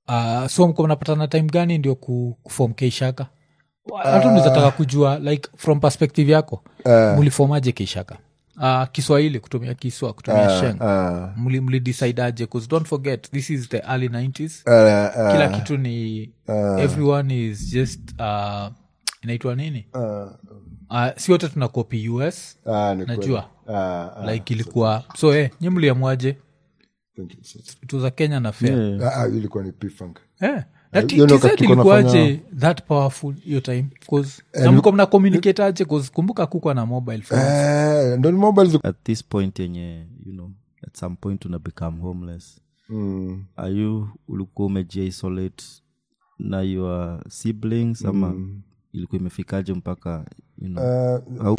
uh, so mko mnapatana time gani ndio ku, kufom keishaka hata nizataka kujua like from perspective yako mulifomaje keishaka uh, kiswahili kutumia kiswa kutumia sheng Ah, mli, mlidecidaje bcause don't forget this is the early 90s ah, ah, kila kitu ni everyone is just uh, inaitwa nini ah, uh, si wote tuna copy us ah, ni kweli. najua Ah, ah, like ilikuwa so eh, nyi mliamwaje thank you, sir. tuza kenya na fair Yeah. Ah, ah, ilikuwa ni P-Funk. Eh, na T- hiyo ndio TZ wakati tuko ilikuwaje nafanya- that powerful hiyo time Cause- na mlikuwa mna communicate aje 'Cause kumbuka kukwa na mobile phone Eh, ndo ni mobile zilikuwa- at this point yenye you know at some point una become homeless Mm. are you ulikuwa umejiisolate na your siblings ama ilikuwa imefikaje mpaka you know, Eh, au,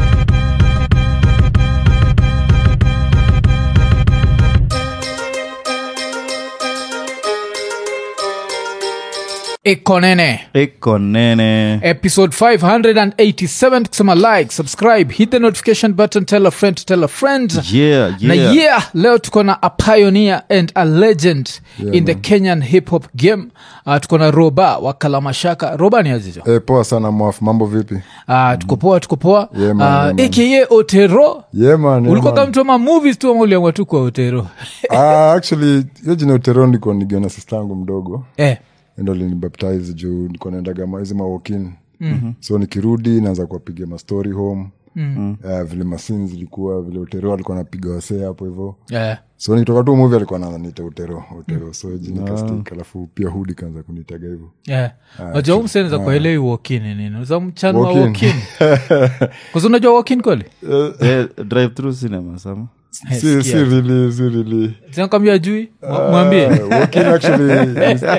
ikonene iko nene episode 587 kusema like subscribe hit the notification button tell a friend to tell a friend yeah, na yeah. yeah leo tuko na a pioneer and a legend in the kenyan hip hop game uh, tuko na roba wa kalamashaka roba ni azizo eh, poa sana mwafu mambo vipi uh, tuko poa tuko poa Yeah, man, uh, yeah, aka otero yeah, man, yeah, ulikuwa man. kamtoma movies tu ama uliamua tu kwa otero Ah, actually hiyo jina utero niko nigiona sista yangu mdogo eh. ndo linibaptize juu niko naendaga ma- hizi mawokin mm-hmm. so nikirudi naanza kuwapiga mastori home mm. uh, vile masin zilikuwa vile utero alikuwa napiga wasee hapo hivo Eh. so nikitoka tu muvi alikuwa naanza niita utero utero so jina kastik alafu pia hudi kaanza kunitaga hivo Yeah. najua huu mseneza kuelewi wokini nini za mchana wa Walk-in. wokin kwanza unajua wokin kweli Eh, drive through cinema sama Eh, si, si sikia. really, si really. sinakwambia jui Mwa- mwambie Uh, walking actually is-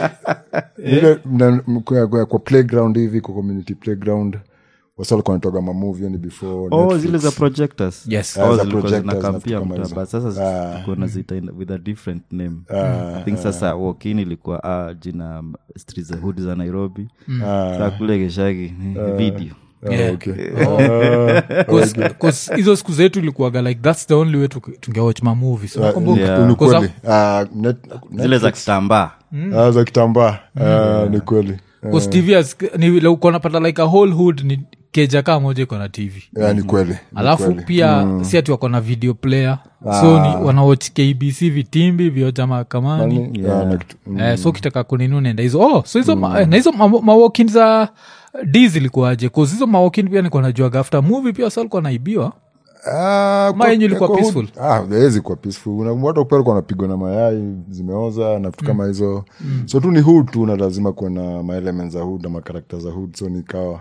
ile mna- mkwa- kwa- kwa playground hivi kwa community playground wasa walikuwa wanatoga mamovie yani before oh Netflix. zile za projectors Yes. oh, Ah, za zilikuwa projectors zinakampia na vitu kama mtaa, hizo. but sasa tulikuwa nazita in- with a different name i think sasa walkin ilikuwa ah, jina um, street za hood za nairobi saa kule keshagi video Ah, Yeah. okay. Oh. Cause- cause hizo siku zetu ilikuwaga like thats the only way tuke- tungewatch mamovi so nakumbuka. Yeah. Ni Cause kweli. Ah, net- zile za Netflix. kitambaa Ah, za kitambaa Ah, ni kweli Cause TV has- ni vile uko napata like a whole hood ni keja kaa moja iko na tv Ah, ni kweli ni alafu kweli. pia si ati wako na video player so ni wanawatch kbc vitimbi vyoja mahakamani Ni- ah, na kitu- mm. eh, so kitaka kunini unaenda hizo oh, so hizo ma, eh, na hizo ma- mawokin za d zilikuwaje bcause hizo mawokin pia nikuwa najuaga after movie pia sa alikuwa naibiwa Ah, Ma kwa- yenyu ilikuwa kwa peaceful? hood- ah, haiwezi kuwa peaceful Una- watu pia walikuwa wanapigwa na mayai zimeoza na vitu kama hizo so tu ni hood tu na lazima kuwa na maelements za hood na makarakta za hood so nikawa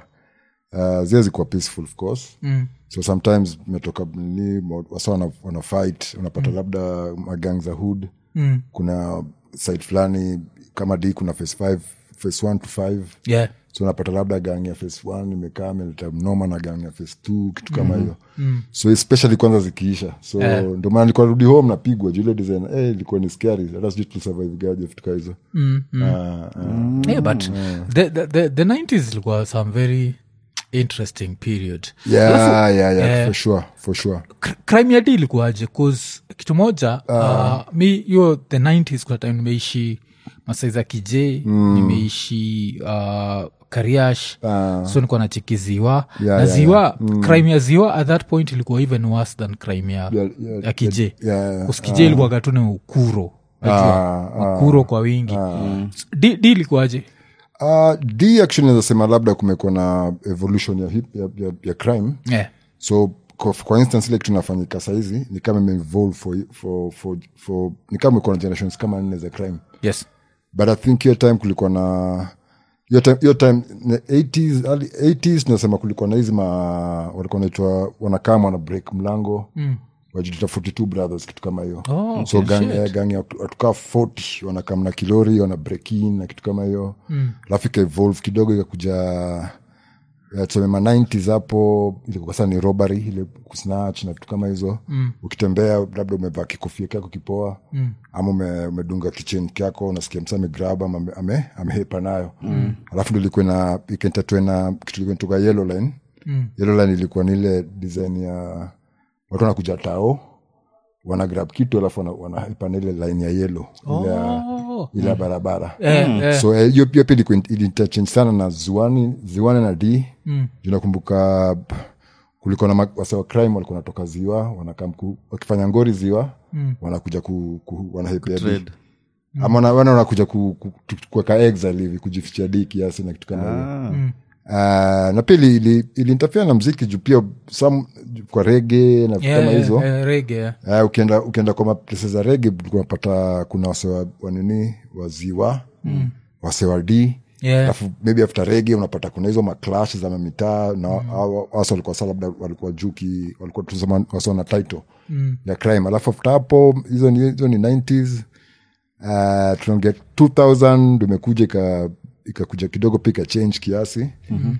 uh, ziwezi kuwa peaceful of course mm. so sometimes metoka nini wasa wana, wana fight unapata labda magang za hood Mm. kuna site fulani kama d kuna face five face one to five yeah so unapata labda gang ya face one imekaa ameleta mnoma na gang ya face two kitu kama hiyo so especially kwanza zikiisha so Eh. ndio maana nilikuwa rudi home napigwa jule design eh, ilikuwa ni scary hata sijui tulisurvive gaje vitu kaa hizo mm, mm. Ah, ah. yeah, but the, the, the, the 90s ilikuwa some very interesting period yeah, yeah, yeah, for sure for sure Cr- crime ya d ilikuwaje cause kitu moja uh, mi hiyo the 90s kuna time nimeishi masai za kij nimeishi uh, kariash Ah. so nikuwa nacheki ziwa Yeah, na yeah, ziwa crime ya ziwa at that point ilikuwa even worse than crime ya, Yeah, yeah, ya kij yeah, yeah. kj ilikuwaga tu ni ukuro najua Ah, ukuro kwa wingi d d ilikuwaje Uh, d actually naweza sema labda kumekuwa na evolution ya, hip, ya, ya, ya crime yeah. so kwa, kwa instance ile kitu inafanyika sahizi ni kama imeevolve for, for, for, for, ni kama ikuwa na generations kama nne za crime yes but i think hiyo time kulikuwa na hiyo time, hiyo time na 80s, early 80s tunasema kulikuwa na hizi ma walikuwa naitwa wanakama wana break mlango mm. wajilita 42 brothers kitu kama hiyo Oh, so okay, gang, shit. eh, gang ya watu- watukaa 40 wanakam na kilori wana break in na kitu kama hiyo alafu ika evolve kidogo ikakuja eh, tuseme ma 90s hapo ilikuwa sasa ni robbery ile kusnatch na vitu kama hizo mm. ukitembea labda umevaa kikofia kyako kipoa mm. ama ume, umedunga kichen kyako unasikia msa amegrab ama ame- ame, amehepa nayo mm. alafu ndo ilikuwa na ikaentatwe na kitu ilikuwa inatoka yellow line mm. yellow line ilikuwa ni ile design ya watu wanakuja tao wana grab kitu alafu wana- wanaipa ile line ya yelo Oh. ile ya barabara Eh, eh. so eh, hiyo pia pia ilikuwa in- iliinterchange sana na ziwani ziwani na d mm. nakumbuka p- kulikuwa na ma- wase wa crime walikuwa natoka ziwa wanakam ku- wakifanya ngori ziwa mm. wanakuja ku, ku, wanahepea d Trade. ama wana- wana wanakuja ku- ku- tu- kuweka exile hivi kujificha d kiasi na kitu kama hiyo Ah. uh, na pia ili- ili- iliinterfere na mziki juu pia some, kwa rege na vitu Yeah, kama yeah, hizo yeah, reggae, yeah. Uh, ukienda ukienda kwa maplese za rege unapata kuna wase wa- wanini waziwa mm. wase wa d Yeah. alafu maybe after rege unapata kuna hizo maclash za mamitaa na hao- wase walikuwa sa labda walikuwa juki walikuwa tusema wase na title mm. ya crime alafu after hapo hizo ni, hizo ni 90s uh, tunaongea 2000 ndo imekuja ika- ikakuja kidogo pia ikachange kiasi mm-hmm.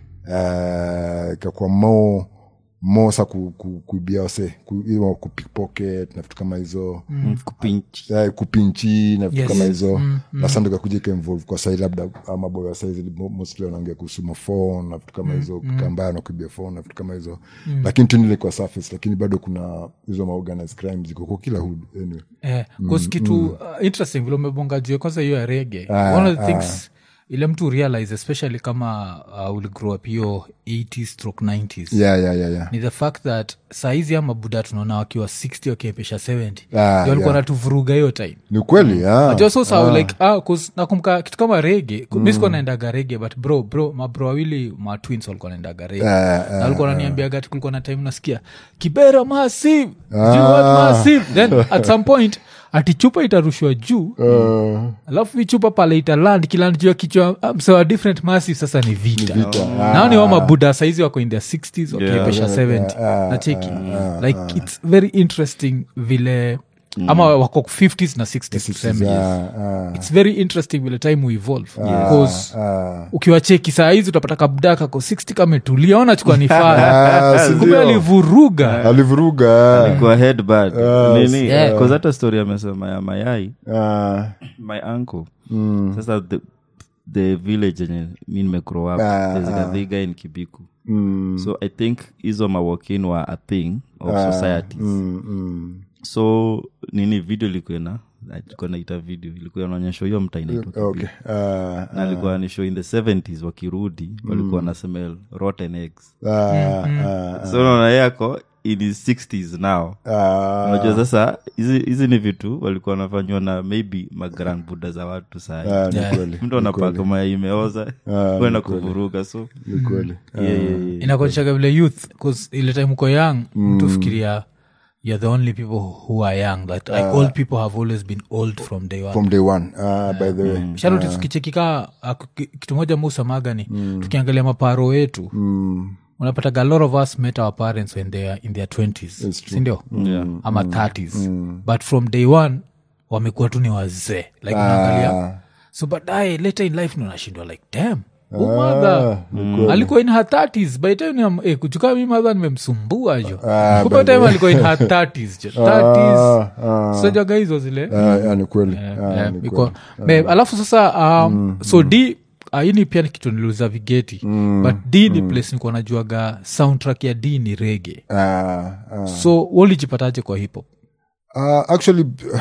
uh, ikakuwa more more sa ku, ku, kuibia wase ku, hiyo kupickpocket na vitu kama hizo Mm, kupinch Eh, kupinchi na vitu Yes. kama hizo na sasa ndo ikakuja ikainvolve kwa sai labda maboy wa saizi mo- mostly wanaongea kuhusu mafon na vitu kama hizo mm. kambaya na kuibia phone na vitu kama hizo lakini tu nile kwa surface lakini bado kuna hizo maorganized crime ziko kwa kila hood anyway Eh, 'cause kitu uh, interesting vile umebonga juu ya kwanza hiyo ya rege one of the things ile mtu realize especially kama uh, uligrow up hiyo 80s stroke 90s yeah yeah yeah yeah ni the fact that saizi ama buda tunaona wakiwa 60 wakiepesha 70 Ah, Ndio walikuwa yeah. natuvuruga hiyo time ni ukweli ah. Najua so sawa, like ah, 'cause nakumbuka kitu kama rege mm. mi sikuwa naendaga rege but bro bro mabro wawili ma twins walikuwa naendaga rege Eh, na walikuwa naniambiaga ati kulikuwa na time nasikia kibera massive Do you want massive then at some point ati chupa itarushwa juu Uh, alafu hii chupa pale italand kiland juu ya kichwa ah, msewa different massive sasa ni vita, vita. nao ni wa mabuda saizi wako in their 60s wakiepesha Yeah. 70 Ah, nacheki like its very interesting vile ama wako 50s na 60s tuseme yes ah, ah, its very interesting vile time we evolve because ah. ukiwacheki saa hizi utapata kabda kako 60 kametulia onachukua ni faa Ah, si kumbe ndio? alivuruga alivuruga kwa headbad nini Yeah. Cause hata story amesema ya mayai ah, my uncle sasa the, the village enye mi nimegrow up Ah, there's ah. a big guy in kibiku mm, so i think hizo mawokin were a thing of societies mm, mm. so nini video ilikuwa na ilikuwa naita video ilikuwa naonyesha hiyo mta inaitwa Kibiku. okay ah, na alikuwa ni show in the 70s wakirudi walikuwa na smell rotten eggs ah, ah, so naona yeye ako in his 60s now ah, unajua sasa hizi hizi ni vitu walikuwa wanafanywa na maybe magran buda za watu saa ah, ni Yeah. kweli mtu anapaka maya imeoza Ah, kwenda kuvuruga so ni kweli yeah, yeah, yeah. inakuonyeshaga vile youth bcause ile time uko young mtu fikiria you're the only people who are young that like old people have always been old from day one from day one ah, by the way sharoti tukichekika kitu moja musamaga ni tukiangalia maparo wetu mm, unapataga a lot of us met our parents when they are in their 20s sindio Yeah. ama 30s but from day one wamekuwa tu ni wazee like unaangalia so baadaye later in life nunashindwa like dam umadha alikuwa in her 30s by the time eh, kuchuka mi madha nimemsumbua jo Ah, kupa time alikuwa in her 30s jo 30s ah, sojaga hizo zile ah, ah, ni kweli ah, Eh, ni iko- kweli. Be- alafu sasa um, so d uh, hii ni pia ni kitu niliuza vigeti but d ni place nikuwa najuaga soundtrack ya d ni rege Ah, ah. so walijipataje kwa hip hop Uh, actually uh,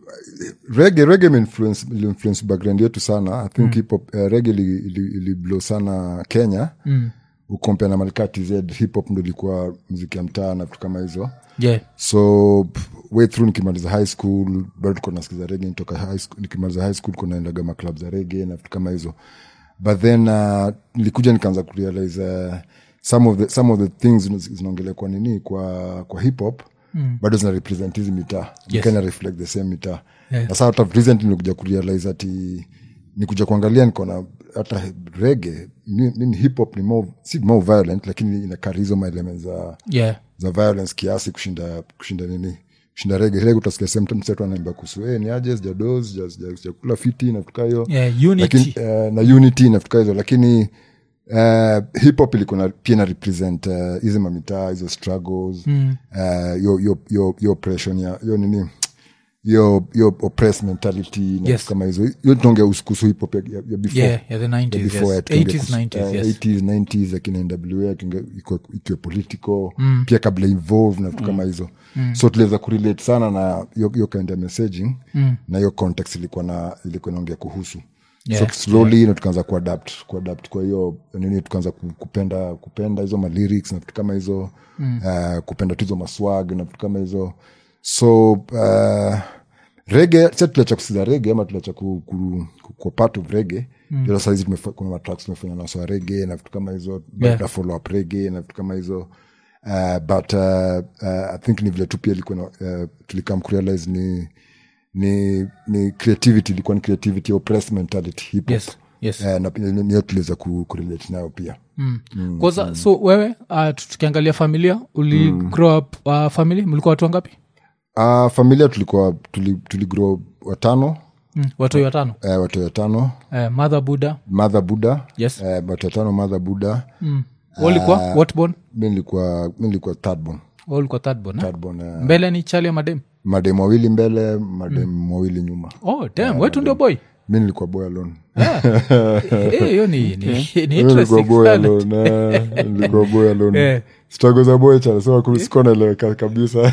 rege rege imeinfluence iliinfluence background yetu sana i think hip hop uh, rege ili, ili, ili blow sana kenya mm. ukompea na malika tz hip hop ndo ilikuwa mziki ya mtaa na vitu kama hizo yeah so pff, way through nikimaliza high school bado tuko nasikiza rege nitoka high school nikimaliza high school kunaendaga maclub za rege na vitu kama hizo but then uh, nilikuja nikaanza kurealize uh, some of the, some of the things zina- zinaongelea kwa nini kwa kwa hip hop mm. bado zina represent hizi mitaa Yes. yes. reflect the same mitaa Yeah. na saa hata recently nilikuja kurealize ati nikuja kuangalia nikaona hata rege nini hip hop ni more, si more violent lakini ina carry hizo maelement za yeah za violence kiasi kushinda kushinda nini kushinda rege rege utasikia sehemu msetu anaimba kuhusu hey, ni aje sijados sijakula fiti nafutuka hiyo yeah unity lakini uh, na unity nafutuka hizo lakini uh, hip hop ilikuwa na- pia na represent uh, hizi mamitaa hizo struggles mm. uh, yo, yo, yo, yo oppression ya yo nini hiyo hiyo oppressed mentality na Yes. vitu kama hizo hiyo tunaongea kuhusu hip hop ya, ya, ya before yeah, yeah, the 90s, ya before yes. ya tukiongea 80s, kuhusu- 90s, eh, yes. 80s 90s akina nwa akinge- iko- ikiwa political pia kabla involve na vitu kama hizo so tuliweza kurelate sana na hiyo hiyo kind ya messaging na hiyo context ilikuwa na ilikuwa inaongea kuhusu Yeah, so slowly na tukaanza kuadapt kuadapt kwa hiyo nini tukaanza ku- kupenda kupenda hizo malyrics na vitu kama hizo uh, kupenda tu hizo maswag na vitu kama hizo so uh, rege sa tuliacha kusiza rege ama tuliacha ku, ku, ku, kwa part of rege mm. ila saizi tumefa- kuna matracks tumefanya nasoa rege na vitu kama hizo Yeah. yeah. follow up rege na vitu kama hizo uh, but uh, uh, i think ni vile tu pia ilikuwa na- uh, tulikam kurealize ni ni ni creativity ilikuwa ni creativity oppressed mentality hip hop Yes, yes. Eh, na pia ni- niyo tuliweza ku, kurelate nayo pia kwanza so wewe uh, tukiangalia familia uli grow up uh, family mlikuwa watu wangapi uh, familia tulikuwa tuli, tuligrow watano mm, watoi watano eh, watu watano uh, mother buddha mother buddha Yes. eh, watu watano mother buddha mm. walikuwa what born mi nilikuwa mi nilikuwa thirdborn walikuwa third born eh? thirdborn eh, mbele ni chali ya madem madem wawili mbele madem mawili nyuma oh damn wetu ndio boy mi nilikuwa boy alone Eh, hiyo ni, ni, ni Mi nilikuwa interesting boy sana. alone eh, nilikuwa boy alone Eh. struggle za boy chana sema kusikua naeleweka kabisa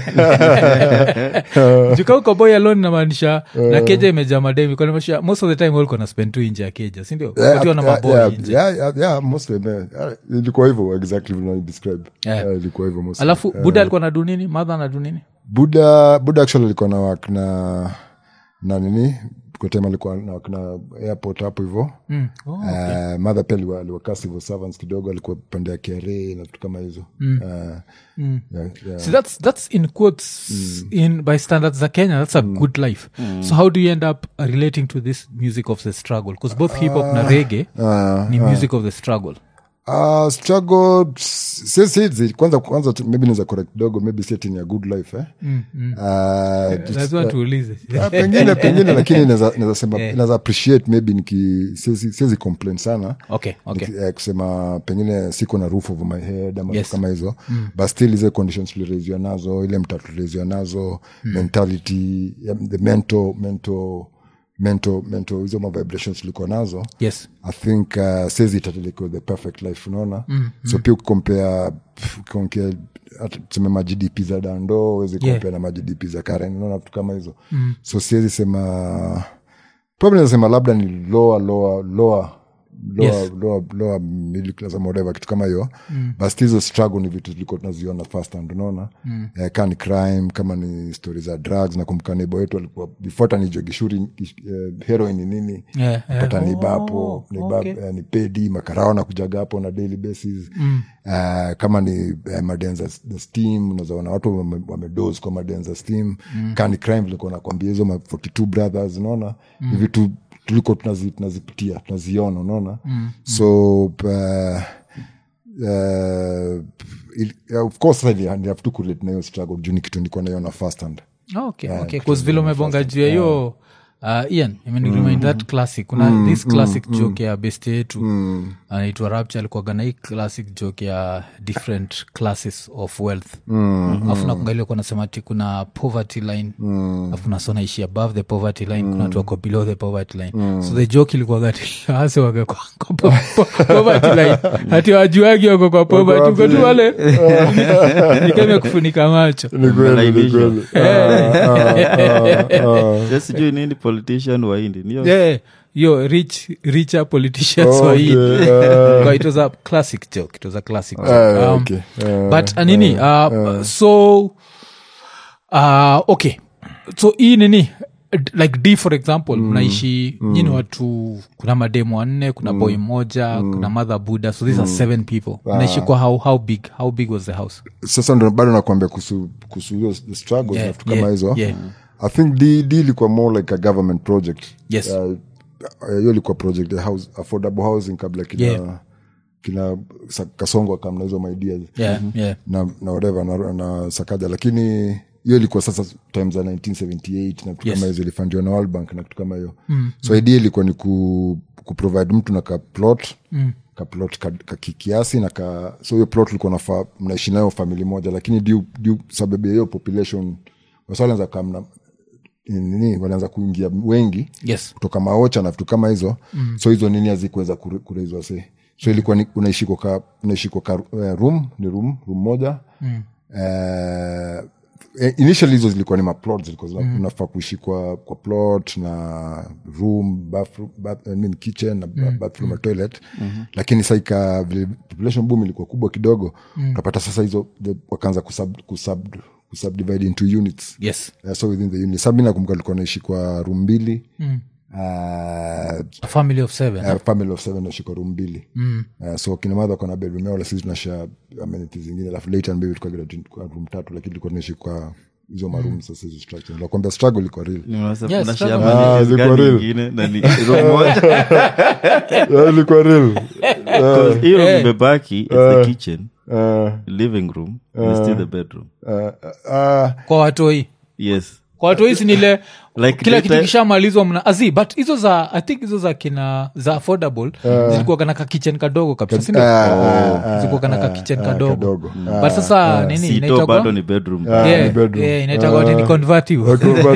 juka uko boy alone namaanisha na keja imejaa mademi kwanimaanisha most of the time walikuwa na spend tu nje ya keja sindio Yeah, wakiwa na yeah, maboy yeah, nje yeah, yeah, yeah, mostly, yeah. Yeah, ilikuwa hivyo exactly vile describe Yeah. Yeah, ilikuwa hivyo mostly. alafu buda alikuwa na du nini madha na du nini buda buda actually alikuwa na work na na nini kwa time alikuwa na work na airport hapo hivyo mm. oh. Uh, madha pia aliwa- aliwakaa civil servants kidogo alikuwa pande ya kra na vitu kama hizo Uh, yeah, yeah. See, that's that's in quotes in by standards za Kenya. That's a good life. So how do you end up uh, relating to this music of the struggle? Because both hip hop na reggae Uh, ni music of the struggle. Uh, struggle si- si- si- kwanza kwanza tu- maybe naweza correct kidogo maybe setting a good life eh? Uh, just- Lazima tuulize. Ah, pengine pengine lakini naweza naweza sema naweza appreciate maybe niki siwezi siwezi complain sana Okay, okay. Niki- eh, kusema pengine siko na roof over my head ama Yes. vitu kama hizo but still hizo conditions tulireziwa nazo ile mta tulireziwa nazo mentality yeah, the mental mental mental mental hizo ma vibrations tulikuwa nazo Yes. i think uh, sezi itatelekwa the perfect life unaona mm, so pia ukikompea ukikompea hata tuseme magdp za dando uwezi Yeah. kompea na magdp za karen unaona vitu kama hizo mm. so siwezi sema probably nasema labda ni lower lower lower lower, Yes. lower, lower middle class ama whatever kitu kama hiyo mm. but still hizo struggle ni vitu tulikuwa tunaziona first hand unaona mm. eh, kaa ni crime kama ni stori za drugs nakumbuka neighbor wetu alikuwa before hata nijue gishuri eh, heroin ni nini Yeah, yeah. pata ni Oh, bapo ni, bab, okay. eh, ni pedi makarao na kujaga hapo na daily basis mm. uh, kama ni eh, madenza the steam unazaona watu wame- wamedos kwa madenza steam mm. kani crime vilikuwa nakwambia hizo ma 42 brothers unaona mm. ni vitu tuliko tunazi, tunazipitia tunaziona unaona mm. so uh, uh, il, yeah, of course sasa ni- ni have to kurelate na hiyo struggle juu ni kitu nilikuwa naiona first hand Oh, okay, okay. 'Cause vile umebonga juu ya hiyo uh, ian imeniremind that classic kuna this classic joke ya best yetu anaitwa rapture alikuwaga na hii classic joke ya different classes of wealth afu nakungalia kuwa nasema ti kuna poverty line afu nasona ishi above the poverty line kuna watu wako below the poverty line so the joke ilikuwaga ti hase wake kwa, kwa po, po, poverty line hati wajuagi wako kwa poverty uko tu wale nikame kufunika macho Ni kweli, ni kweli. Just sijui nini politician waindi niyo yeah yo rich richer politicians Okay, wa hii uh, But it was a classic joke it was a classic joke. Ah, Um, okay. Ah, but uh, nini uh, so uh, okay so hii nini d- like d for example mnaishi nyini watu kuna mademu wanne kuna boy moja kuna mother buddha so these are seven people mnaishi kwa how, how big how big was the house sasa ndo bado nakwambia kuhusu kuhusu hiyo the struggles Yeah, na vitu kama yeah, hizo yeah. i think d d ilikuwa more like a government project Yes. Uh, uh, hiyo ilikuwa project ya house, affordable housing kabla kina Yeah. kina sa- kasongo akamna hizo maideas yeah, yeah. na, na whatever na, na sakaja lakini hiyo ilikuwa sasa time za 1978 na vitu Yes. kama hizo ilifandiwa na World Bank na kitu kama hiyo mm. so idea ilikuwa ni ku, kuprovide mtu na kaplot mm kaplot ka, ka kiasi na ka so hiyo plot ulikuwa nafa mnaishi nayo famili moja lakini diu, diu sababu ya hiyo population waswalanza kamna nini walianza kuingia wengi yes kutoka maocha na vitu kama hizo mm. so hizo nini hazikuweza kure- kureizwa se so ilikuwa ni- unaishi kwa ka- unaishi kwa ka, uh, room ni room room moja mm. uh, initially hizo zilikuwa ni maplot zilikuwa zina- unafaa kuishi kwa, kwa plot na room bathroom, bath, I mean kitchen na mm. bathroom na toilet mm-hmm. lakini sa ika vile population boom ilikuwa kubwa kidogo mm. utapata sasa hizo the- wakaanza kusub, kusub, kusubdivide into units yes uh, so within the unit sa mi nakumbuka alikuwa naishi kwa room mbili mm. uh, a family of seven uh, family of seven naishi kwa room mbili mm. uh, so kina madha kona bedroom yao la sisi tunasha amenities zingine alafu later maybe tulikuwa get kwa room tatu lakini tulikuwa tunaishi kwa hizo maroom sasa hizo structure nakwambia struggle ilikuwa real Yes, Unashare struggle. amenities Ah, ziko gani real. ingine na ni room moja Yeah, ilikuwa real Because hiyo room Eh. imebaki it's the kitchen uh, living room and still the bedroom uh, uh, kwa watoi yes kwa watoi sinile Like kila daytime- kitu kishamalizwa mna azi but hizo za i think hizo za kina za affordable zilikuwa kana ka kitchen kadogo kabisa sindio zilikuwa kana ka kitchen kadogo kadogo. but sasa nini sito inaitwa bado kwa- ni bedroom Yeah, ni bedroom. yeah, inaitwa kwa nini convertible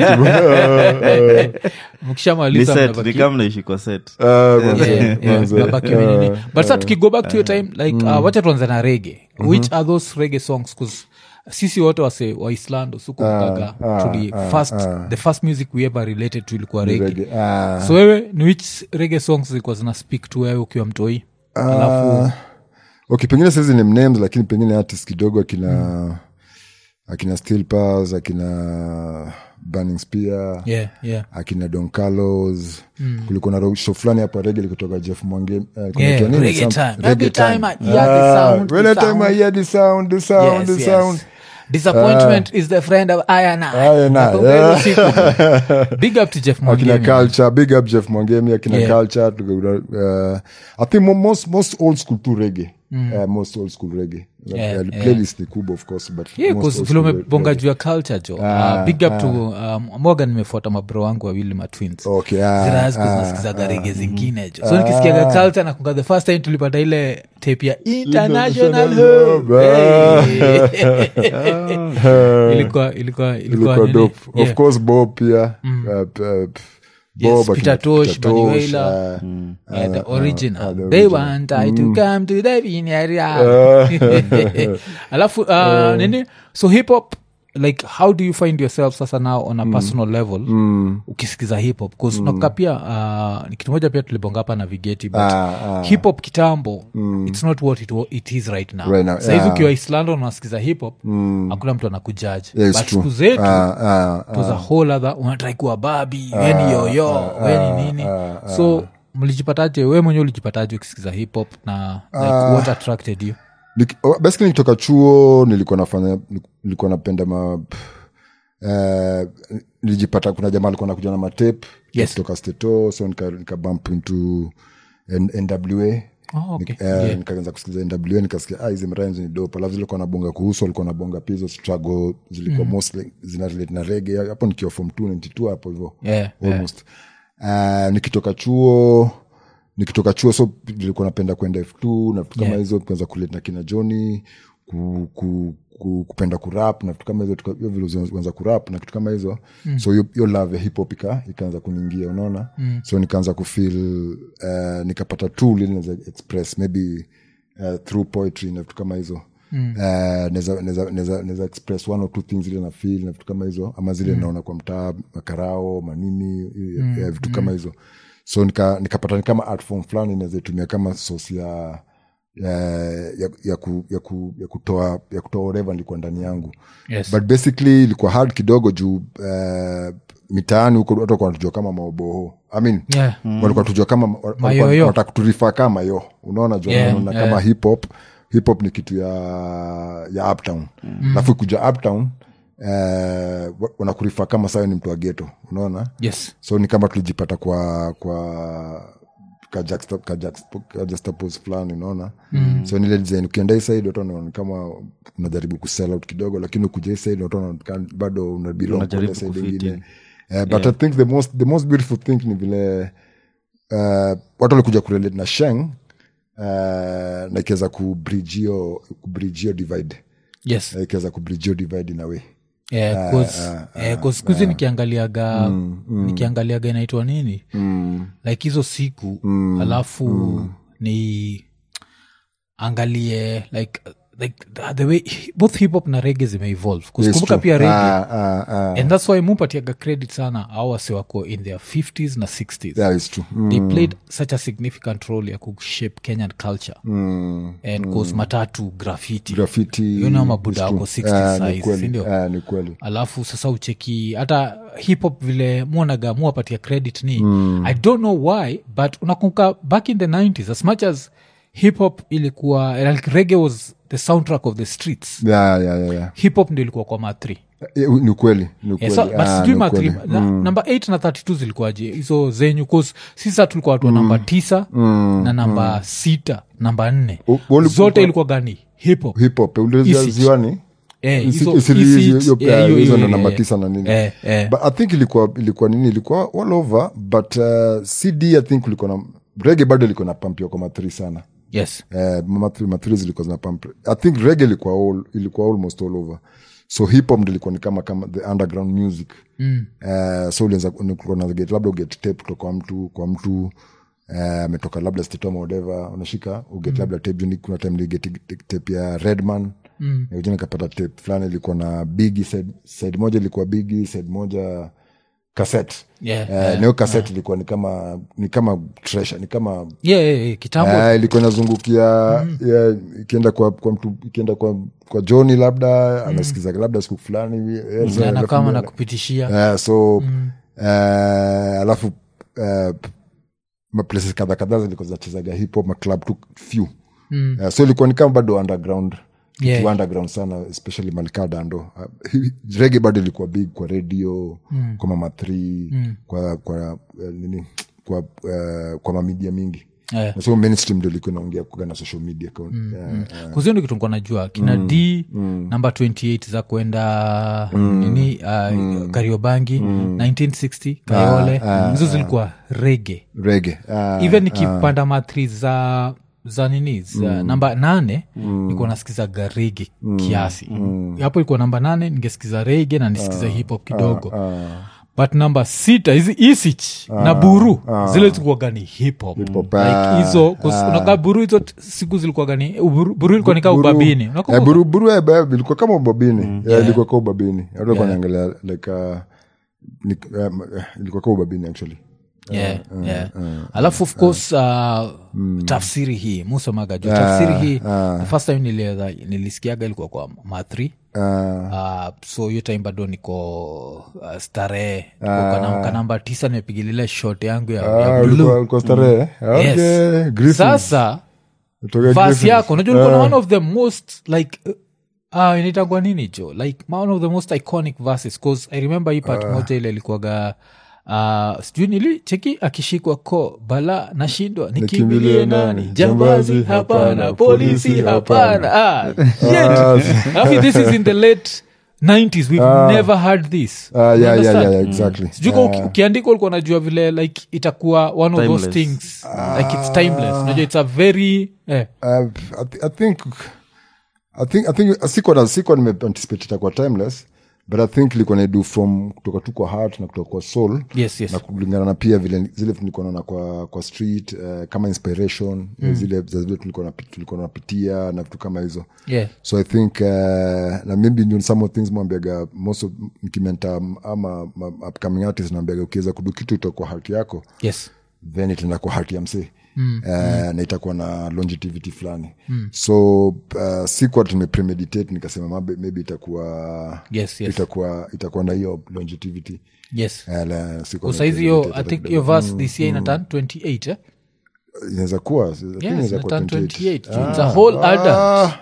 ni mkishamaliza set mnabaki- ni kama naishi kwa set Yeah, yeah, mnabaki nini. but sa tukigo back to your time like uh, wacha tuanze na rege which are those rege songs 'Cause sisi wote wase waislando sukukaga tuli first the first music we ever related to ilikuwa rege so wewe ni which rege songs zilikuwa zina speak to wewe ukiwa mtoi alafu okay pengine saizi ni names lakini pengine artist kidogo akina akina stilpas akina burning spear yeah, yeah. akina don carlos kulikuwa na ro- show fulani hapa rege likutoka jeff mwange eh, kunaitwa Yeah, nini? reggae Some- time. reggae Every time time. I hear the Ah, sound, when the I time sound. I hear the sound the sound Yes, the yes. sound disappointment is the friend of I and I. I and I, Nakumbuka hizo siku. big up to jeff akina Mwangemi. culture big up jeff mwangemi akina Yeah. culture tuka- uh, i think mo- most, most old school tu rege uh, most old school rege Yeah, uh, yeah. playlist ni kubwa of course but Yeah, most 'cause old vile school umebonga reggae. juu ya culture jo uh, big up to um, moga nimefuata mabro wangu wawili matwins Okay, ah, ziraaskunasikizaga rege zingine jo so nikisikiaga culture nakunga the first time tulipata ile tape ya international International Love. Love. Hey. ilikuwa ilikuwa ilikuwa ilikuwa nini? dope Yeah. of course bob pia uh, p- uh, p- Yes, Bob, Peter akina Tosh, Peter Bunny Tosh, Wailer. uh, Yeah, the original. ah, the They original. want I to come to the vineyard. alafu uh, nini so hip hop like how do you find yourself sasa now on a personal level ukisikiza hip hop bcause unakuka pia uh, ni kitu moja pia tulibonga hapa na vigeti but Ah, ah. hip hop kitambo it's not what it, wa- it is right now, Right now, saizi yeah. ukiwa islando unasikiza hip hop hakuna mtu anakujaji Yeah, it's but true. siku zetu Ah, ah, it was a whole other unatrai kuwa babi weni yoyo weni nini so mlijipataje we mwenyewe ulijipataje ukisikiza hip hop na like, what attracted you Nik- oh, basically nikitoka chuo nilikuwa nafanya nilikuwa napenda ma uh, nilijipata kuna jamaa alikuwa nakuja na matep Yes. kutoka steto so nika, nika bump into N- nwa Oh, okay. Nik- eh, nikaanza kusikiza nwa nikasikia ah, hizi rhymes ni dope alafu zilikuwa nabonga kuhusu alikuwa nabonga pia hizo struggle zilikuwa mostly zina relate na rege hapo nikiwa form 2 92 hapo hivyo Yeah, yeah. almost uh, nikitoka chuo nikitoka chuo so nilikuwa napenda kwenda f2 na vitu kama Yeah. hizo kuanza kuleta na kina joni ku, ku, ku, kupenda kurap na vitu kama hizo tuka- hiyo vile uanza kurap na kitu kama hizo mm. so hiyo- hiyo love ya hip hop ika, ikaanza kuniingia unaona mm. so nikaanza kufeel uh, nikapata tool ili naweza express maybe uh, through poetry na vitu kama hizo Mm. Uh, naweza- naweza- naweza naweza express one or two things zile na feel na vitu kama hizo ama zile naona kwa mtaa makarao manini mm. vitu kama hizo so nika- nikapata ni kama art form fulani naweza itumia kama source ya ya, ya, ya, ku, ya, ku, ya kutoa ya kutoa whatever nilikuwa ndani yangu Yes. but basically ilikuwa hard kidogo juu uh, mitaani huko watu walikuwa wanatujua kama maoboho I mean, Yeah. walikuwa tujua kama walikuwa Mayoyo. wanataka kuturifa kama yo unaona juu Yeah, wanaona yeah. kama hip hop hip hop ni kitu ya ya uptown alafu kuja uptown eh, wa- wanakurifa kama sayo ni mtu wa geto unaona yes so ni kama tulijipata kwa kwa kajuxta- kajuxta- kajuxtapose fulani unaona mm. so nile design ukienda hii side watu wanaona kama unajaribu kusell out kidogo lakini ukuja hii side watu wanaona kama bado unabelong kwa Unajaribu ile side kufit ingine in. Eh, but i think the most, the most beautiful thing ni vile uh, watu walikuja kurelate na sheng uh, na ikiweza kubridge hiyo kubridge hiyo divide yes Eh, ikiweza kubridge hiyo divide in a way Eh, 'cause- eh, 'cause siku hizi nikiangaliaga nikiangaliaga inaitwa nini like hizo siku alafu ni angalie like like the- the way both hip hop na rege zimeevolve It's kukumbuka true. pia rege Ah, ah, ah. and thats why mupatiaga credit sana au wase wako in their 50s na 60s That is true. Mm, they played such a significant role ya kushape kenyan culture mm. and cause matatu graffiti graffiti You know mabuda is true. wako 60 Ah, ni size, kweli. sindio? Ah, ni kweli alafu sasa ucheki hata hip hop vile muonaga muwapatia credit ni mm. i don't know why but unakumbuka back in the 90s as much as hip hop ilikuwa like reggae was the soundtrack of the streets yeah, yeah, yeah, yeah. hip hop ndio ilikuwa kwa ma3 Eh, ni kweli ni Yeah, kweli so, but Ah, sijui ni ma kweli. na, namba 8 na 32 zilikuwaje hizo zenyu cause sisa tulikuwa watu wa namba tisa na namba sita namba nne U- wali- zote ilikuwa gani hip hop hip hop ulizia Isich. ziwani Eh, Isi- hizo- isili- Isich, hiyo- hiyo- eh, hiyo- hizo hiyo- ndo namba eh, tisa na nini eh, eh. but i think ilikuwa ilikuwa nini ilikuwa all over but uh, cd i think ulikuwa na rege bado ilikuwa na pampio kwa mathri sana yes Eh, mathri mathri zilikuwa zina pump i think rege ilikuwa all, ilikuwa almost all over so hip hop ndo ilikuwa ni kama kama the underground music mm. uh, so ulianza kulikuwa na get labda uget tape kutoka kwa mtu kwa mtu eh, ametoka labda stetoma whatever unashika uget labda tape juu ni- kuna time niget tape ya redman mm. nikapata tape fulani ilikuwa na bigi side, side moja ilikuwa bigi side moja cassette Yeah, eh, yeah, na hiyo cassette ilikuwa ni kama ni kama treasure ni kama yeah, yeah, yeah, kitambo Eh, ilikuwa inazungukia yeah, ikienda kwa, kwa mtu ikienda kwa, kwa joni labda anasikiza labda siku fulani hivi, eh, so- na kama alafu- na kupitishia Eh, so eh, alafu eh, maplaces kadha kadhaa zilikuwa zinachezaga hip hop maclub tu few Eh, so ilikuwa ni kama bado underground Yeah. Ikiwa underground sana especially malika dando uh, rege bado ilikuwa big kwa radio kwa mama 3 kwa kwa eh, nini kwa uh, kwa mamidia mingi Eh. Na so mainstream ndio ilikuwa inaongea kuga na social media kwa, yeah, kuzio ndo kitu nikuwa najua kina d namba 28 za kwenda nini uh, kariobangi 1960 kayole hizo zilikuwa rege rege uh, even nikipanda mathri za za nini za namba nane nikuwa nasikizaga rege kiasi hapo ilikuwa namba nane ningesikiza rege na nisikiza hip hop kidogo but namba sita hizi isich na buru zile zilikuwaga ni hip hop hop, like ah, hizo 'cause unakaa buru hizo t- siku zilikuwaga ni buru, buru ilikuwa nikaa Buru- ubabini eh, Unakumbuka? buru buru eh, ba- ilikuwa kama ubabini Yeah, ilikuwa ka ubabini Watu walikuwa wanaangalia like uh, ni, um, eh, ilikuwa ka ubabini actually yeah, yeah. alafu of course uh, tafsiri hii musomaga juu tafsiri hii the first time nilieza nilisikiaga ilikuwa kwa mathri uh, Uh, so hiyo time bado niko uh, starehe niko kana- kanamba tisa nimepigilile shot yangu ya, ya ah, blue. ulikuwa ulikuwa starehe okay Yes. Griffin. sasa Kutoka vas Griffin. yako unajua niko na one of the most like uh, uh, inaitangwa nini jo like one of the most iconic verses cause i remember hii part moja ile ilikuwaga Uh, sijui nili cheki akishikwa ko bala nashindwa nikimbilie nani jambazi hapana polisi hapana ah, shit. Alafu this is in the late 90s we've never heard this Ah, yeah, yeah, Understand? yeah, yeah, exactly sijui ka uki- ukiandika ulikuwa unajua vile like itakuwa one of those Timeless. things like it's timeless unajua it's a very eh, Uh, I, th- I think I think I think sikuwa na sikuwa nimeanticipate itakuwa timeless but I think ilikuwa naidu from kutoka tu kwa heart na kutoka kwa soul yes yes na kulingana na pia vile zile nilikuwa naona kwa kwa street uh, kama inspiration mm. zile za zile tulikuwa napi- tulikuwa napitia na vitu kama hizo yeah so i think uh, na maybe you know, some of things mwambiaga most of mkimenta ama ma, upcoming artist naambiaga ukiweza kudu kitu itoka kwa heart yako yes then itaenda kwa hati ya msee mm, uh, mm. na itakuwa na longevity fulani mm. so uh, sikuwa tumepremeditate nikasema mabe- maybe itakuwa yes yes itakuwa itakuwa na hiyo longevity yes uh, la- sikuwa saizi hiyo i nimepremeditate think hata your kidogo. verse this year inatan 28 eh? inaweza kuwa I think yes inaweza kuwa inatan 28. 28 it's a whole adult Ah,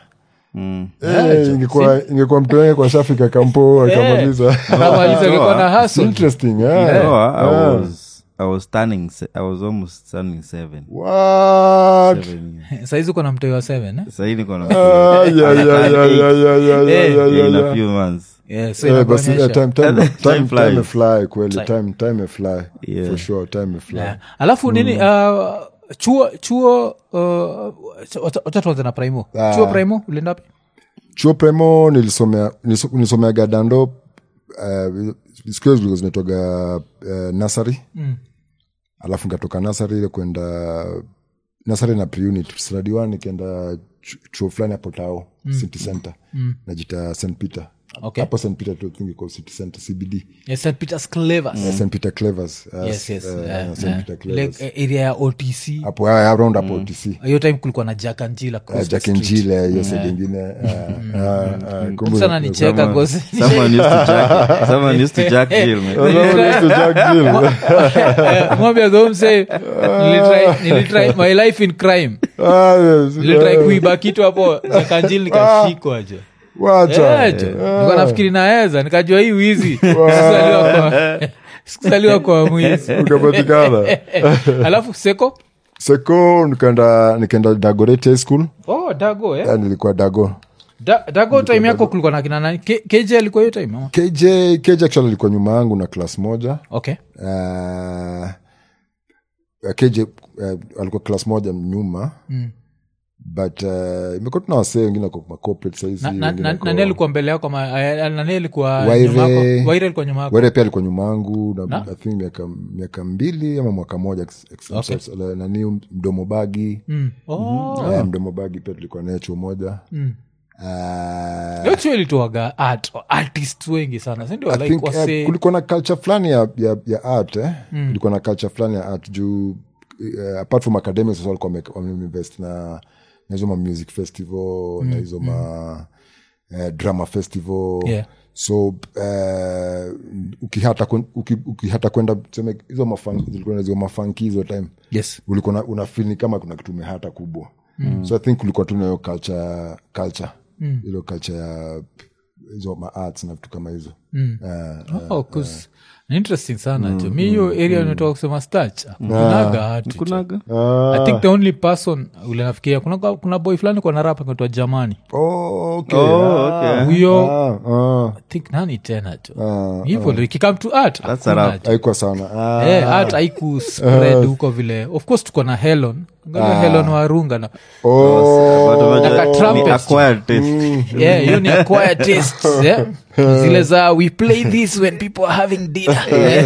eh, ingekuwa ingekuwa mtu wenge kwa shafika kampo akamaliza Kamaliza alikuwa na It's hustle. interesting yeah. No, I, I was I was turning se- I was almost turning seven. What? Seven years. saizi uko na mtoi wa 7 eh? Sahii niko na Ah, yeah, yeah, yeah, yeah, yeah, yeah, yeah, Eh, yeah, yeah, in a yeah. few months. yeah, so Eh, basi, inakuonyesha. eh, time- time- Time time- flies. time fly kweli time time fly Yeah. for sure time fly Yeah. alafu nini uh, chuo chuo uh, wacha- wacha tuanze na primo chuo primo ulienda wapi chuo premo nilisomea niliso- nilisomeaga dando uh, siku hiyo zilikuwa zinaitwaga uh, nasari Mm. alafu nikatoka nasari ile kwenda nasari na preunit stradi one nikaenda chu- chuo fulani hapo tao city center najita st peter Okay. hapo st peter tu think iko city center cbd Yes, St. Peter's Clavers. st peter clevers uh, Yes, yes. uh, eh, st eh. peter Ile, clevers eh, area ya otc hapo uh, around hapo otc hiyo time kulikuwa na jack and Jill across the street. jakenjile hiyo side ingine uh, uh, uh, kumbe- sana nicheka Someone- cause- someone used to jack- someone used to jack Jill, man. Eh, mwambie go mse nilitry- nilitry my life in crime Ah, yes. nilitry kuiba kitu hapo jakanjil nikashikwa je Wacha. Eh, je. Nilikuwa nafikiri naweza nikajua hii wizi Sikuzaliwa kwa- sikuzaliwa kwa mwizi ukapatikana alafu seko seko nikaenda nikaenda dagoret high school oh dago eh? Ah, nilikuwa dago da, dago time yako kulikuwa na kina nani K- kj alikuwa hiyo time ama? kj kj actually alikuwa nyuma yangu na klas moja okay uh, kj uh, alikuwa klas moja nyuma Mm. but uh, imekuwa tuna wasee wengine kwa macorporate saizi Na- na- wengine na- wako- nani alikuwa mbele yako ama- eh, nani alikuwa Waire. nyuma yako waire alikuwa nyuma yako were pia alikuwa nyuma yangu na, Na? I think miaka miaka mbili ama mwaka moja ex- ex- Okay. ex- nani mdomo bagi Mm. Oh. Eh, mdomo bagi pia tulikuwa naye chuo moja Mm. Ah, Hiyo chuo ilitoaga art artists wengi sana sindio I like think, wase eh, kulikuwa na culture fulani ya, ya, ya art eh? kulikuwa na culture fulani ya art juu uh, apart from academics wasa walikuwa wame- wameinvest na na hizo ma music festival na hizo ma eh, drama festival Yeah. so uh, ukihata kwen- uki- ukihata kwenda tuseme hizo mafan- zilikuwa na hizo mafanki hizo time yes ulikuwa na- unafeel ni kama kuna kitu umehata kubwa mm. so i think kulikuwa tu nayo culture culture mm. ilo culture ya hizo maarts na vitu kama hizo Mm. Eh, oh, 'cause ni interesting sana jo mi hiyo area nimetoka kusema stach kunaga art jo. kunaga i think the only person ule nafikiria kuna, kuna boy fulani kwa narapa kaitwa jamani oh, okay. Oh, Ah, okay. huyo ah, ah, I think nani tena jo ah. hivyo ikikam to art That's hakuna a rap. jo. haikuwa sana Ah, Eh, art haiku spread huko vile of course tuko na helon Angalia helon warunga na oh, But unajua Like a ni trumpet. acquired taste. yeah, hiyo ni acquired tastes yeah? zile za we play this when people are having dinner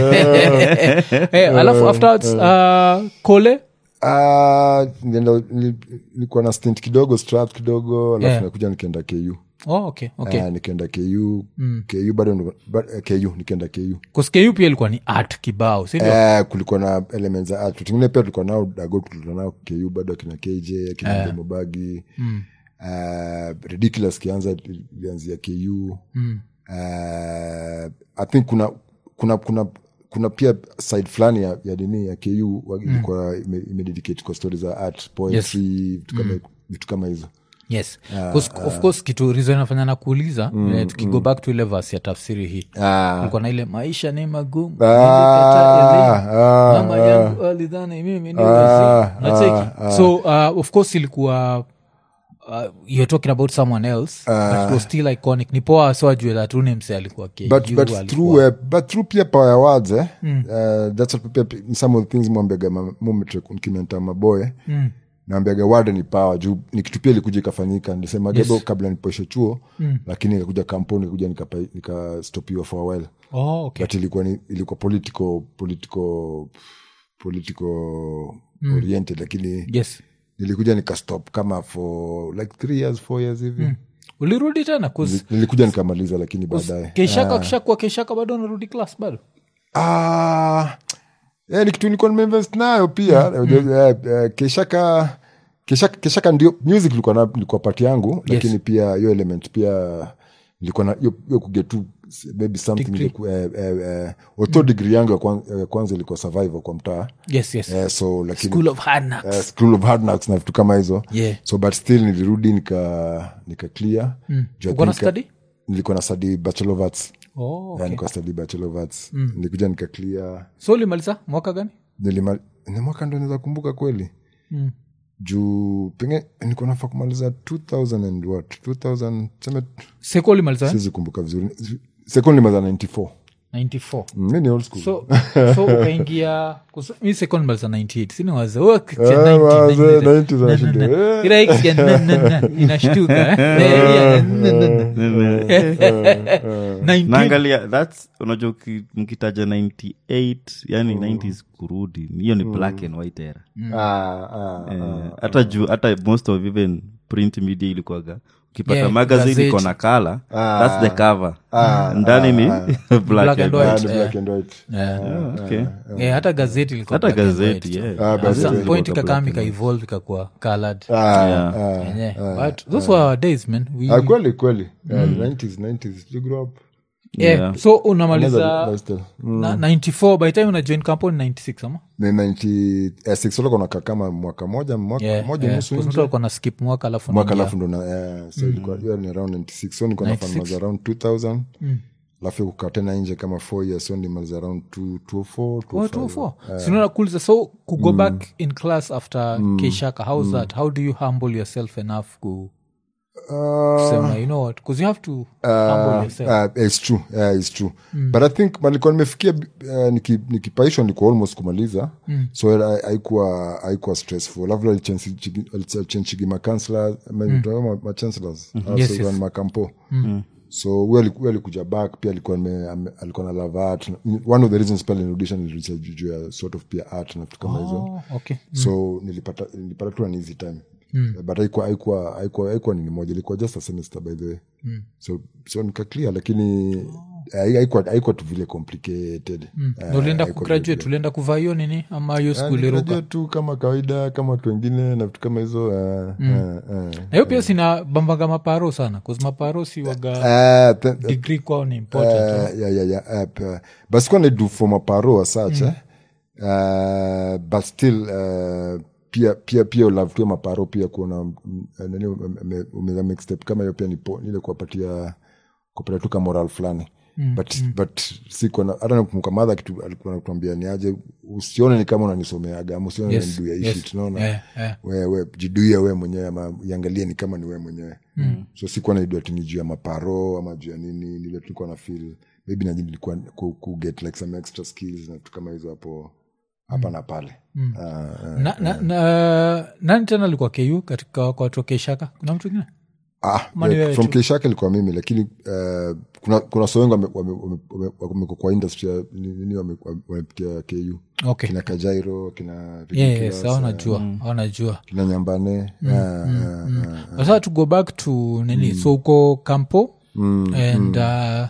Eh, alafu afterwards uh, kole ah, nilienda- nili- nilikuwa na stint kidogo strat kidogo alafu Yeah. nakuja nikaenda ku oh, okay, okay. Ah, nikaenda ku ku bado ndo- ba- eh, ku nikaenda ku kuskeu pia ilikuwa ni art kibao sindio Eh, kulikuwa na elements za art tungine pia tulikuwa nao dago tulikuwa nao ku bado akina kj akina yeah. mobagi mm. uh, ridiculous kianza ilianzia ku mm. uh, i think kuna kuna kuna kuna pia side fulani ya, ya dini ya ku wa- ilikuwa ime, imededicate kwa stori za art poetry vitu kama vitu kama hizo yes 'Cause of course kitu rizo inafanya na kuuliza eh, tukigo back to ile verse ya tafsiri hii Ah. kulikuwa na ile maisha ni magumu Ah, nilikataa elimu. ah, mama ah. yangu alidhani mimi ni Ah, wazimu. Unacheki? ah, so uh, of course ilikuwa uh, you're talking about someone else but it was still iconic ni poa so ajue that uni mse alikuwa KU, but, but, alikuwa- through, uh, but through pia power ya words eh? uh, that's what pia some of the things mwambiaga mumekimenta maboye mm. naambiaga word ni power juu ni kitu pia ilikuja ikafanyika nisemaga yes. kabla nipoeshe chuo mm. lakini ikakuja kampuni ikakuja nikapa- nikastopiwa for a while oh, okay. but ilikuwa ni, ilikuwa political political political mm. oriented lakini yes nilikuja nikastop kama for like three years four years hivi mm. ulirudi tena 'Cause nilikuja nikamaliza lakini baadaye keishaka kishakuwa keishaka bado unarudi class bado Ah, eh, ni kitu nilikuwa nimeinvest nayo pia Eh, eh, keshaka keshaka keshaka ndio music ilikuwa na ilikuwa pati yangu lakini pia hiyo element pia nilikuwa na hiyo hiyo kugetu maybe something Degree. iliku- eh, eh, eh, although degree yangu ya kwan- ya kwanza ilikuwa survival kwa mtaa yes yes eh, so lakini school of hard knocks. eh, school of hard knocks na vitu kama hizo Yeah. so but still nilirudi nika nika clear Juu I Uko na think- study? nilikuwa na study bachelor of arts oh, yeah, okay. nilikuwa study bachelor of arts nilikuja nika clear so ulimaliza mwaka gani nilima ni mwaka ndo naweza kumbuka kweli Mm. juu penge nilikuwa nafaa kumaliza 2000 and what 2000 seme seko ulimaliza eh? siwezi kumbuka vizuri seko nilimaliza 94 94 mi ni old school so so ukaingia kus- mi second maliza 98 sini waze oh, kicha Ah, 90, wazee, 90, 90 za shida. Eh. Ila ikisikia na- na- na, inashtuka eh. Eh, yeah, na- na- na. 19 naangalia thats unajua uki- mkitaja 98 yani 90s kurudi hiyo ni black and white era Ah, ah, Eh, hata juu hata most of even print media ilikuwaga ukipata Yeah, magazine gazeti. iko na kala Ah. thats the cover Ah, ndani ni black, Black and and ah, white. ni eh. black and white. Yeah. Okay. Eh, hata gazeti ilikuwa hata black and gazeti white. yeah. Ah, At basi some ilikuwa point black ikakam and ikaevolve ikakuwa colored Ah, Yeah. ah. yenye but those were our days man we, Ah, kweli kweli Yeah, 90s 90s you grew up yeah. Yeah. so unamaliza Another lifestyle. Mm. na, 94 by the time una join company 96 ama Ni 96 ulikuwa unakaa kama mwaka moja mwaka Yeah, moja yeah. nusu Because nje. mtu alikuwa na skip mwaka alafu mwaka unaingia. alafu ndo na eh, so ilikuwa hiyo ni around 96 so nilikuwa nafanya maza around 2000 alafu kukaa tena nje kama 4 years so nimaliza around 2- 204 Oh, 205. 204. sinaona kuuliza so kugo back in class after kshaka how's that how do you humble yourself enough ku kusema you know what because you have to humble yourself Uh, it's true yeah, it's true but i think malikuwa nimefikia uh, niki- nikipaishwa nilikuwa almost kumaliza so ha- haikuwa haikuwa stressful labda alichenchigi machancellors machancellors Yes, also yes. makampo so huyo aliku- huyo alikuja back pia alikuwa nime- ame- alikuwa na love art one of the reasons pia nirudisha nilirudisha juu juu ya sort of pia art na vitu kama hizo oh, okay so nilipata nilipata tu an easy time but haikuwa haikuwa haikuwa haikuwa nini moja ilikuwa just a semester by the way so so nika clear lakini hai- haikuwa haikuwa tu vile complicated Eh, Na ulienda haikuwa kugraduate ulienda kuvaa hiyo nini ama hiyo Ah, siku iliruka nigraduate tu kama kawaida kama watu wengine na vitu kama hizo eh, eh, eh. na hiyo pia sina bambaga maparo sana bcause maparo si waga Eh, th- degree kwao ni important Uh, yeah, yeah, yeah. Uh, p- but sikuwa naidu for maparo as such eh? uh, but still uh, pia pia pia ulavtua maparo pia kuona mm, eh, nani ume- ume- make step kama hiyo pia ni po- ile kuwapatia kuwapatia tu ka moral fulani but but sikuwa na- hata nakumbuka madha kitu alikuwa natuambia ni aje usione ni kama unanisomeaga ama usione Yes, niduya yes. ishit naona Yeah, yeah. wewe jiduia we mwenyewe ama iangalie ni kama ni we mwenyewe mm. so sikuwa naidua tini juu ya maparo ama juu ya nini nile tulikuwa na feel maybe naji nilikuwa ku, ku get like some extra skills na vitu kama hizo hapo hapa na pale mm. uh, uh, na, na, na, nani tena alikuwa ku katika kwa watu wa Keishaka? kuna mtu ingine ah, Mani yeah, wewe from tu. keshake ilikuwa mimi lakini uh, kuna kuna so wengi wame- wame- wame- wame- wameko kwa industry ya nini wame- wame- wamepitia ku okay kina kajairo kina yeah, Ridiculous, yes awanajua awanajua kina nyambane ah, ah, ah. sasa to go back to nini so uko kampo and uh,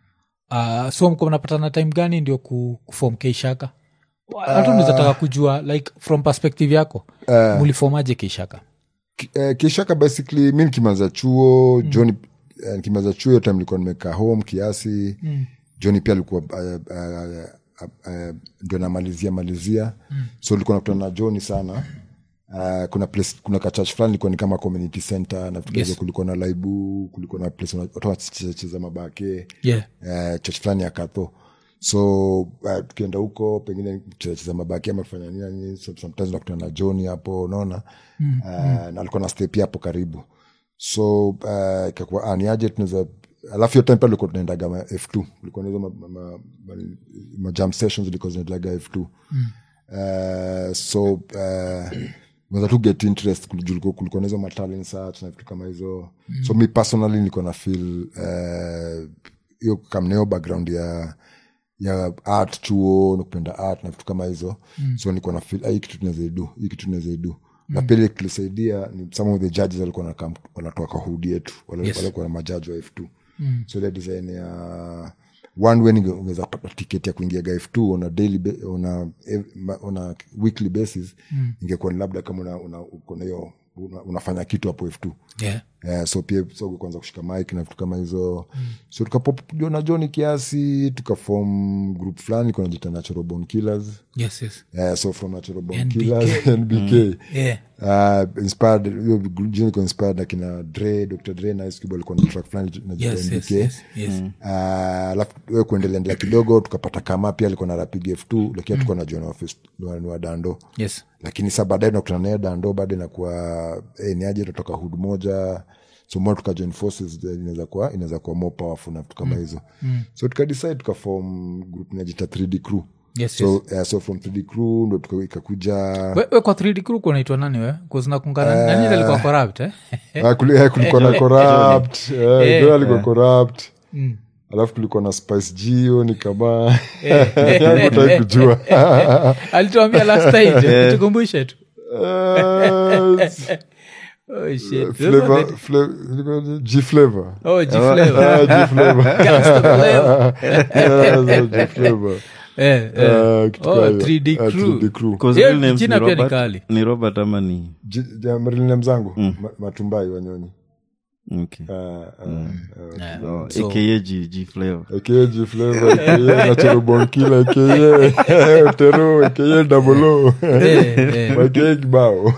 uh, so mko mnapatana time gani ndio ku- kufom keishaka hata nizataka kujua like from perspective yako mulifomaje keishaka Ki- eh, kishaka basically mi nikimaliza chuo mm. john eh, nikimaliza chuo hiyo time nilikuwa nimekaa home kiasi mm. john pia alikuwa uh, uh, uh, uh, ndio namalizia malizia mm. so nilikuwa nakutana na john sana Uh, kuna place, kuna kachurch fulani ilikuwa ni kama community center na vitu Yes. yes. kulikuwa na laibu kulikuwa na place wana- watu wanacheza mabake yeah uh, church fulani ya katho so uh, tukienda huko pengine cheza mabaki ama kufanya nini na nini so, sometimes nakutana na johni hapo unaona mm, uh, na alikuwa na step hapo karibu so uh, ikakuwa ah, ni aje tunaweza alafu hiyo time pia tulikuwa tunaendaga ma f2 ulikuwa na hizo ma, ma, ma, ma, ma jam sessions ilikuwa zinaendaga f2 mm. uh, so uh, unaweza tu get interest kul- juu kulikuwa- kulikuwa na hizo matalent search na vitu kama hizo mm. so mi personally nilikuwa na feel uh, hiyo kamneo background ya ya art chuo na kupenda art na vitu kama hizo mm. so nilikuwa na feel ah, hii kitu tunawezaidu hii kitu tunawezaidu na pia ile kilisaidia ni some of the judges walikuwa wanakam- wanatoa kwa hudi yetu wale Yes. walikuwa na majaji wa f2 mm. so ile design ya one way ninge- ungeweza pata tiketi ya kuingia ga f2 on a daily ba- on a, ev- ma- on a weekly basis mm. ingekuwa ni labda kama una, una, uko na hiyo una, unafanya kitu hapo f2 yeah yeah, so pia so kwanza kushika mik na vitu kama hizo mm. so tukapopjona joni kiasi tukafom group fulani kunajita natural bone killers yes yes yeah, so from natural bone NBK. killers nbk yeah Uh, inspired hiyo jina iko inspired na kina dre dr dre na Ice Cube walikuwa na track fulani na yes yes NBK yes yes Uh, alafu we kuendelea endelea kidogo tukapata kama pia alikuwa na rapig f2 lakini hatukuwa najua ni wa first- ni wa- ni wa dando yes lakini sa baadaye nakutana naye dando baada inakuwa eh, ni aje tutatoka hud moja so more tukajoin forces then inaweza kuwa inaweza kuwa more powerful na vitu kama hizo so tukadecide tukafom group inajita 3d crew Yes, so, uh, so from 3d crew ndo tuka- ikakuja we, we kwa 3d crew kunaitwa nani we kuzinakungana nani ile alikuwa corrupt eh? Ah, kuli- eh, kulikuwa na corrupt eh, Eh. Johnny alikuwa corrupt alafu kulikuwa na spice gio ni kama tai kujua alituambia last time tukumbushe tu Eh, oh, shit. flavor- fla- ilikuwa ni G flavor oh, G flavor. Ah, G flavor Gangster flavor. Yeah, G flavor Eh, eh. Ah, kitu Oh, kama hiyo. 3D Ah, crew. 3D crew. 'Cause Hiyo real names jina ni pia ni Robert- kali. ni robert ama ni Ji- ja- marine names zangu Ma- matumbai wanyonyi okay. Ah, ah, ah. Eh, oh, so- aka G, G flavor aka G flavor aka natural born killer aka tero aka double o eh, eh. aka kibao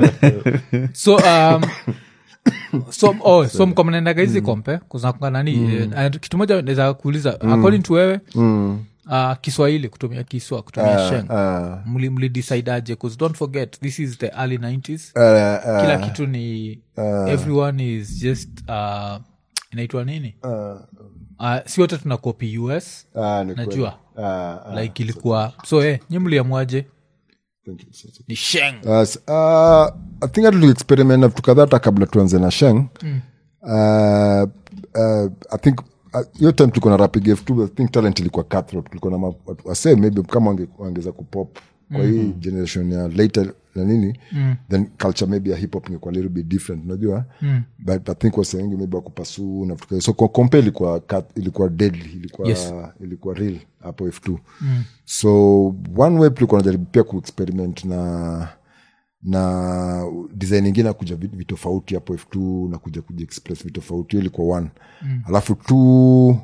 so um, so, oh, so mko mnaendaga hizi kompe kuznakunga nani eh, and kitu moja naweza kuuliza according to wewe uh, kiswahili kutumia kiswa kutumia sheng Ah, mli, mli decide aje bcause don't forget this is the early 90s ah, ah, kila kitu ni everyone is just uh, inaitwa nini ah, uh, si wote tuna copy us ah, ni kweli. najua Ah, ah, like ilikuwa so eh, nyi mliamwaje thank you. ni sheng Uh, s- uh, i think hata tuliexperiment na vitu kadhaa hata kabla tuanze na sheng uh, uh, i think uh, hiyo time tulikuwa na rapid f i think talent ilikuwa cutthroat tulikuwa na ma- watu wase maybe kama wange- wangeweza kupop kwa hii generation ya later na nini then culture maybe ya hip hop ingekuwa little bit different unajua but i think wase wengi maybe wakupasuu na vitu kama- so kwa- kompe ilikuwa cut, ilikuwa deadly ilikuwa Yes. ilikuwa real hapo f2 so one way tulikuwa najaribu pia kuexperiment na na design ingine ya kuja vitu vitofauti hapo f2 na kuja kuja express vitofauti hiyo ilikuwa one mm. alafu t uh,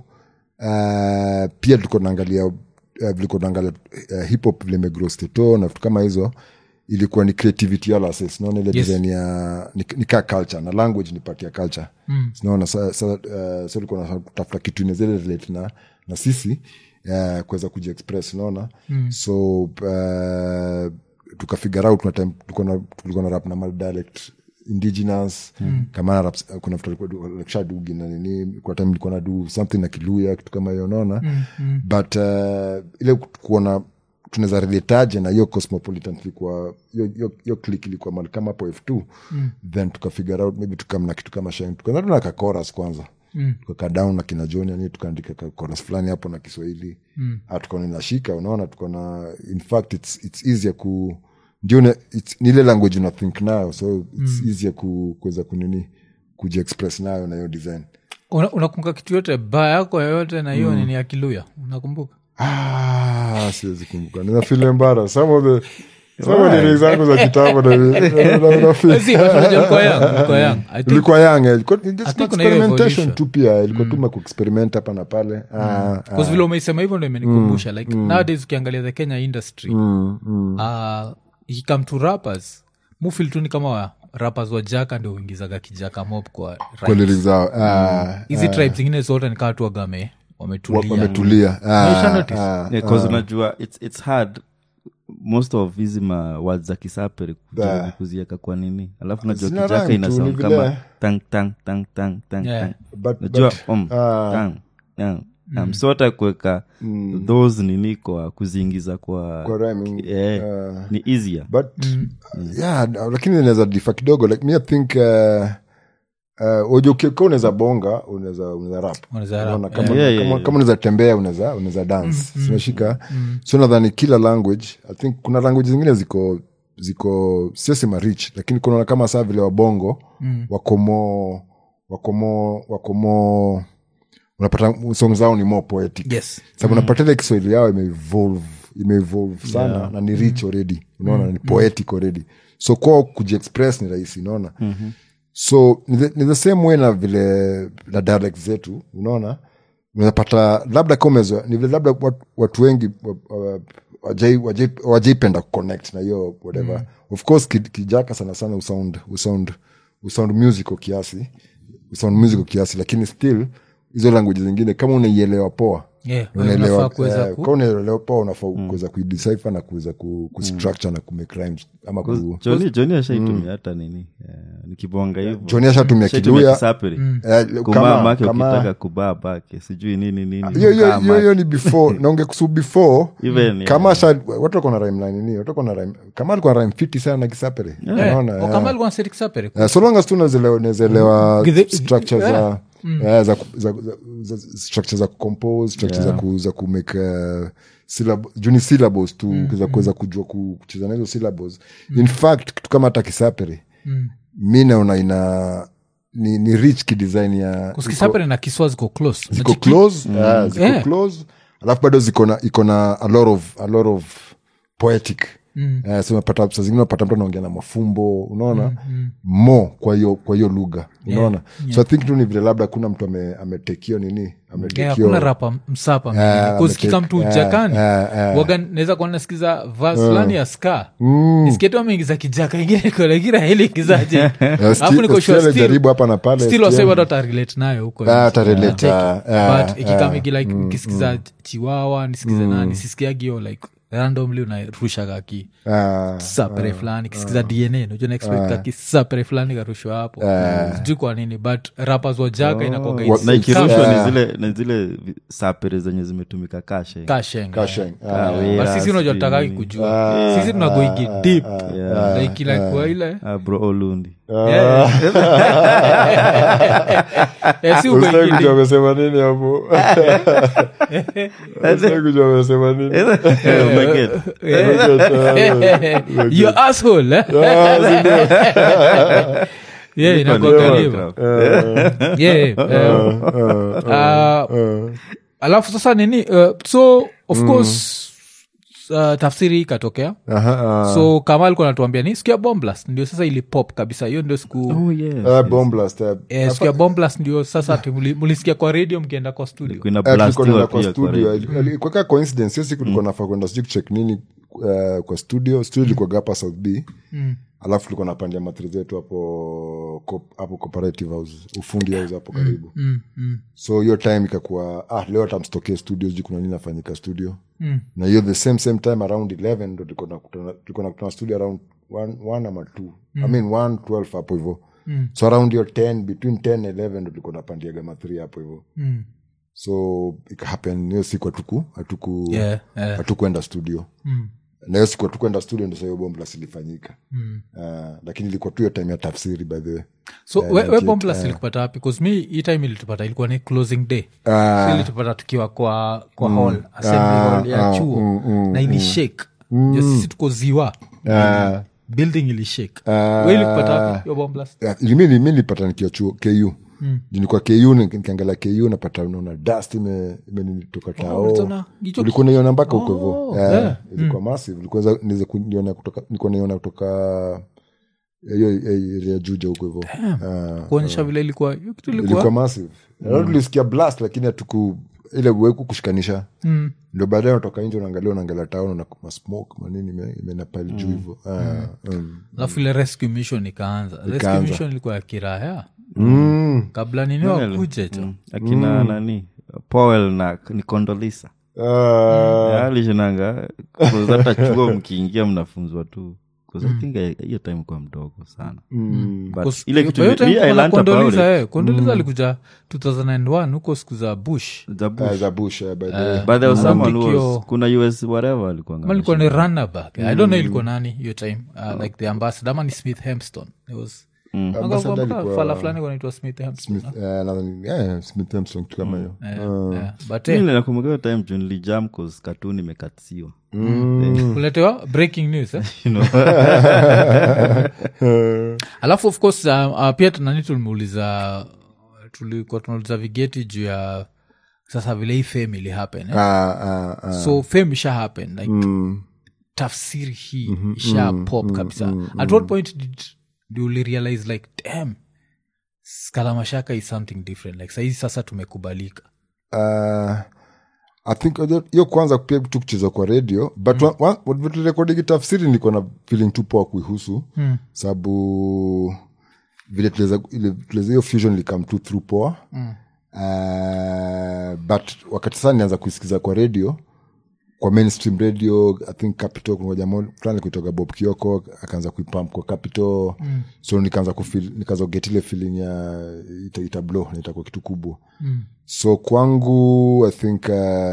pia tulikuwa naangalia uh, vilikuwa naangalia uh, hip hop vile imegrow steto na vitu kama hizo ilikuwa ni creativity yala ses naona ile Yes. design ya ni, ni kaa culture na language ni part ya culture mm. naona sa, sa, uh, sa tulikuwa natafuta kitu inezele relate na, na sisi uh, kuweza kuji express unaona mm. so uh, tukafigure out kuna time tulikuwa na- tulikuwa na rap na mal dialect indigenous mm. kama na raps, kuna vitu alikuwa like shadugi na nini kwa time nilikuwa na do something na kiluya kitu kama hiyo unaona mm, mm. but uh, ile kuona tunaweza reletaje na hiyo cosmopolitan tulikuwa hiyo- hiyo- hiyo click ilikuwa mali kama hapo f2 mm. then tukafigure out maybe tukamna kitu kama sheng tukaanza tu na kakoras kwanza mm. tukakaa down na kina joni ani tukaandika kakoras fulani hapo na kiswahili mm. tukaona inashika unaona tukaona in fact it's, it's easier ku ndio ne- it's- ni ile language una think nayo so it's mm. easier ku, kuweza kunini kujiexpress nayo na hiyo design Una- unakumbuka kitu yote baa yako yoyote na hiyo nini ya kiluya unakumbuka Ah, siwezi kumbuka nina feel embarrassed. some of the some of the lyrics zangu za kitambo na- na- na- na feel- Si, but unajua ulikuwa young, ulikuwa young. I think- ilikuwa young eh, ilikuwa- it's just think kuna hiyo experimentation evolution. tu pia ilikuwa tu makuexperiment hapa na pale Ah, ah. Because vile umeisema hivyo ndo imenikumbusha like nowadays ukiangalia the kenya industry Mm, mm. uh, ikikam to rappers mufil tu ni kama wa rappers wa jaka ndio uingizaga kijaka mob kwa kwa rhymes. lyrics zao Ah, hizi tribe zingine zote nikaa tu wagame wa- wametulia wametulia Ah, Umesha notice? ah, Yeah, 'cause unajua it's, it's hard most of hizi ma words za kisapere kujaribu Ah. kuzieka kwa nini alafu najua Zina kijaka rhyme ina tu, sound ni vile- kama tang tang tang tang tang Yeah. tang but- najua but, um, ah, tang tang tang. so hata kuweka those nini kwa kuziingiza kwa, kwa rhyming, eh, ah, ni easier but yeah lakini inaweza difa kidogo like me i think uh, uh, ojo ukiwa unaweza bonga unaweza unaweza rap Unaweza rap, Unaona, kama, yeah. Yeah, yeah, kama, yeah. kama unaweza tembea unaweza unaweza dance sinashika so nadhani kila language i think kuna language zingine ziko ziko siosema rich lakini kunaona kama saa vile wabongo mm. wakomo wakomo wakomo unapata song zao ni more poetic yes sababu unapata ile kiswahili yao imeevolve imeevolve sana na ni rich already unaona ni poetic already so kwao kujiexpress ni rahisi unaona mm-hmm. so ni the, ni the same way na vile na dialect zetu unaona unapata labda kama umezoea ni vile labda watu, watu wengi wa- wa- wajai- wajai- wajaipenda kuconnect na hiyo whatever of course ki- kijaka sana sana usound usound usound musical kiasi usound musical kiasi lakini still hizo language zingine kama unaielewa poa Yeah, unaelewa unafaa kuweza eh, ku- kwa unaelewa poa unafaa kuweza kuidecipher na kuweza ku, kustructure na kumake rhymes ama ku joni joni ashaitumia hata nini eh, nikibonga hivo Johnny ashatumia Ashaitumia kiluya kisaperi eh, kumaa kama- make kama- ukitaka kubaa bake sijui nini nini hiyo hiyo kukaa hiyo make. hiyo ni before naonge kusu before Even, kama sha watu wako na rhyme line nini watu wako na rhyme kama alikuwa na rhyme fiti sana na kisapere unaona Oh, eh. kama alikuwa anaseti kisapere. Eh, so long as tu unazielewa- unazielewa Githe- structure za eh, za, za, za, za structure za kucompose structure za, ku, za kumake uh, syllab- juu ni syllables tu za kuweza kujua ku- kucheza na hizo syllables in fact kitu kama hata kisapere mi naona ina ni, ni rich kidesign ya Kusikisapere na kiswa ziko close ziko Unachiki- close eh, ziko Yeah. close alafu bado ziko na iko na a lot of, a lot of poetic Eh, so unapata saa zingine unapata mtu anaongea na mafumbo unaona mo kwa hiyo kwa hiyo lugha unaona so i think tu ni vile labda kuna mtu ame- ametekio nini Yeah, ametekio hakuna rapa msapa Eh, kusikika ametake- mtu eh, jakani eh, eh. waga naweza kuwa nasikiza vas fulani ya ska nisikie tu ameingiza kijaka ingine konagira helikizaje Eh, alafu sti- niko sure still still- ajaribu hapa na pale still still- wasee bado atarelate nayo huko Ah, atarelate, ah, ah, but ikikamigi like ukisikiza chiwawa nisikize nani sisikiagio like randomly unarushaga ki ah, sapere fulani kisikiza dna najua naexpect kaki sapere fulani karushwa hapo sijui kwa nini but rappers wa jaga inakuwaga Wa- it's na ikirushwa Yeah. ni zile ni zile vi- sapere zenye zimetumika kashe kashenga Kasheng, ah, Kawera, But sisi unajua sijui tutakagi nini. kujua sisi tunagoigi deep Yeah. like like kwa ile Ah, bro olundi Yeah. Eh, si ugoigi Usitaki kujua deep. amesema nini hapo Usitaki kujua amesema nini Umeget? You asshole, eh? Yeah, inakuwaga hivyo. Yeah, eh, ah, alafu sasa nini uh, so of course uh, tafsiri ikatokea Aha, ah. so kama alikuwa natuambia ni siku ya bomblas ndio sasa ilipop kabisa hiyo ndio siku Oh, yes. Ah, bomb blast, eh. eh, siku ya bomblas ndio sasa ati muli- mulisikia kwa radio mkienda kwa studio Kuna Eh, tulikuwa blastiwa tunaenda kwa pia kwa studio radio. ilikuwa kaa coincidence hiyo siku tulikuwa nafaa kwenda sijui kucheck nini eh, kwa studio studio ilikuwa hapa south b alafu tulikuwa napandia matri zetu hapo co- hapo cooperative house ufundi house hapo karibu Mm, mm, so hiyo time ikakuwa ah, leo tamstokee studio sijui kuna nini nafanyika studio na hiyo the same same time around 11 ndo tulikuwa nakutana- tulikuwa nakutana studio around one, one ama two i mean one 12 hapo hivo so around hiyo 10 between 10 and 11 ndo tulikuwa napandiaga matri hapo hivo mm. so ikahappen hiyo siku hatuku hatuku Yeah, yeah. hatukwenda studio Mm. na hiyo siku hatukwenda studio ndo sahiyo bomblas ilifanyika Mm. uh, lakini ilikuwa tu hiyo time ya tafsiri by the way so we, we bomblas ilikupata wapi bcause mi hii time ilitupata ilikuwa ni closing day Ah. so ilitupata tukiwa kwa kwa hall assembly hall ya chuo na ili shake Jo sisi tuko ziwa Ah. building ili shake we ilikupata wapi hiyo bomblas Yeah, mi mi nilipata nikiwa chuo ku mm. nilikuwa ku ni- nikiangalia ku napata naona dust ime- imenitoka tao ulitona hicho ulikuwa naiona mpaka huko Oh, hivo yeah. ilikuwa massive Ilikuwa za- niweze kuniona kutoka- nilikuwa naiona kutoka hiyo area juja huko hivo Ah. kuonyesha vile ilikuwa hiyo kitu ilikuwa ilikuwa massive mm. tulisikia blast lakini hatuku ile weku kushikanisha Mm. ndo baadaye unatoka nje unaangalia unaangalia town na masmoke manini ime- imenapile juu hivo Ah, mm. alafu ile rescue mission ikaanza rescue Ikaanza. mission ilikuwa ya kiraya Mm. kabla nini wakuje cho Mm. akina nani powel na ni kondolisa Ah, alishinanga hata chuo mkiingia mnafunzwa tu 'Cause I think I- hiyo time kwa mdogo sana mm. But Cause ile hiyo- kitu hiyo mi- time mi I kuna learnt about Condoleezza, it. eh. Condoleezza alikuja 2001 huko siku za bush The bush. Ah, za bush eh, by the way. But there was someone who Mapikio- was- kuna us whatever alikuwa Ama ilikuwa ni runnerback i don't know ilikuwa nani hiyo time uh, like the ambassador ama ni smith hemston It was Ambassador Aka- alikuwa- fala fulani wanaitwa smith hemston Smith, eh, nadhani- eh, Smith Armstrong, kitu kama hiyo Yeah, but eh, nakumbuka hiyo time juu nilijam cause katuni imekatisiwa kuletewa breaking news eh? You know? alafu of course uh, uh, pia nani tulimeuliza tulikuwa tunauliza vigeti juu ya sasa vile hii fame ili happen eh? Ah, ah, ah. so fame isha happen like Mm. tafsiri hii isha pop kabisa at what point did, did you realize like damn skalamashaka is something different like sahizi sasa tumekubalika Uh, i think hiyo- hiyo kwanza pia tu kucheza kwa radio but mm. turekodi tafsiri niko na feeling tu poa kuihusu Mm. sababu vile tuliweza- ile- tuliweza hiyo fusion likam tu through poa Mm. uh, but wakati sasa nianza kuisikiza kwa radio kwa mainstream radio i think capital kuna jamaa fulani kuitoka bob kioko akaanza kuipamp kwa capital mm. so nikaanza kufeel nikaanza get ile feeling ya ita, ita blow na itakuwa kitu kubwa Mm. so kwangu i think uh,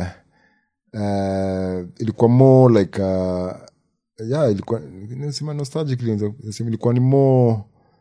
uh, ilikuwa more like uh, yeah ilikuwa nasema nostalgic nasema ilikuwa ni more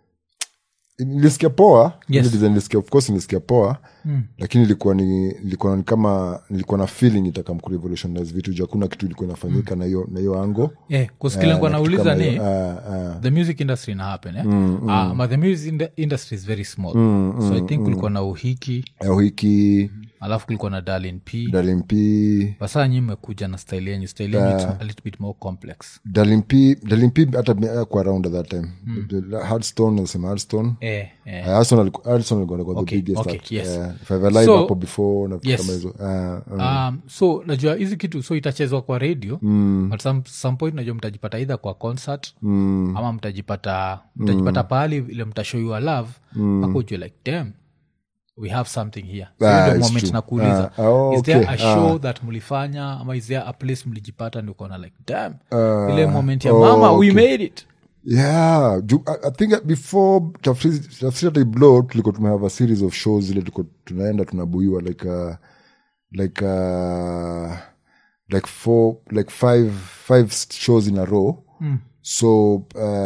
nilisikia poa Yes. Ile design nilisikia of course nilisikia poa Mm. lakini ilikuwa ni ilikuwa ni kama nilikuwa na feeling itakam kurevolutionize vitu juu hakuna kitu ilikuwa inafanyika na hiyo na hiyo ango Eh, kusikila Eh, kwa na kitu nauliza kama ni hiyo. Ah, ah. the music industry ina happen eh? Ah, but the music ind- industry is very small so i think kulikuwa na uhiki Eh, wiki alafu kulikuwa na darlin p dalimpi basaa nyi mmekuja na style yenyu style yenyu it's a little bit more complex dalimpi dalimpi hata mi- kwa around at that time The hardstone nasema hardstone eh, eh. Uh, Hardstone aliku- Hardstone alikuwa alikuwa the Okay, biggest okay, act. yes. Eh, if I've alive So- hapo before na vitu Yes. kama hizo Ah, ah. um, so najua hizi kitu so itachezwa kwa radio mm. but some, some point najua mtajipata either kwa concert mm. ama mtajipata mtajipata mm. pahali ile mtashow your love mpaka ujue like damn we have something here So hiyo Ah, ndio it's moment true. nakuuliza Ah, oh, is there okay. a show that mlifanya ama is there a place mlijipata ndi ukaona like damn ile moment ya oh, mama we okay. made it yeah ju- I, i think that before tafsiri Tafsiri hata iblo tulikuwa tumehave a series of shows zile tulikuwa tunaenda tunabuiwa like uh, like uh, like four like five five shows in a row Mm. so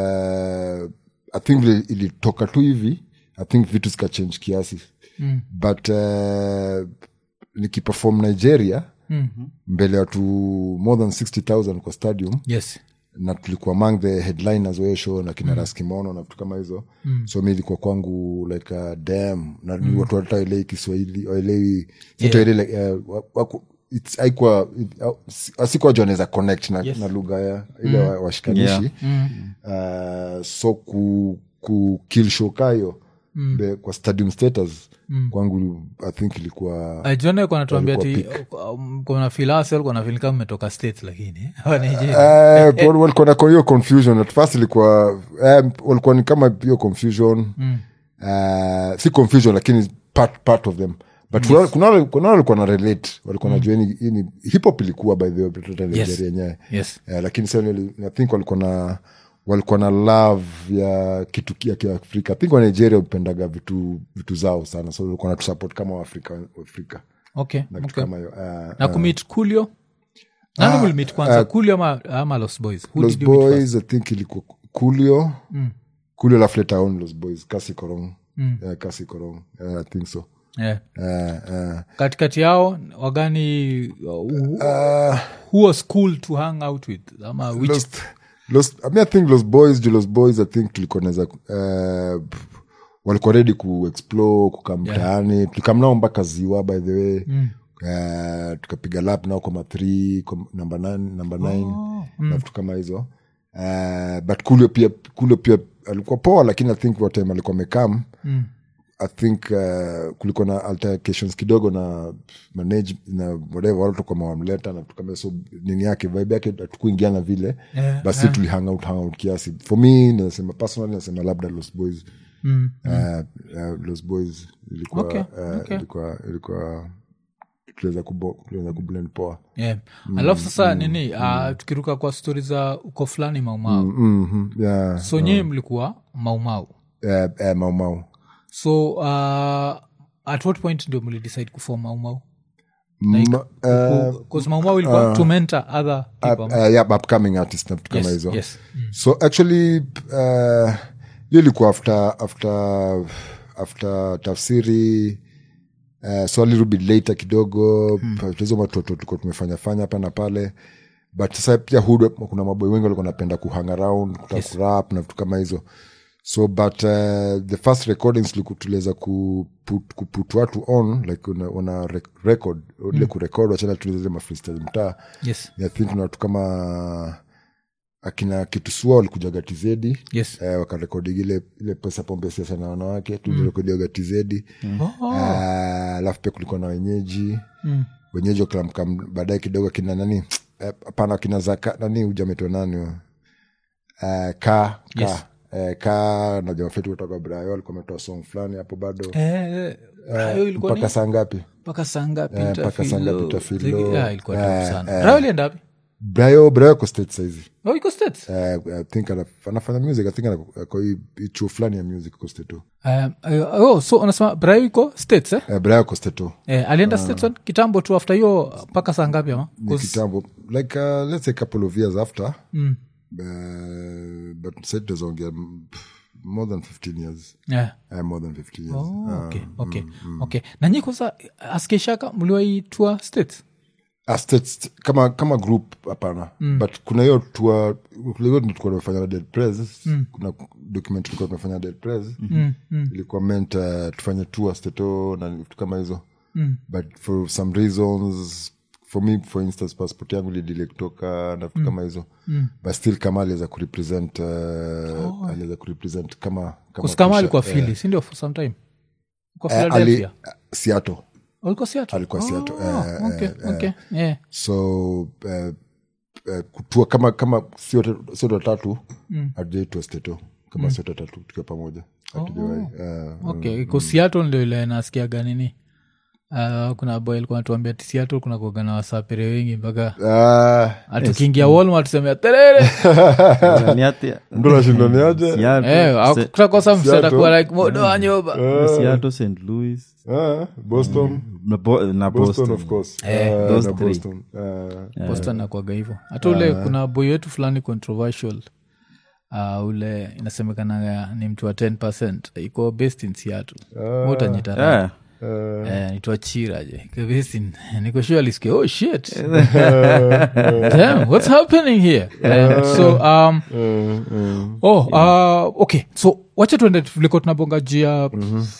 uh, i think vile ilitoka tu hivi i think vitu zikachange kiasi Mm. but uh, nikiperform nigeria Mm. mbele ya watu more than 60000 kwa stadium yes na tulikuwa among the headliners wa hiyo show na kina mm. raskimono na vitu kama hizo mm. so mi ilikuwa kwangu like uh, dam na mm. watu hata waelewi kiswahili waelewi yeah. like, uh, wa- waku- it's- haikuwa it- au- si- asikuwa juu anaweza connect na, Yes. na lugha ya ile wa- washikanishi uh, so ku, ku kill show kayo mm. kwa stadium status mm. kwangu i think ilikuwa jona kuwa natuambia ti Walikuwa kuna filasi alikuwa na feel kama mmetoka states lakini wa Nigeria. Eh, wal- walikuwa na hiyo confusion at first ilikuwa eh, walikuwa ni kama hiyo confusion Mm. Eh, si confusion lakini part, part of them but kuna- kuna wale- kuna wale walikuwa na relate walikuwa najua hii ni- hii ni hip hop ilikuwa by the way hata Nigeria yenyewe yes Eh, lakini sa i think walikuwa na walikuwa na love ya kitu ya kiafrika i think wa nigeria upendaga vitu vitu zao sana so walikuwa natusupport kama waafrika waafrika okay, na kitu okay. kama hiyo Eh, na kumit kulio nani mlimit kwanza kulio ama, ama los boys Who los did you meet first? boys i think ilikuwa kulio Mm. kulio alafu later on los boys kasi korong Mm. yeah, kasi korong yeah, i think so yeah. uh, uh, katikati yao wagani uh, who, uh, who was cool to hang out with ama which los, los, I, mean, i think los boys juu los boys i think tulikuwa naweza uh, walikuwa ready kuexplore kukaa mtaani tulikam nao mpaka ziwa by the way Mm. uh, tukapiga lap nao kwa mathri namba nine, namba nine Oh, na vitu kama hizo uh, but kulio pia kulio pia alikuwa poa lakini i think what time alikuwa mekam Mm. i think uh, kulikuwa na altercations kidogo na manage na whatever wale tukama wamleta na tukama so nini yake vibe yake hatukuingiana vile Yeah, but still tuli hang out hang out kiasi for me nasema personally nasema labda los boys Mm. uh, uh, los boys ilikuwa Okay, uh, okay. ilikuwa ilikuwa tuliweza kubo- tuliweza kublend poa yeah. alafu sasa nini uh, tukiruka kwa stori za uko fulani maumau mm-hmm. yeah. so nyie mlikuwa maumau uh, uh, mau mau so uh, at what point ndio mlidecide kufom maumau Ma- uh, bcause maumau ilikuwa to mentor other people uh, uh, yeah, upcoming artist na vitu kama yes, hizo yes. so actually uh, hiyo ilikuwa after after after tafsiri uh, so a little bit later kidogo hmm. hizo matoto tulikuwa tumefanya fanya hapa na pale but sasa pia hood kuna maboi wengi walikuwa napenda kuhang around kutaka Yes. kurap na vitu kama hizo so but uh, the first recordings tuliku- tuliweza kuput, kuput watu on like una, una rec- record ile kurekod wachana tulizeze mafreestyle mtaa yes I think kuna watu kama akina kitusua walikujaga tizedi yes eh, wakarekodi ile ile pesa pombe siasa na wanawake tulirekodiaga tizedi Oh. Eh, alafu pia kulikuwa na wenyeji Mm. wenyeji wakilamka baadaye kidogo akina nani eh, hapana akina zaka nani ujametwa nani uh, ka ka Yes. eh, ka na jamaa fetu kutoka brayo alikuwa ametoa song fulani hapo bado Eh, eh, Brayo ilikuwa ni- mpaka saa ngapi mpaka sanga Eh, mpaka saa ngapi Tafilo. ilikuwa Eh, tamu sana Brayo alienda wapi brayo brayo ko state saizi oh iko states Eh, I think anaf- anafanya music i think ana- ako hii- hii chuo fulani ya music ko state tu Um, uh, oh, so unasema brayo iko states eh? eh, brayo ko state tu eh, alienda states on kitambo tu after hiyo mpaka saa ngapi ama ni 'Cause- kitambo like uh, let's say couple of years after Mm. uh, but said tuzaongea more than 15 years yeah. uh, more than 15 years Oh, okay, okay, okay. na nyi kwanza askeshaka mliwaitua states Ah, states, kama kama group hapana but kuna hiyo tua hiyo tulikuwa tumefanya na dead press kuna document tulikuwa tumefanya na dead press ilikuwa meant uh, tufanye tour steto na vitu kama hizo but for some reasons for me for instance passport yangu lidile kutoka na vitu kama hizo but still kama aliweza kurepresent uh, aliweza kurepresent kama kama kuskama Kusha- alikuwa eh, fili sindio for some time kwa eh, ali- philadelphia Seattle alikuwa Seattle? alikuwa Seattle, Oh, eh, okay, eh, okay, yeah. so uh, uh, kutua kama kama sote watatu mm. atujaitua steto kama sote watatu tukiwa pamoja hatujawai uh, okay iko Seattle ndio ile nasikiaga nini Uh, kuna boy alikuwa natuambia ti Seattle kuna kuaga na wasapere wengi mpaka uh, atukiingia Walmart tusemea terere Ni ati- ndo nashindaniaje Seattle, Eh, Se- kutakosa msada Seattle. kuwa like modo wa nyoba Seattle, St. Louis uh, boston na Bo- na boston Boston. of course Eh, uh, those na three. boston uh, boston nakwaga hivo hata ule kuna boy wetu fulani controversial uh, ule inasemekanaga ni mtu wa 10 iko based in seattle utanyitara Eh, Eh, nitwa chiraje kabesin nikoshua alisikia oh shit Damn, what's happening here Eh, so um, oh uh, okay so wacha tuende tuliko tunabonga juu ya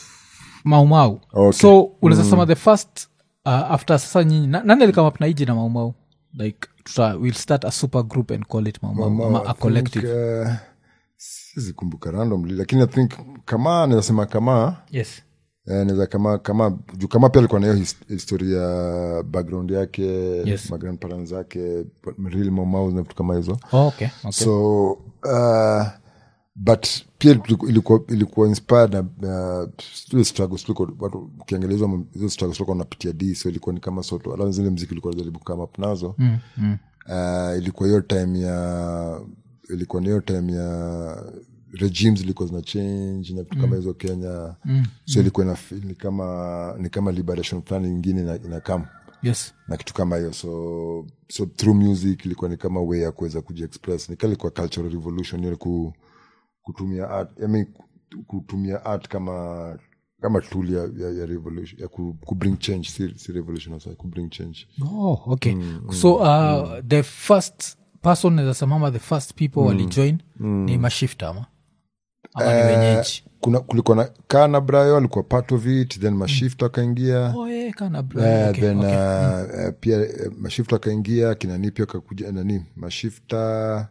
maumau Okay. so unaweza sema the first uh, after sasa nyinyi na- nani alikama na iji na maumau like tuta, we'll start a super group and call it maumau Mama, ama I a think, collective uh, siwezi kumbuka randomly lakini i think kama nawezasema kama yes Eh, naweza kama kama juu kama pia alikuwa na hiyo his- historia background yake Yes. magrandparents zake real mamau na vitu kama hizo oh, okay, okay. so uh, but pia iliku- ilikuwa, ilikuwa inspired na uh, zile struggles tulikuwa- watu ukiangalia hizo hizo struggles tulikuwa napitia d so ilikuwa ni kama soto ala zile mziki ilikuwa najaribu come up nazo mm, mm. uh, ilikuwa hiyo time ya ilikuwa ni hiyo time ya regimes zilikuwa zina change na vitu kama hizo kenya mm. so ilikuwa ina feel ni kama ni kama liberation fulani ingine ina, ina come yes na kitu kama hiyo so so through music ilikuwa ni kama way ya kuweza kujiexpress nika ilikuwa cultural revolution ile ku, kutumia art I mean, kutumia art kama kama tool ya, ya, ya revolution ya ku, ku bring change si, si revolution sorry, ku bring change oh, okay so uh, the first person nawezasemama the first people walijoin ni mashifta ama ama ni wenyeji kuna kulikuwa na kana brayo alikuwa part of it then mashift akaingia oh, yeah, kana bro. Eh, okay, then okay. uh, eh, pia eh, mashifta akaingia kina nipi akakuja nani mashifta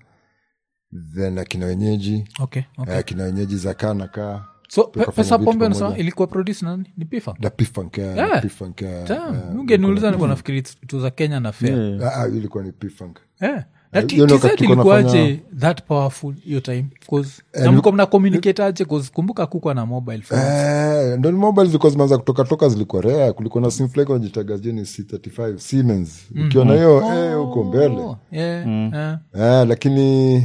then akina wenyeji okay, okay. eh, akina wenyeji za kaa na kaa so pe, tukafanya pesa vitu pombe pamoja. nasema ilikuwa produce nani ni pifa na pifunk yeah, Yeah. P-Funk, yeah, Damn, yeah. ungeniuliza nikuwa nafikiri tu za kenya na fair yeah. Ah, ah, ilikuwa ni P-Funk. Eh. Na T- hiyo ndio TZ wakati tulikuwa ilikuwaje that powerful hiyo time Cause- na mlikuwa mna communicate aje 'Cause kumbuka kukwa na mobile phone Eh, ndo ni mobile zilikuwa zimeanza kutoka toka zilikuwa rea kulikuwa na simflake wanajitaga jeni c35 siemens ukiwa na hiyo eh, huko mbele Oh, yeah, yeah. eh, lakini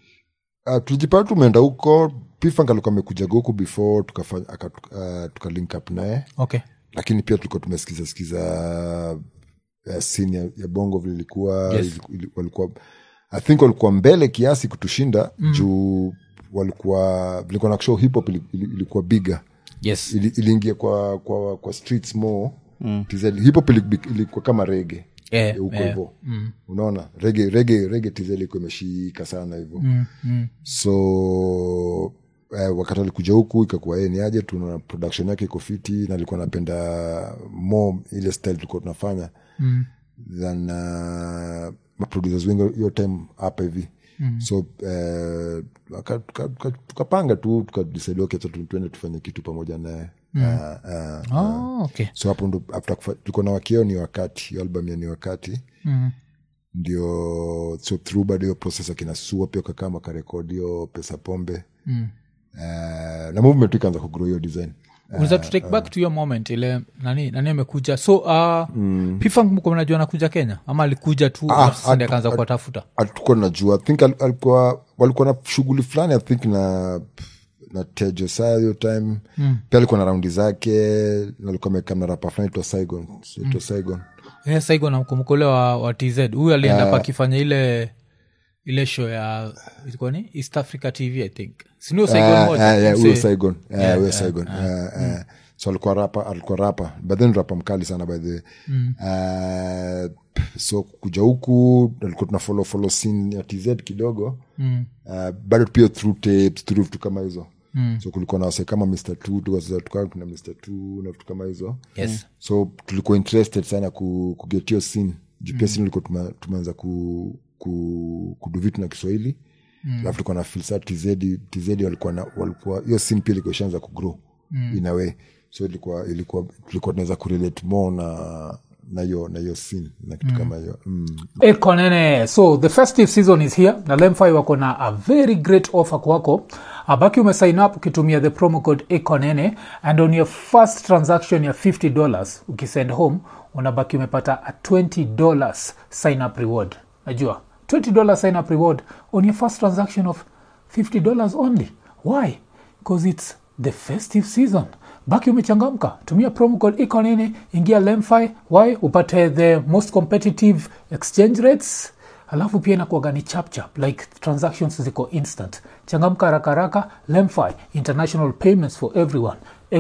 uh, tulijipata tumeenda huko pifunk alikuwa amekujaga huku before tukafanya aka- tuka- uh, tuka link up naye okay lakini pia tulikuwa tumesikiza sikiza uh, scene ya, ya bongo vile ilikuwa Yes. iliku- ili- walikuwa i think walikuwa mbele kiasi kutushinda mm. juu walikuwa vilikuwa na show hip hop ili- ili- ilikuwa bigger yes ili, iliingia kwa, kwa, kwa streets more mm. hip hop ili- ilikuwa kama rege Eh, huko eh. hivo unaona rege rege rege tz ilikuwa imeshika sana hivo Mm, mm. so eh, wakati alikuja huku ikakuwa yeye ni aje tuna production yake iko fiti na alikuwa napenda more ile style tulikuwa tunafanya Mm. than uh, maproducers wengi hiyo time hapa hivi mm. so eh, waka- tuka- tuka- tukapanga tu tukadecide okay, acha tu- tuende tufanye kitu pamoja naye mm. uh, uh, Oh, okay so hapo ndo after kufa- tulikuwa na wakio ni wakati hiyo album ya ni wakati Mm. ndio so through bado hiyo process akina sua pia kakama karekodi hiyo pesa pombe Eh, na movement tu ikaanza kugrow hiyo design unaweza to take back to your moment ile nani nani amekuja so uh, mm. pifang mko mnajua anakuja kenya ama alikuja tu Ah, alafu sasa ndiye atu- akaanza kuwatafuta hatukuwa najua I think al- alikuwa walikuwa na shughuli fulani i think na na tejo saa hiyo time mm. pia alikuwa na raundi zake na alikuwa amekaa na rapa fulani itwa saigon itwa saigon yeah, saigo namkumbuka ule wa, wa tz huyu alienda uh, pakifanya ile ile show ya ilikuwa ni east africa tv i think sinio saigon Ah, moja ah, yeah, Mse- huyo saigon Eh, huyo saigon Eh, eh. so alikuwa rapa alikuwa rapa but then rapa mkali sana by the Eh, so kuja huku alikuwa tuna follow follow scene ya tz kidogo mm. bado pia through tapes through vitu kama hizo mm. so kulikuwa na wase kama mr t tukaa kuna mr t na vitu kama hizo yes so tulikuwa interested sana ku, kugetio scene juu pia scene ulikuwa tuma- tumeanza ku, ku, kudu vitu na kiswahili alafu tulikuwa na filsa tz tz walikuwa na walikuwa hiyo scene pia ilikuwa ishaanza kugrow mm. in a way so ilikuwa ilikuwa tulikuwa tunaweza kurelate more na na hiyo na hiyo scene na kitu kama hiyo mm. ekonene so the festive season is here na lemfi wako na a very great offer kwako abaki umesign up ukitumia the promo code ekonene and on your first transaction ya $50 ukisend home unabaki umepata a $20 sign up reward najua $20 sign up reward on your first transaction of $50 only why because it's the festive season baki umechangamka tumia promo code ikonini ingia lemfi y upate the most competitive exchange rates alafu pia inakuaga ni chapchap like transactions ziko instant changamka haraka haraka lemfi international payments for everyone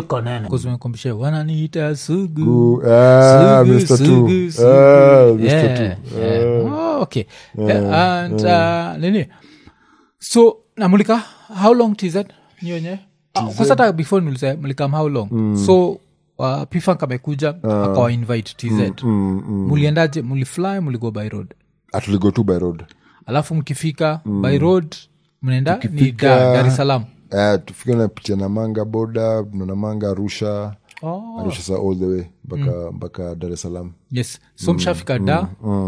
ekonene wananiita sugu Ku- ah, Sugu, Mr. Two. sugu, sugu. Ah, Mr. Yeah, Two. yeah. Oh, okay Yeah, and uh, nini so namulika how long tz nyonye kwasata before nilise mlikam how long so uh, pifank amekuja akawa invite tz muliendaje mulifly muligo by road atuligo tu by road alafu mkifika by road mnaenda ni Tukifika- da, dar es salaam Eh, tufika napitia namanga boda namanga arusha oh. arusha sa all the way mpaka mpaka dar es salaam yes so mshafika da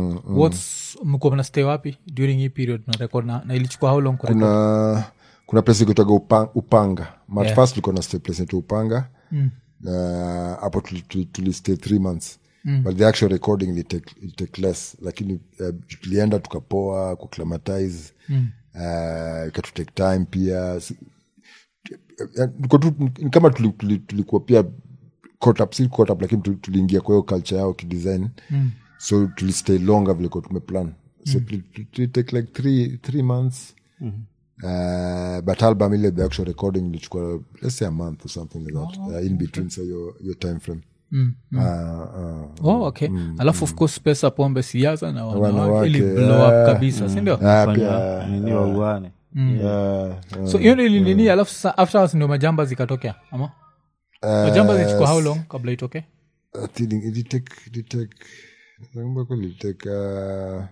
whats mkuwa mnastay wapi during hii period narekod na, na ilichukua how long kurekod kuna kuna place ikitaga upanga, upanga. mat yeah. first tulikuwa na stay place inaitwa upanga na hapo tuli- tuli- tulistay three months but the actual recording will take, will take less lakini uh, tulienda tukapoa kuclimatize mm. uh, ikatutake time pia Si- eh, tulikuwa tu- ni kama tuli- tuli- tulikuwa pia caught up, si caught up lakini tu- tuliingia kwa hiyo culture yao kidesign mm. so tulistay longer vile kuwa tumeplan so tuli- tuli- tulitake like three, three months Uh, but album ile the actual recording ilichukua let's say a month or something like that uh, in between so your, your time frame uh, uh, oh, okay alafu of course pesa pombe siasa na wanawake Wanawake, ili blow up yeah. kabisa sindio ah, fanya pia, nini wauane yeah, uh, so hiyo nili nini alafu sasa afterwards ndio majamba zikatokea ama majamba zilichukua how long kabla itoke I think it did take, it did take, nakumbuka kweli it take, uh,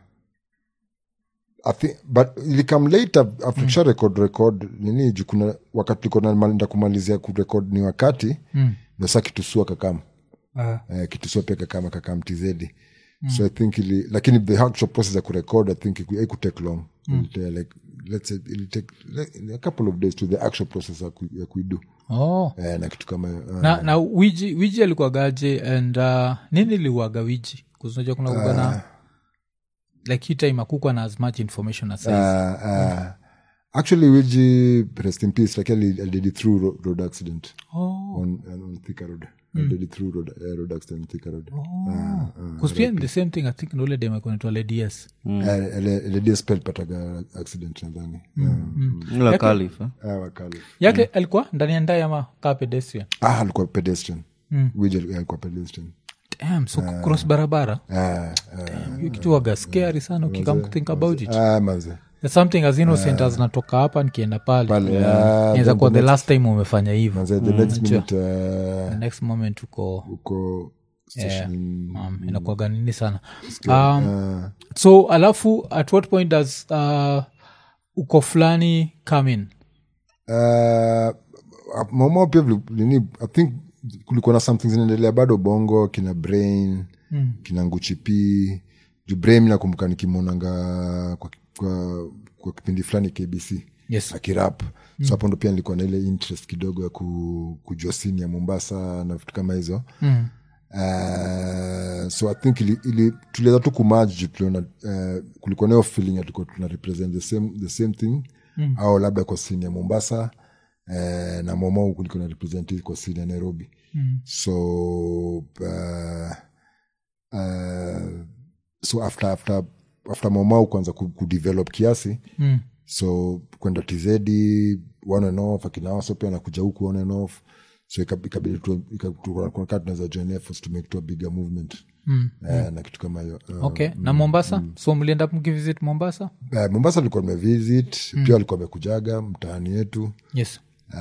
I think, but ilikam later after tusha record record nini juu kuna wakati tulikuwa naenda kumalizia kurekod ni wakati mm. nasa kitusua kakam uh, kitusua pia kakam kakam tizedi so i think ili lakini the actual process ya kurecord i think iku- haikutake long Ilitake like let's say it'll take like, a couple of days to the actual process ya ku- ya kuidu oh. eh, na kitu kama hiyo uh, na, na wiji wiji alikuagaje and uh, nini liuaga wiji kuznaja kuna kuga na like hii time akukwa na as much information as size uh, uh, actually wiji rest in peace lakini ali- alidid it through ro- road accident oh. on, on Thika road alidid it through road, uh, road accident on Thika road kuspia the same thing i think nole demakonetwa lds lds pataga accident nadhani la kalif eh? Ah, wakali yake alikuwa ndani ya ndai ama kaa pedestrian ah alikuwa pedestrian wiji alikuwa pedestrian Damn, so cross barabara ah, ah, hiyo kitu waga scary sana ukikam think about it ah, manze There's something as innocent as natoka hapa nikienda pale Pale, Yeah. ah, Inaweza then kuwa the the next- last time umefanya hivyo manze the next minute the uh, next moment uko uko station um, inakuwaga nini sana um, so alafu at what point does uh, uko fulani come in uh, mama pia vile- nini i think kulikuwa na something zinaendelea bado bongo kina brain mm. kina nguchipi juu brain nakumbuka nikimwonanga kwa, kwa, kwa kipindi fulani kbc Yes. akirap so hapo ndo pia nilikuwa na ile interest kidogo ya ku, kujua sini ya mombasa na vitu kama hizo Mm. Uh, so i think ili, ili tuliweza tu kumaji juu tuliona uh, kulikuwa nayo feeling ya tulikuwa tuna represent the same, the same thing mm. au labda kwa sini ya mombasa uh, na momau kulikuwa na represent kwa sini ya nairobi mm. so uh, uh, so after after after momau kuanza ku- kudevelop kiasi Mm. so kwenda tizedi one and off akinawaso pia nakuja huku one and off so ikab- ikabidi tu- ika- tu- tunakaa tunaweza join efforts to make to a bigger movement Mm. Eh, na kitu kama hiyo uh, okay na mombasa so mlienda mkivisit mombasa uh, mombasa alikuwa mevisit pia walikuwa wamekujaga mtaani yetu yes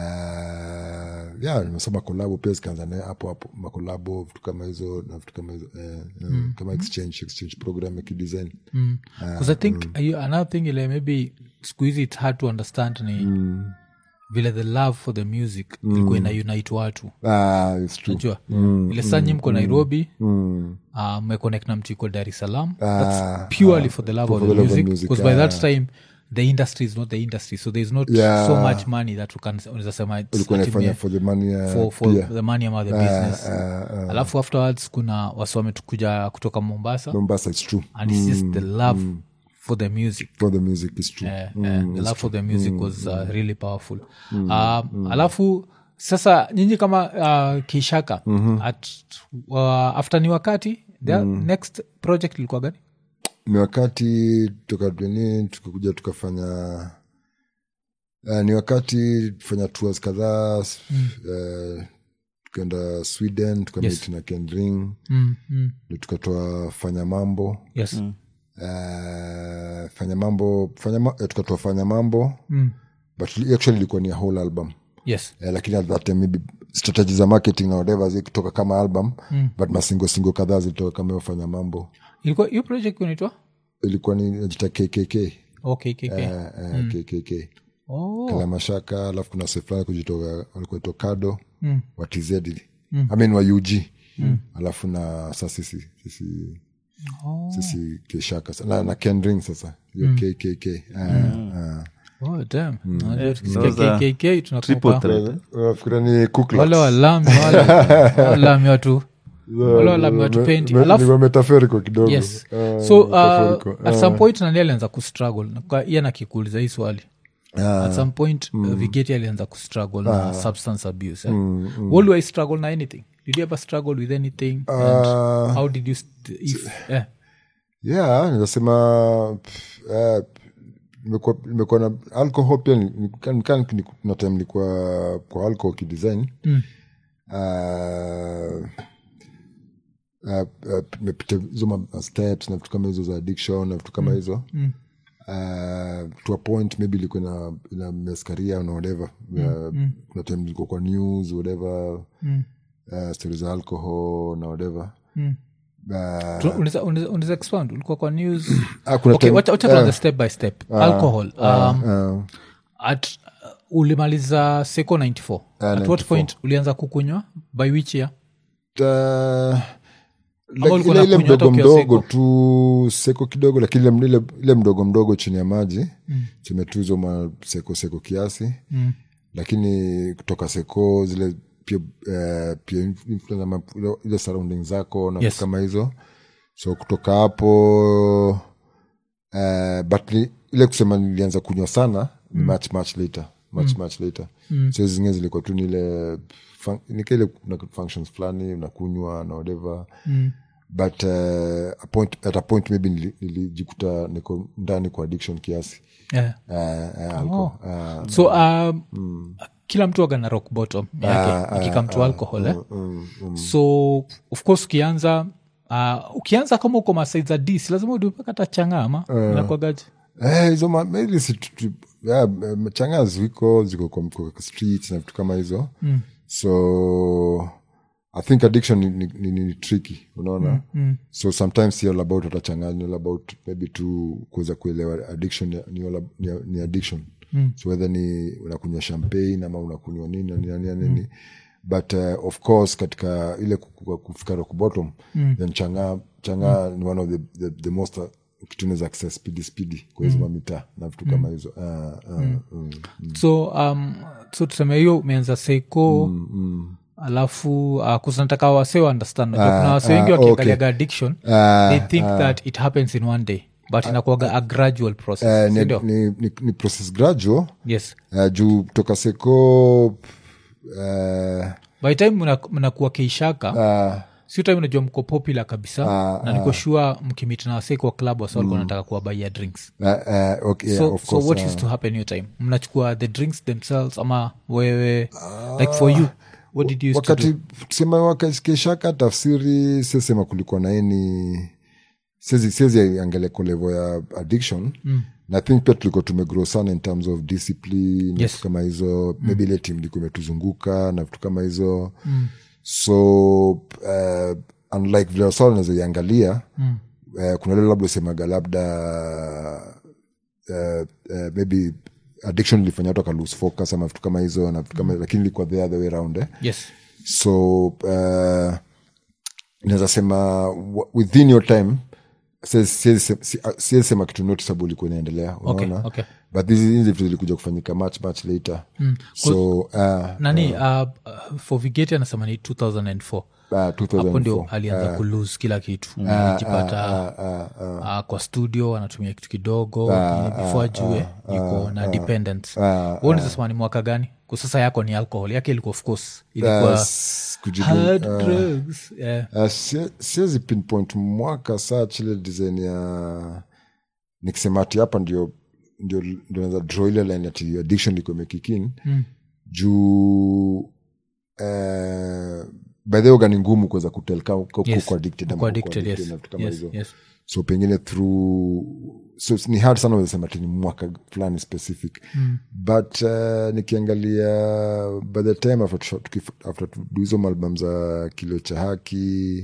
uh, ya nimesoma kolabo pia zikaanza naye hapo hapo makolabo vitu kama hizo na vitu kama hizo eh, eh, kama exchange exchange program ya kidesign because i think uh, another thing ile maybe siku hizi its hard to understand ni vile the love for the music ilikuwa ina unite watu ah, it's true najua ile saa nyi mko nairobi uh, mmeconnect na mtu iko dar es salaam that's purely for the love of for the the love of music music, because by that time the industry is not the industry so there's not Yeah. so much money that you can unaweza sema it's ulikuwa ati naifanya me- for the money uh, for, for pia the money ama the business uh, alafu afterwards kuna wasi wametukuja kutoka mombasa mombasa it's true and it's just the love for the music for the music is true Eh, eh, the love for the music was uh, really powerful um, alafu sasa nyinyi kama uh, kishaka at, uh, after ni wakati the next project ilikuwa gani ni wakati tukadeni tukakuja tukafanya uh, ni wakati tufanya tours kadhaa mm. uh, tukaenda sweden tukamit Yes. na kendring mm, mm. ndo tukatoa fanya mambo yes uh, fanya mambo fanya ma, eh, tukatoa fanya mambo Mm. but li- actually ilikuwa ni a whole album yes eh, lakini at that time maybe strategy za marketing na whatever zikitoka kama album mm. but masingo singo kadhaa zilitoka kama hiyo fanya mambo ilikuwa hiyo project unaitwa ilikuwa ni najita kkk okay, okay, okay. eh, eh, kkk oh. kalamashaka alafu kuna se fulani kujitoka walikuwa kado Mm. wa tz mm. I mean wa ug mm. alafu na sa sisi sisi Oh. sisi keshaka sa- na, na kendring sasa hiyo kkk Ah, ah. Oh, damn. Unajua tukisikia Those are KKK triple tunakumbuka threat Unafikira ni Ku Klux? wale walami wale walami watu wale walami watu pendi Me- alafu ni metaphorical kidogo yes Ah, so uh, metaphorical. at some point nani alianza kustruggle Kwa- iye nakikuuliza hii swali at some point uh, vigeti alianza kustruggle na substance abuse eh? What do i struggle na anything did you ever struggle with anything and Ah. how did you st- if, eh, yeah ninasema pff, eh, nimekuwa nimekuwa na alcohol pia ni- ni- kan- kan- ni- na time nilikuwa kwa alcohol kidesign Mm. Ah, ah, ah, nimepita hizo ma- steps na vitu kama hizo za addiction na vitu kama hizo Mm. Uh, to a point maybe ilikuwa ina, ina meskaria na whatever uh, kuna time ilikuwa kwa news whatever Mm. uh, stori za alcohol na whatever Mm. uh, Tu- unaweza- unaweza unaweza expound ulikuwa kwa news ah, kuna okay time- wacha wacha tuanze step by step alcohol um, uh, at uh, ulimaliza seco 94 at what 94. point ulianza kukunywa by which year uh, like, ulikuwa ile, ile unakunywa hata mdogo ukiwa mdogo tu seko kidogo lakini ile, ile, ile mdogo mdogo chini ya maji mm. zimetuzwa ma seko seko kiasi Mm. lakini kutoka seko zile pia uh, pia influence ama ile- ile surrounding zako na Yes. vitu kama hizo so kutoka hapo uh, but ni, ile kusema nilianza kunywa sana ni much much later much much later so hizo zingine zilikuwa tu nile nikaile kuna functions fulani unakunywa na whatever Mm. but uh, a point, at a point maybe nili- nilijikuta niko ndani kwa addiction kiasi yeah. uh, uh, alcohol. Uh, so um, kila mtu aga na rock bottom yake ikikam to alcohol eh? so of course ukianza uh, ukianza kama uko masaid za dis lazima udupakata changama nakwagaji Eh, hizo ma- maybe si tu- tu- yeah, eh, changa ziko ziko kwa, kwa streets na vitu kama hizo mm. so i think addiction ni, ni, ni, ni tricky unaona mm, mm. so sometimes si all about atachanganya ni all about maybe tu kuweza kuelewa addiction ni, ni, all ab- ni, ni addiction mm. so whether ni unakunywa champagne ama unakunywa nini na nini na nini, na nini. but uh, of course katika ile ku- ku- kufika rock bottom mm. then changa changa ni one of the, the, the most uh, kitu inaweza access spidi spidi kwa hizo mamita na vitu kama hizo uh, uh, mm. so um, so tuseme hiyo umeanza seiko alafu uh, kusanataka wase understand Unajua kuna wase wengi ah, wakiangaliaga okay. addiction Ah, they think that it happens in one day but inakuaga a gradual process Eh, ni, sindio ni, ni, ni process gradual yes uh, juu toka seko uh, by time mna- mnakuwa keishaka uh, si time unajua mko popular kabisa na niko sure mkimit na wase kwa club wasa walikuwa nataka kuwabaia drinks uh, uh, okay, so, yeah, of so course, what uh, used to happen hiyo time mnachukua the drinks themselves ama wewe like for you what did you used to do? wakati tusema wakakeshaka tafsiri sesema kulikuwa na eni siezi siezi angalia kwa level ya addiction mm. na think pia tulikuwa tumegrow sana in terms of discipline na Yes. vitu kama hizo mm. maybe ile team ilikuwa imetuzunguka na vitu kama hizo mm. so uh, unlike vile wasa wanaweza iangalia mm. uh, kuna lile labda usemaga labda uh, uh, maybe addiction ilifanya watu akalose focus ama vitu kama hizo na vitu kama lakini ilikuwa the other way around eh? yes so uh, naweza sema wa- within your time siwezi- siwezi se- si- ah, siwezi sema kitu noticeable ilikuwa inaendelea Okay, unaona okay. but hizi hizi vitu zilikuja kufanyika much much later so uh, nani uh, uh, for vigeti anasema ni 2004 uh, hapo ndio 2004 alianza kulose kila kitu alijipata uh, kwa studio anatumia kitu kidogo ili before ajue yuko na dependence uh, ni mwaka gani kwa sasa yako ni alcohol yake ilikuwa of course ilikuwa s- kujibu- hard drugs yeah. Uh, sie- siwezi pinpoint mwaka saa chile design ya nikisema ati hapa ndio ndio ndio naweza draw ile line ati addiction liko imekikin mm. juu uh, by the way ni ngumu kuweza kutel ka- ka- Yes. kuko addicted ama Kuko kuko addicted, addicted yes. na vitu kama Yes, hizo yes. so pengine through so ni hard sana wezasema ti ni mwaka fulani specific mm. but uh, nikiangalia by the time after tusha- tukif- after tudu hizo malbam za kilio cha haki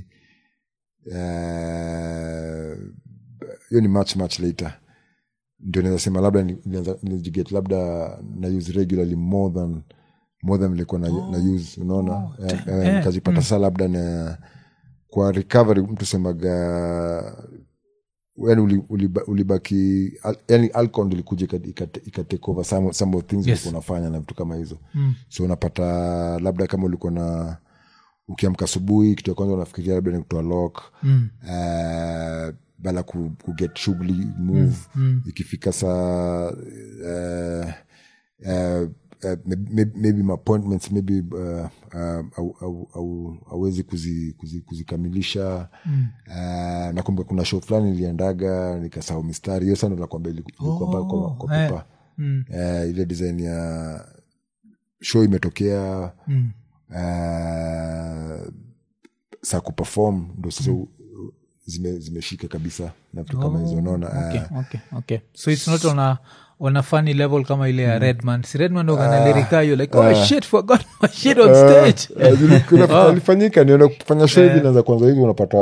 uh, hiyo ni much much later ndio naweza sema labda ni- nilianza- nilijiget labda na use regularly more than more than nilikuwa na, na use unaona Eh, eh, nikajipata saa labda na kwa recovery mtu semaga yani uli- uliba- ulibaki al- yani alcohol ndio ilikuja ika- ika- ikatake over some, some of things Yes. ulikuwa unafanya na vitu kama hizo mm. so unapata labda kama ulikuwa na ukiamka asubuhi kitu ya kwanza unafikiria labda ni kutoa lock mm. uh, bala ku, kuget shughuli move mm. ikifika saa uh, uh, Uh, maybe, maybe my appointments maybe uh, uh, au- au- au- hauwezi kuzi, kuzi, kuzikamilisha mm. uh, nakumbuka kuna show fulani iliendaga nikasahau mistari hiyo sana nakwambia ilikuwa oh, kwa, kwa eh. pepa uh, ile design ya show imetokea mm. uh, saa kuperform ndo sasa mm. zime, zimeshika kabisa na vitu kama hizo unaona okay, uh, okay, okay. so it's not on a on a funny level kama ile ya redman si redman oganalirikayo like oh shit forgot my shit on stage Eh, zili- kuna- alifanyika niona kufanya show hivi naanza kwanza hivi unapata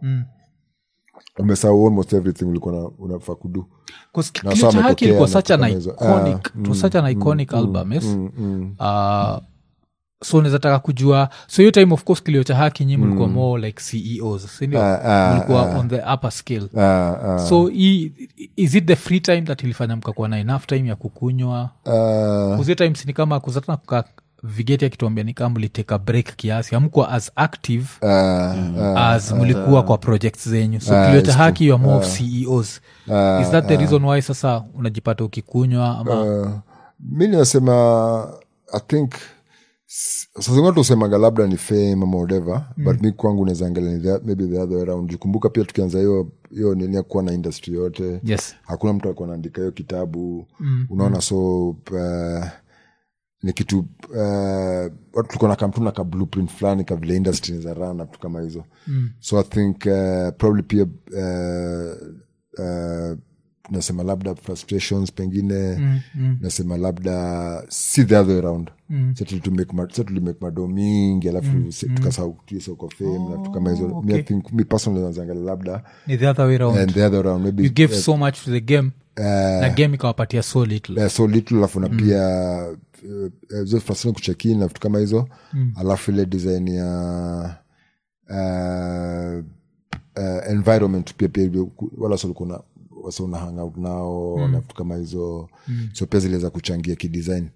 umesahau almost everything ulikuwa na- unafaa kudu 'Cause Na Kilio saa cha haki ametokea ilikuwa na such an vitu kama hizo. iconic it was such an iconic album yes Uh, so nazataka kujua so hiyo time of course kilio cha haki nyi mlikuwa more like ceos sindio mlikuwa on the upper scale Ah, ah. so i, is it the free time that ilifanya mkakuwa na enough time ya kukunywa Ah, kuzio times ni kama kuzatana kuka vigeti akituambia ni kama mliteka break kiasi amkuwa as active ah, as mlikuwa kwa project zenyu so kilio cha haki you are more of ceos is that the reason why sasa unajipata ukikunywa ama ah. mi ninasema i think sazingine tusemaga labda ni fame ama whatever but mi kwangu naweza angalia ni the- maybe the other way around jukumbuka pia tukianza hiyo hiyo nini ya kuwa na industry yote yes hakuna mtu alikuwa naandika hiyo kitabu mm, unaona so uh, ni kitu uh, watu tulikuwa na kamtuna ka blueprint fulani ka vile industry za run na vitu kama hizo mm. so i think uh, probably pia uh, uh, nasema labda frustrations pengine mm, mm. nasema labda si the other way around mm. tulimake mado mingi alafu mm, tukasahau kwa fame na vitu kama hizo mi, I think, mi personally nazangalia labda ni the other way around and the other way around maybe you gave so much to the game uh, na game ikawapatia so little uh, so little alafu na pia uh, uh, fasini kuchekin na vitu kama hizo mm. alafu ile design ya uh, uh, environment pia pia wala solikuwa wase una hang out nao na vitu kama hizo so pia ziliweza kuchangia kidesign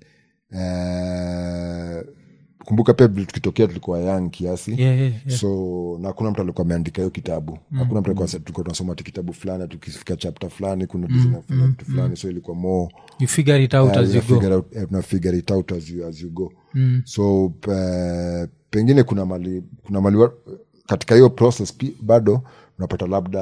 uh, kumbuka pia vile tukitokea tulikuwa young kiasi Yeah, yeah, yeah. so na hakuna mtu alikuwa ameandika hiyo kitabu hakuna mtu alikuwa tulikuwa tunasoma ti kitabu fulani tukifika chapter fulani kuna design ya kufanya vitu fulani so ilikuwa more you figure it out uh, as you una go figure out, eh, una figure it out as you, as you go so uh, pengine kuna mali kuna mali wa- katika hiyo process pi, bado unapata labda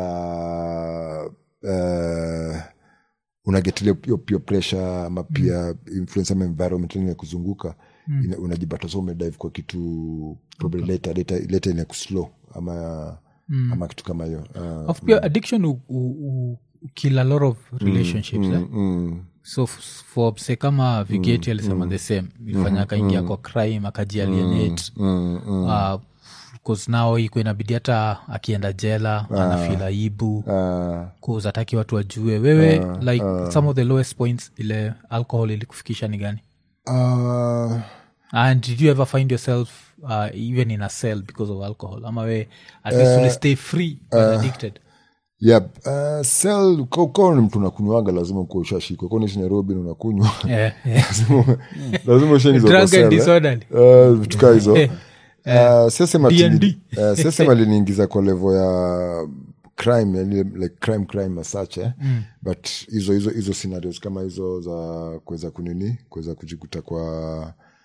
uh, unagetilia hiyo pia pressure ama pia influence ama environment ya kuzunguka mm. unajipata so umedive kwa kitu probably later later, later ina kuslow ama mm. ama kitu kama hiyo uh, of pia addiction u, u, u, kill a lot of relationships eh? mm, so f- for mse kama vigeti alisema the same ifanya akaingia kwa crime akajialienate mm, mm, uh, 'cause now iko inabidi hata akienda jela anafil aibu uh, cause ataki watu wajue wewe like some of the lowest points ile alcohol ilikufikisha ni gani uh, and did you ever find yourself uh, even in a cell because of alcohol ama we at least uh, stay free but addicted yeah, uh, sel kawa ni mtu unakunywaga lazima kuwa ushashikwa konishi nairobi na unakunywa yeah, yeah. lazima ushaingizwa kwa Drug cell, and eh. disorderly. Uh, vitu kaa hizo Uh, siasema ati- D&D. uh, siasema liniingiza kwa levo ya crime yani like crime crime as such eh? but hizo hizo hizo scenarios kama hizo za kuweza kunini kuweza kujikuta kwa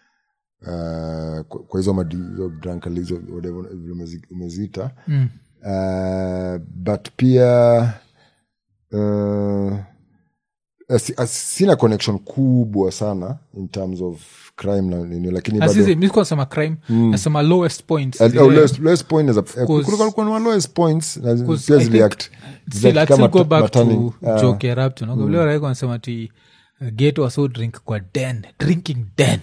uh, kwa kwa hizo madi hizo drunkard hizo whatever vile umezi- umeziita Mm. uh, but pia uh, asi- as- sina connection kubwa sana in terms of crime na nini lakini bado Azizi, mi sikuwa nasema crime nasema lowest points Uh, zile- oh, lowest, lowest point is a, uh, Course- kulikuwa kuna ma lowest points na zi- Because pia I ziliact still, ziliact I'd still kama go back matani- to uh, joke ya rapture no? Vile waraiko wanasema ti uh, get waso drink kwa den drinking den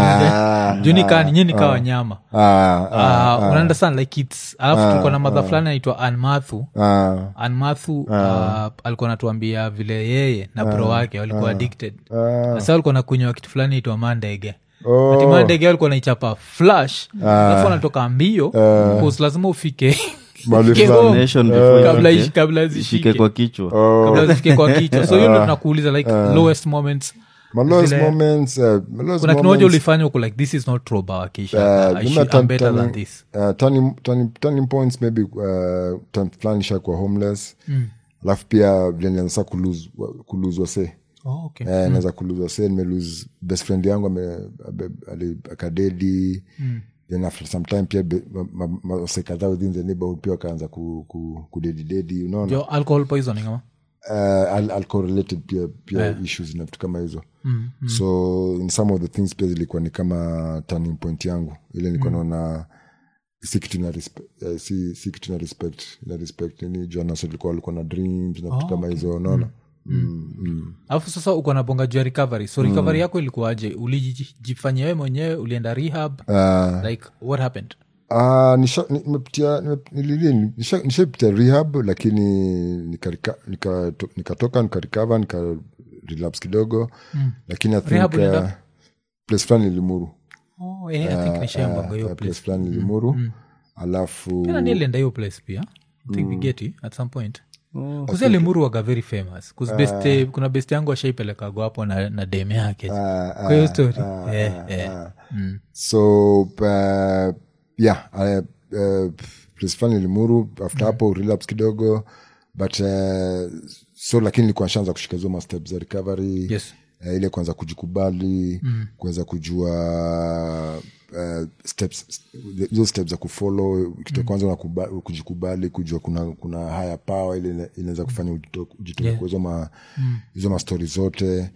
Ah, juni kaa ninye nikaa wanyama ah, ah, uh, unaunderstand like its alafu tulikuwa na madha fulani anaitwa anmathu ah, anmathu uh, alikuwa natuambia vile yeye na bro wake walikuwa addicted ah. sasa walikuwa nakunywa kitu fulani itwa mandege Oh. ati mandege walikuwa naichapa flash alafu wanatoka mbio cause lazima ufike Mahali ufike fulani. home Nation before kabla ifike- ishi- kabla ishike zishike kwa kichwa kabla zifike kwa kichwa so hiyo ndo tunakuuliza like lowest moments My lowest Zile- moments, uh, my lowest kuna kimoja moments, ulifanya uko like this is not roba uh, wakisha I nime should- turn- I'm better than turning- this uh, turning- turning- turning points maybe uh, time fulani shakuwa homeless alafu pia vile nilianza kulose kulose wasee oh, okay. Eh, naweza kuluzwa se nimelose best friend yangu ame- abe- ali- akadedi then after some time pia be- ma- ma- ma- wase kadhaa within the neighborhood pia wakaanza ku, ku, kudedidedi unaona Jo, alcohol poisoning ama uh, al- alcohol related pia, pia issues na vitu kama hizo mm, mm. so in some of the things pia zilikuwa ni kama turning point yangu ile nilikuwa naona si kitu na respect, uh, si, si kitu na respect na respect nini jana tulikuwa walikuwa na dreams na vitu kama hizo unaona mm, mm. alafu sasa uko nabonga juu ya recovery so recovery yako ilikuwaje ulijifanyia wewe mwenyewe ulienda rehab Uh, like what happened Ah, nisha- ni- nimepitia nime- nilili- nisha- nishapitia rehab lakini nikarika- nika- to- nikatoka nikarikava nika relapse kidogo lakini I think, Rehab ulienda? uh, place fulani limuru oh, yeah, I think nishaambanga hiyo place place fulani limuru alafu tena nilienda hiyo place pia I think vigeti at some point kuzia limuru waga very famous 'Cause best, kuna best yangu ashaipelekago hapo na, na dem yake ah, kwa hiyo ah, story ah, Eh, ah, eh. ah. Mm. so uh, yeah uh, uh, place fulani limuru after hapo relapse kidogo but uh, so lakini nilikuwa nshaanza kushika hizo mastep za recovery Yes. uh, ile kwanza kujikubali mm. kuweza kujua uh, steps hizo steps za kufollow kitu ya kwanza unakuba- kujikubali kujua kuna kuna haya power ile ina- inaweza kufanya ujito- ujitoke Yeah. kwa hizo ma, hizo mastori zote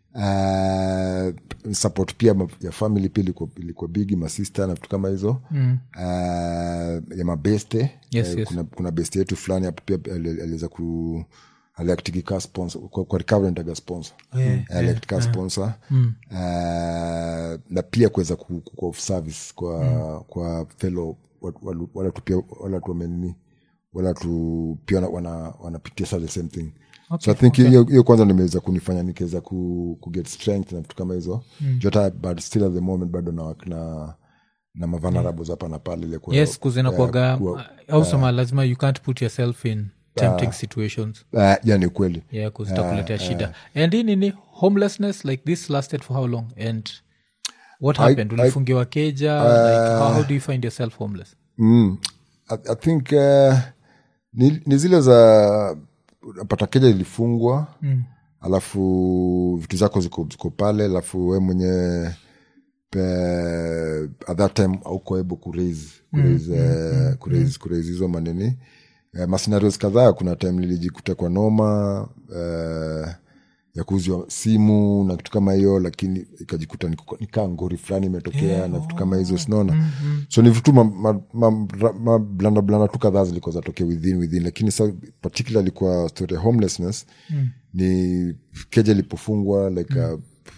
uh, support pia ma- ya family pia ilikuwa, ilikuwa bigi masista na vitu kama hizo mm. uh, ya mabeste Yes, Eh, yes. kuna, kuna beste yetu fulani hapo pia ali- aliweza ku aliaktiki ka sponsor kwa, kwa recovery nitaga sponsor Yeah, Eh, aliact ka sponsor uh, na pia kuweza ku, ku, ku of service kwa kwa fellow wa- wa- wala tu pia wala tu wamenini wala tu pia wana- wana- wanapitia sa the same thing so i think hiyo hiyo kwanza nimeweza kunifanya nikaweza ku, ku get strength na vitu kama hizo mm. jota but still at the moment bado na na na mavulnerables hapa na pale ile kuwa- yes kuzinakwaga kuwa- ausema lazima you can't put yourself in tempting situations uh, yeah ni kweli yeah kuzitakuletea shida and hii nini homelessness like this lasted for how long and what happened ulifungiwa keja like how, how do you find yourself homeless mm. I, i think uh, ni, ni zile za pata keja ilifungwa mm. alafu vitu zako ziko, ziko pale alafu we mwenye pe, at that time auko able kuraise kuraise mm. uh, kuraise kuraise hizo manini uh, masenarios kadhaa kuna time nilijikuta kwa noma uh, ya kuuzwa simu na kitu kama hiyo lakini ikajikuta niko- nikaa ngori fulani imetokea na vitu kama hizo sinaona so ni vitu mablanda blanda tu kadhaa zilikuwa zatokea within within lakini sa particularly kwa story ya homelessness ni keja ilipofungwa like a,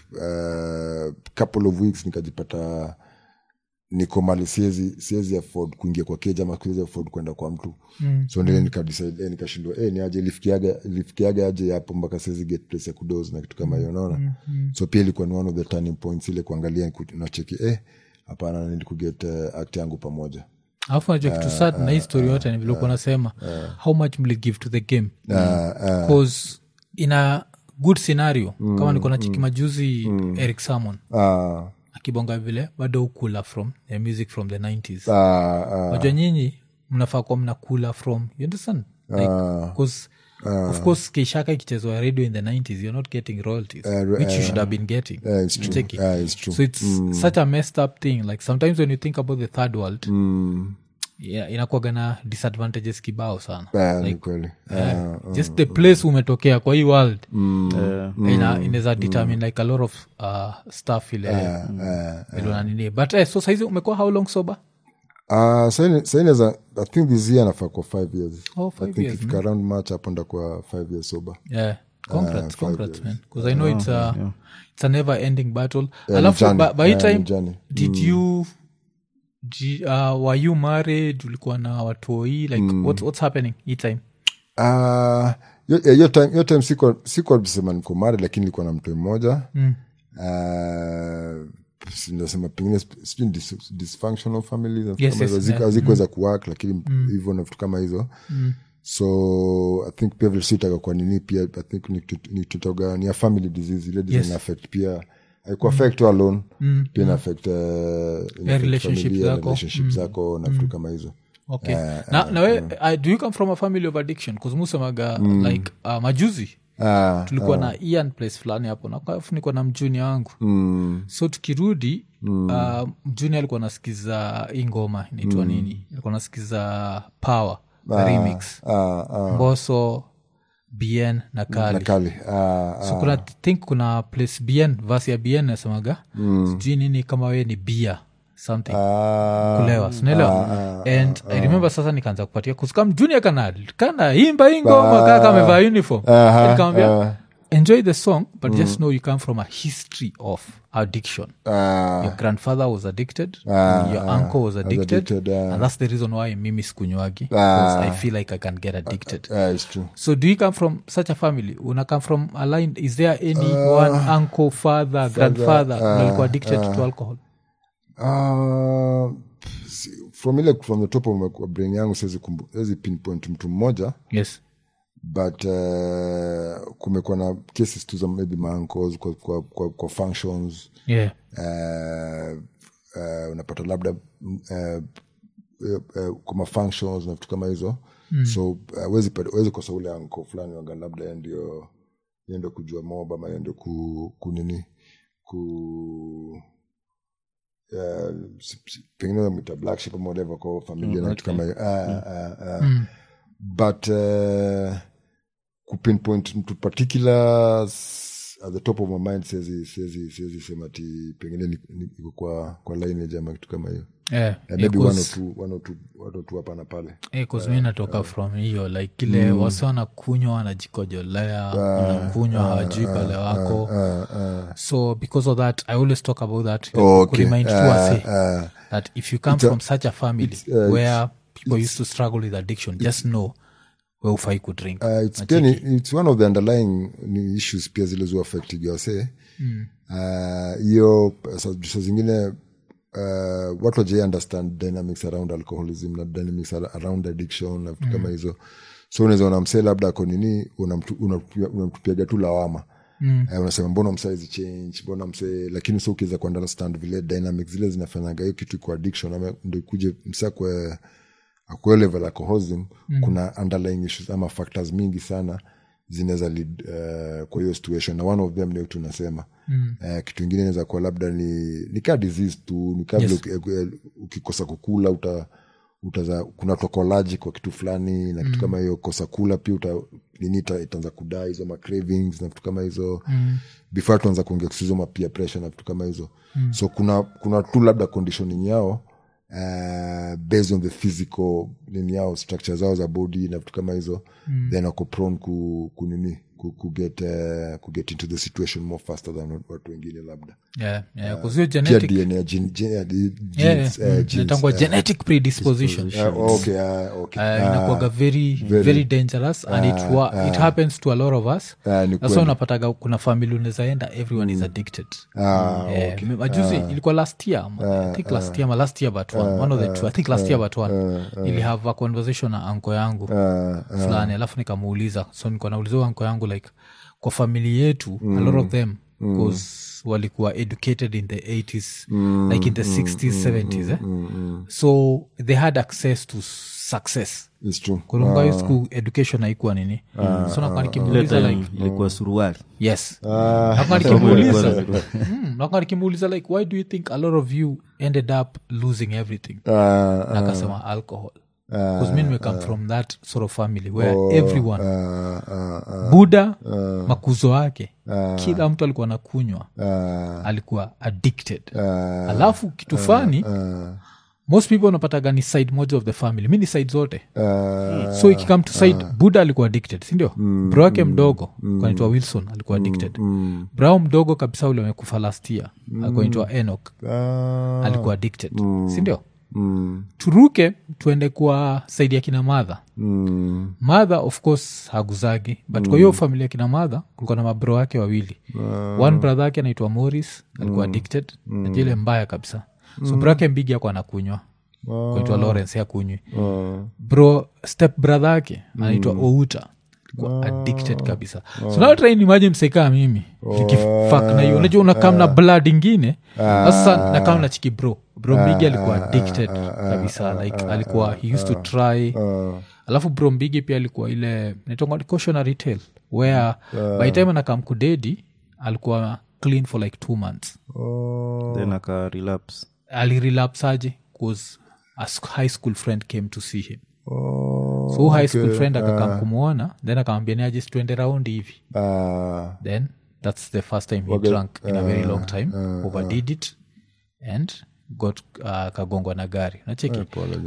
uh, couple of weeks nikajipata niko mali siwezi siwezi afford kuingia kwa keja ama siwezi afford kwenda kwa mtu mm. so ndile nikadecide eh, nikashindwa eh, ni aje ilifikiaga ilifikiaga aje hapo mpaka siwezi get place ya kudos na kitu kama hiyo unaona mm-hmm. so pia ilikuwa ni one of the turning points ile kuangalia ku- nacheki eh hapana nili kuget uh, act yangu pamoja alafu najua kitu sad na hii story yote ni vile uko nasema how much mli give to the game bcause in a good scenario kama niko na chiki majuzi eric samon ah akibonga vile bado ukula from the music from the 90s ah ah najua nyinyi mnafaa kuwa mnakula from you understand like, cause, of course keishaka ikichezwa radio in the 90s you're not getting royalties which you should have been getting yeah, it's true Unacheki? yeah, it's true so it's such a messed up thing like sometimes when you think about the third world yeah, inakuaga na disadvantages kibao sana yeah, ni kweli yeah. just the place umetokea kwa hii world Yeah. ina inaweza determine like a lot of uh, stuff ile ile na nini but eh, so saizi umekuwa how long sober Uh, saineza i think this year nafaa kwa five years Oh, i five think years, ifika around march hapo ndakuwa five years sober yeah congrats congrats man because i know it's a it's a never ending battle ni alafu journey. by, by Yeah, time ni journey. did you ji- uh, were you married ulikuwa na watoi like what's, what's happening hii time Uh, hiyo eh, hiyo time, hiyo time siko siko sema niko mari lakini nilikuwa na mtu mmoja mm. uh, nasema pengine sp- sijui ni dis, dysfunctional family na vitu Yes, kama yes, hizo. Haziku- yeah. hazikuweza kuwork lakini hivyo na vitu kama hizo so i think pia vile sitaka kwa nini pia i think ni kitu- ni tutoga ni a family disease ile disease Yes. ina affect pia haikuwa affect tu alone pia ina affect uh, ina affect relationship familia, zako. relationship zako na vitu kama hizo okay na, na we uh, do you come from a family of addiction bcause musemaga like uh, majuzi Ah, tulikuwa na ian place fulani hapo nikafunikwa na mjuni wangu mm, so tukirudi mm. uh, mjuni alikuwa nasikiza hii ngoma inaitwa nini alikuwa nasikiza power remix ah, ah, mboso bn na kali na kali ah, so kuna think kuna place bn vasi ya bn nasemaga sijui nini kama wee ni bia something ah, kulewa sinaelewa and i remember sasa nikaanza kupatia kuskam junior kana kana imba hii ngoma kaka amevaa uniform Aha, nikamwambia ah. enjoy the song but just know you come from a history of addiction ah, your grandfather was addicted Ah, your ah, uncle was addicted, addicted, ah. and that's the reason why mimi sikunywagi because i feel like i can get addicted ah, it's true so do you come from such a family una come from a line is there any one uncle father grandfather uh, alikuwa addicted to alcohol Ah, si- from ile from the top of my brain yangu siwezi kumbu- siwezi pinpoint mtu mmoja yes but uh, kumekuwa na cases tu za maybe maancles kwa, kwa, kwa, kwa functions yeah uh, uh, unapata labda uh, uh, uh, kwa mafunctions na vitu kama hizo mm. so uh, wezi, wezi kosa ule anko fulani waga labda yeye ndio yeye ndio kujua moba ama yeye ndio ku, kunini ku uh, si- si- pengine wamwita black sheep ama whatever kwa familia na vitu kama hiyo Ah, ah, ah. but uh, kupinpoint mtu particular s- at the top of my mind siwezi siwezi siwezi sema ti pengine ni- ni- iko kwa kwa lineage ama kitu kama hiyo yeah Eh, maybe one or because- two one or two one or two hapa na pale Eh, 'cause mi natoka from hiyo like kile mm. wasi wanakunywa wanajikojolea wanakunywa hawajui pale wako uh, uh, so because of that i always talk about that like, Okay. kuremind tu Uh, wase uh, that if you come from such a family uh, where people used to struggle with addiction just know we ufai kudrink uh, it's, pia ni, it's one of the underlying ni issues pia zile zu affect wase hiyo mm. sa, sa zingine uh, watu wajai understand dynamics around alcoholism na dynamics ar- around addiction na vitu kama hizo so unaweza ona msee labda ako nini unamtu- unamtupia- unamtupiaga tu lawama Mm. Eh, unasema mbona msaizi change mbona msee lakini so ukiweza kuunderstand vile dynamic zile zinafanyaga hiyo kitu iko addiction ama ndo ikuje msee akwe akwe level alcoholism kuna underlying issues ama factors mingi sana zinaweza lead uh, kwa hiyo situation na one of them ndio tunasema mm. uh, kitu ingine inaweza kuwa labda ni ni kaa disease tu ni kaa vile Yes. uki- eh, ukikosa kukula uta utaza kuna tokolaji kwa kitu fulani na kitu kama hiyo kosa kula pia uta nini ita- itaanza kudaa hizo ma cravings na vitu kama hizo mm. before tuanza kuongea kuhusu hizo ma peer pressure na vitu kama hizo mm. so kuna kuna tu labda conditioning yao uh, based on the physical nini yao structure zao za body na vitu kama hizo mm. then wako prone ku, ku nini ku, ku get, uh, ku get into the situation more faster than watu wengine labda yeah, yeah, 'cause hiyo pia genetic dna gene, gene, uh, yeah, genes, yeah, uh, mm, genes, inaitangwa uh, genetic predisposition uh, okay, uh, okay. Uh, inakuwaga very, very dangerous and it, wa, it happens to a lot of us Ah, ni that's why kweli. unapataga kuna family unawezaenda everyone is addicted Ah, Eh, m- majuzi ilikuwa last year I think last year ma last year but one, one of the two I think last year but one nilihave a conversation na anko yangu fulani alafu nikamuuliza so nilikuwa nauliza anko yangu like kwa famili yetu a lot of them because walikuwa educated in the 80s like in the 60s 70s eh? so they had access to success It's true. kulunga hiyo siku education haikuwa nini so nakuwa ile nikimuuliza time like ilikuwa suruali yes nakuwa nikimuuliza Mm, nakuwa nikimuuliza like why do you think a lot of you ended up losing everything Uh, na akasema alcohol because mi nimecome from that sort of family where everyone uh, uh, uh, buda makuzo yake kila mtu alikuwa nakunywa uh, alikuwa addicted uh, alafu kitu fani uh, most people unapataga ni side moja of the family mi ni side zote uh, so ikikam to side buda alikuwa addicted sindio mm, bro wake mdogo mm, kanaitwa wilson alikuwa addicted mm, brao mdogo kabisa ule amekufa last year mm, alikuwa naitwa enok uh, alikuwa addicted sindio mm, turuke tuende kwa saidi ya kina madha mm, madha of course haguzagi but kwa hiyo familia ya kina madha kulikuwa na mabro wake wawili one brother yake anaitwa morris alikuwa addicted najua ile mbaya kabisa so bro yake mbigi ako anakunywa kunaitwa lawrence yakunywi uh, bro step brother yake anaitwa outa alikuwa addicted kabisa so now try and imagine msekaa mimi nikifak na hiyo unajua unakam na blood ingine sasa nakam na chiki bro bro mbigi alikuwa addicted kabisa like alikuwa he used to try uh, alafu bro mbigi pia alikuwa ile naitwa cautionary tale where by time anakam kudedi alikuwa clean for like two months uh, then aka relapse alirelapsaje bcause a s- high school friend came to see him uh, so high school friend akakam kumwona then akamwambia niaje situende raundi hivi uh, then that's the first time he drank in a very long time overdid it and got uh, kagongwa na gari nacheki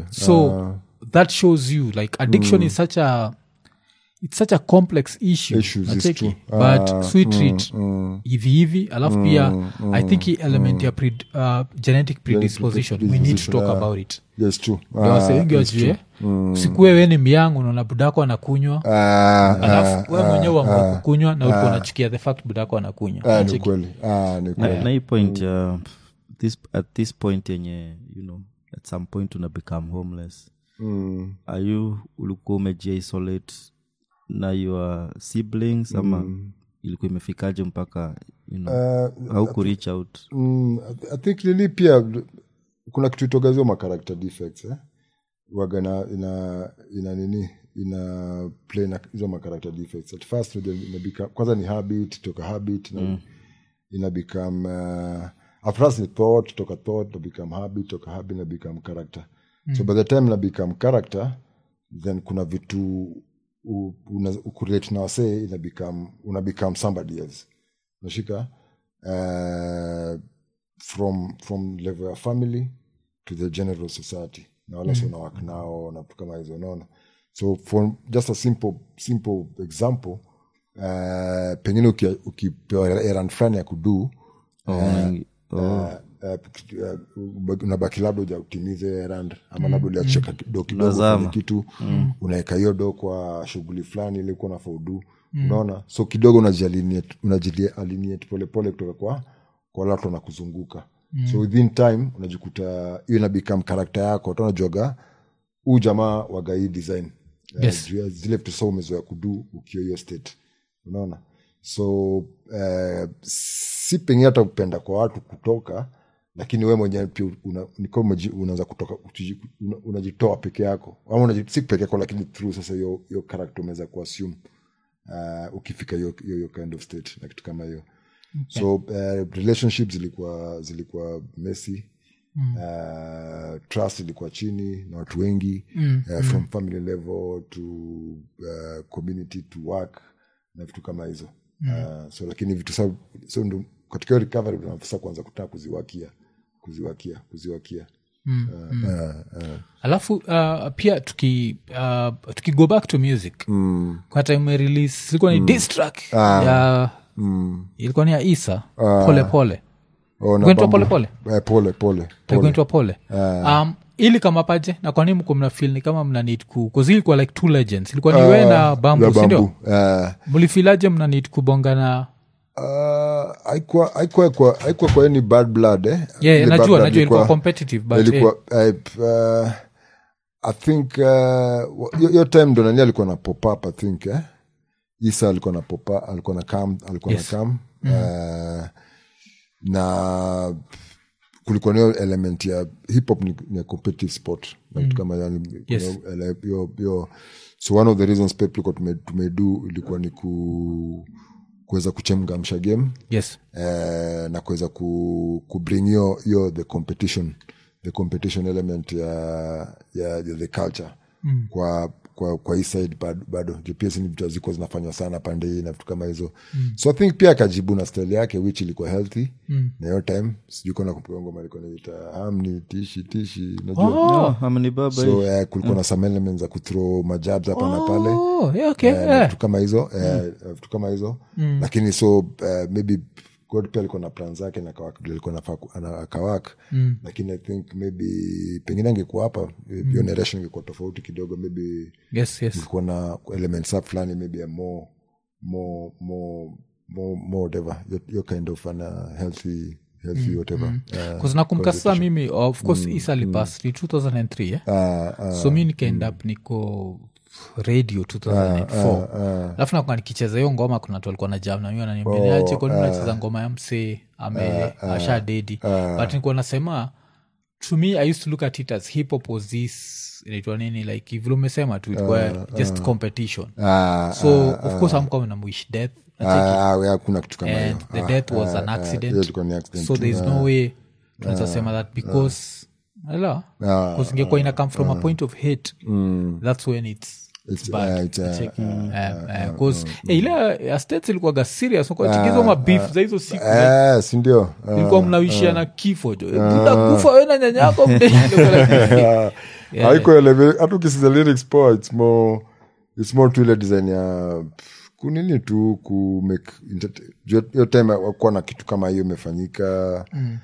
so that shows you like addiction is such a it's such a complex issue Issues, it's nacheki true. but sweet treat hivi hivi alafu pia i think hii element ya pre, uh, genetic predisposition we need to talk about it yes true Ndio wase wengi wajue usikuwe we ni miangu naona budako anakunywa uh, alafu we mwenyewe uamua kukunywa na ulikuwa unachukia the fact budako anakunywa uh, ni Unacheki? kweli uh, ni kweli na, na hii point ya this, at this point yenye you know at some point una become homeless mm. are you ulikuwa umejiisolate na your siblings ama ilikuwa imefikaje mpaka you know, Uh, au kureach out mm, I- i think nini pia kuna kitu itogazio ma character defects eh? waga na ina ina nini ina play na hizo ma character defects at first unajua ina become, kwanza ni habit toka habit na ina become uh, at first ni thought toka thought na become habit toka habit na become character so by the time na become character then kuna vitu u- una- ukurelate na wasee ina become una become somebody else unashika uh, from from level ya family to the general society na wala mm. unawak nao na vitu kama hizo unaona so for just a simple simple example uh, pengine uki- ukipewa erand fulani ya kudu oh, unabaki labda uja utimize erand ama labda uliacheka do kidogo Unazama. kwenye kitu unaweka hiyo do kwa shughuli fulani ili kuwa nafaudu unaona so kidogo unajialienate unajialienate polepole kutoka kwa kwa wale watu wanakuzunguka so within time unajikuta hiyo ina become karakta yako hata unajuaga huu jamaa waga hii design Eh, Yes. juu ya zile vitu sa umezoea kudu ukiwa hiyo state unaona so eh, si pengine hata kupenda kwa watu kutoka lakini we mwenyewe pia una- ni kama umeji- unaanza kutoka uji- una- unajitoa peke yako ama unaji- si peke yako lakini through sasa hiyo hiyo character umeweza kuassume uh, ukifika hiyo hiyo hiyo kind of state na kitu kama hiyo so uh, relationships zilikuwa zilikuwa messy mm. uh, trust ilikuwa chini na watu wengi mm. uh, from family level to uh, community to work na vitu kama hizo mm. uh, so lakini vitu sa so ndo katika hiyo recovery tunafasa kuanza kutaka kuziwakia kuziwakia kuziwakia Mm, uh, uh, uh, alafu uh, pia tuki uh, tuki go back to music mm, kwa time release ilikuwa ni diss track ya mm. ilikuwa ni ya isa pole pole Oh, na Kuitwa Bambu- pole eh, pole pole pole kuitwa pole um, ili kama paje na kwa nini mko mna feel ni kama mna need ku cause ilikuwa like two legends ilikuwa ni we na bambu La sindio Bambu, eh, mlifilaje mna need kubonga na Uh, haikuwa haikuwa kwa haikuwa kwa any bad blood eh? yeah, Ile najua bad blood najua ilikuwa competitive but eh, ilikuwa eh, uh, i think uh, hiyo- hiyo time ndo nani alikuwa na pop up i think eh? isa alikuwa na pop up alikuwa na kam alikuwa Yes. na kam uh, na kulikuwa na hiyo element ya hip hop ni, ni a competitive sport na vitu kama yani Yes. kuna ele- hiyo- hiyo so one of the reasons pia tulikuwa tume- tumedu ilikuwa ni ku kuweza kuchemgamsha game yes eh, na kuweza ku, kubring hiyo hiyo the competition the competition element ya, ya, ya the culture mm. kwa kwa kwa hii side bado, bado juu pia sini vitu hazikuwa zinafanywa sana pande hii na vitu kama hizo mm. so i think pia akajibu na style yake which ilikuwa healthy mm. na hiyo time sijui kona kumpiga ngoma alikuwa naita hamni tishi tishi najua oh, Oh, amni baba so eh, kulikuwa na some elements za kuthrow majabs hapa na pale oh, yeah, okay, Eh, na yeah. vitu kama hizo eh, vitu kama hizo lakini so eh, maybe god pia alikuwa na plan zake na akawak- vile alikuwa anafaa ku- ana- akawak lakini i think maybe pengine angekuwa hapa hiyo narration ingekuwa tofauti kidogo maybe yes yes ilikuwa na elements up fulani maybe a more more more more more whatever your, your kind of an uh, healthy healthy whatever uh, kuznakumbuka sasa mimi of course isa lipas ni 2003 eh? uh, uh, so mi nikaenda up niko radio 2004 alafu nakuwa nikicheza hiyo ngoma kuna tu alikuwa na jam na mi ananiambia oh, kwani nacheza ngoma ya msee ame asha dedi but nikuwa nasema to me i used to look at it as hip hop was this inaitwa nini like vile umesema tu ilikuwa just competition uh, so of course amkama namwish death nacheki uh, uh, kuna kitu kama hiyo and the death was an hiyo accident ilikuwa ni accident so tu. there is no way tunaweza sema that because ela because ingekuwa ina come from a point of hate that's when it's It's- bad. uh, it's, uh, Cheki. Eh, eh, 'cause, eh, ile ya states ilikuwaga serious kwachikizo mabif za hizo siku Eh, si ndio Eh, ilikuwa mnawishia na kifo jo buda kufa we na nyanyako mde haiko eleve- hata ukisiza lyrics poa it's more it's more tu ile design ya pff, kunini tu ku make entertain- juu hiyo time wakuwa na kitu kama hiyo imefanyika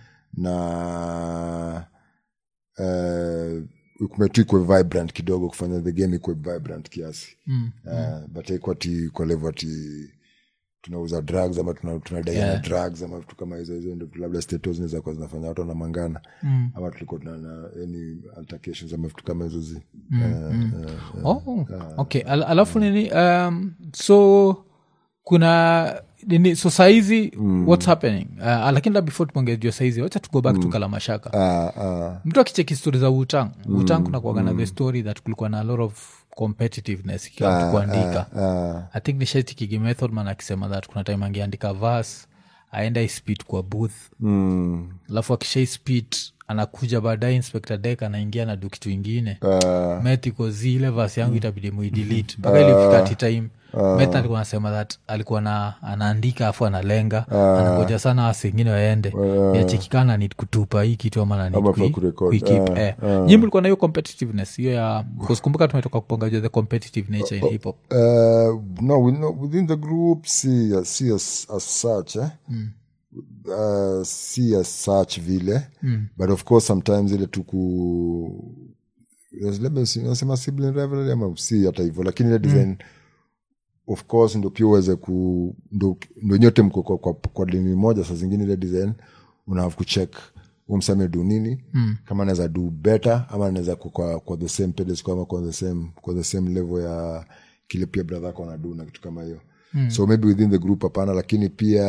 na eh, kumetu ikwe vibrant kidogo kufanya the game ikwe vibrant kiasi mm, uh, but haikuwa ti kwa level ati tunauza drugs ama tuna- tunadaiana Yeah. drugs ama vitu kama hizo hizo ndo labda status zinaweza kuwa zinafanya watu wanamangana mm. ama tulikuwa tuna na any altercations ama vitu kama hizo zi oh, okay Al- alafu nini um, so kuna nini so saizi what's happening uh, lakini la before tuongejua saizi wacha tugo back to kalamashaka uh, uh, mtu akicheki stori za wutang wutang kuna kuaga na the story that kulikuwa na a lot of competitiveness ikiwa mtu kuandika uh, i think nishatikigi methodman akisema that kuna time angeandika vas aenda ispit kwa booth mm, alafu akishaispit anakuja baadaye inspector dek anaingia na du kitu ingine uh, metikozi ile vas yangu itabidi muidelete mpaka ilifika ti time met alikuwa anasema that alikuwa na anaandika afu analenga anangoja sana wasengine waende yachekikana ni kutupa hii kitu ama na Ama for kurecord. kuikeep eh. nyi mlikuwa na hiyo competitiveness hiyo ya kuskumbuka tumetoka kupongaja the competitive nature in hip hop uh, no, we, no within the group see, uh, see as, as such eh? uh, see as such vile mm. but of course sometimes ile tuku nasema sibling rivalry ama si hata hivyo lakini ile design of course ndo pia uweze ku ndo, ndo nyote mko kwa, kwa, kwa dini moja saa zingine ile design una have kucheck umsame du nini mm. kama anaweza do better ama anaweza ku- kwa, kwa the same pedestal ama kwa the same, kwa the same level ya kile pia brother ako anadu na kitu kama hiyo mm. so maybe within the group hapana lakini pia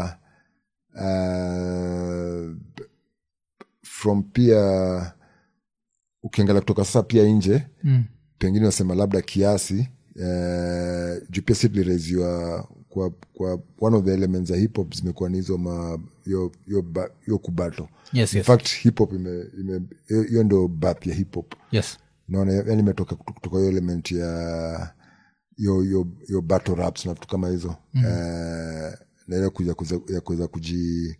uh, from pia ukiangalia kutoka sasa pia nje Mm. pengine wasema labda kiasi eh, juu pia si tulireziwa kwa, kwa one of the elements za hip hop zimekuwa ni hizo ma hiyo- hiyo ba- hiyo kubato Yes, in yes. fact hip hop ime- ime- hiyo hiyo ndo bath ya hip hop yes naona yani imetoka kutu- kutoka hiyo element ya hiyo hiyo hiyo battle raps na vitu kama hizo mm. eh, na ile kuja kuza- ya kuweza kuji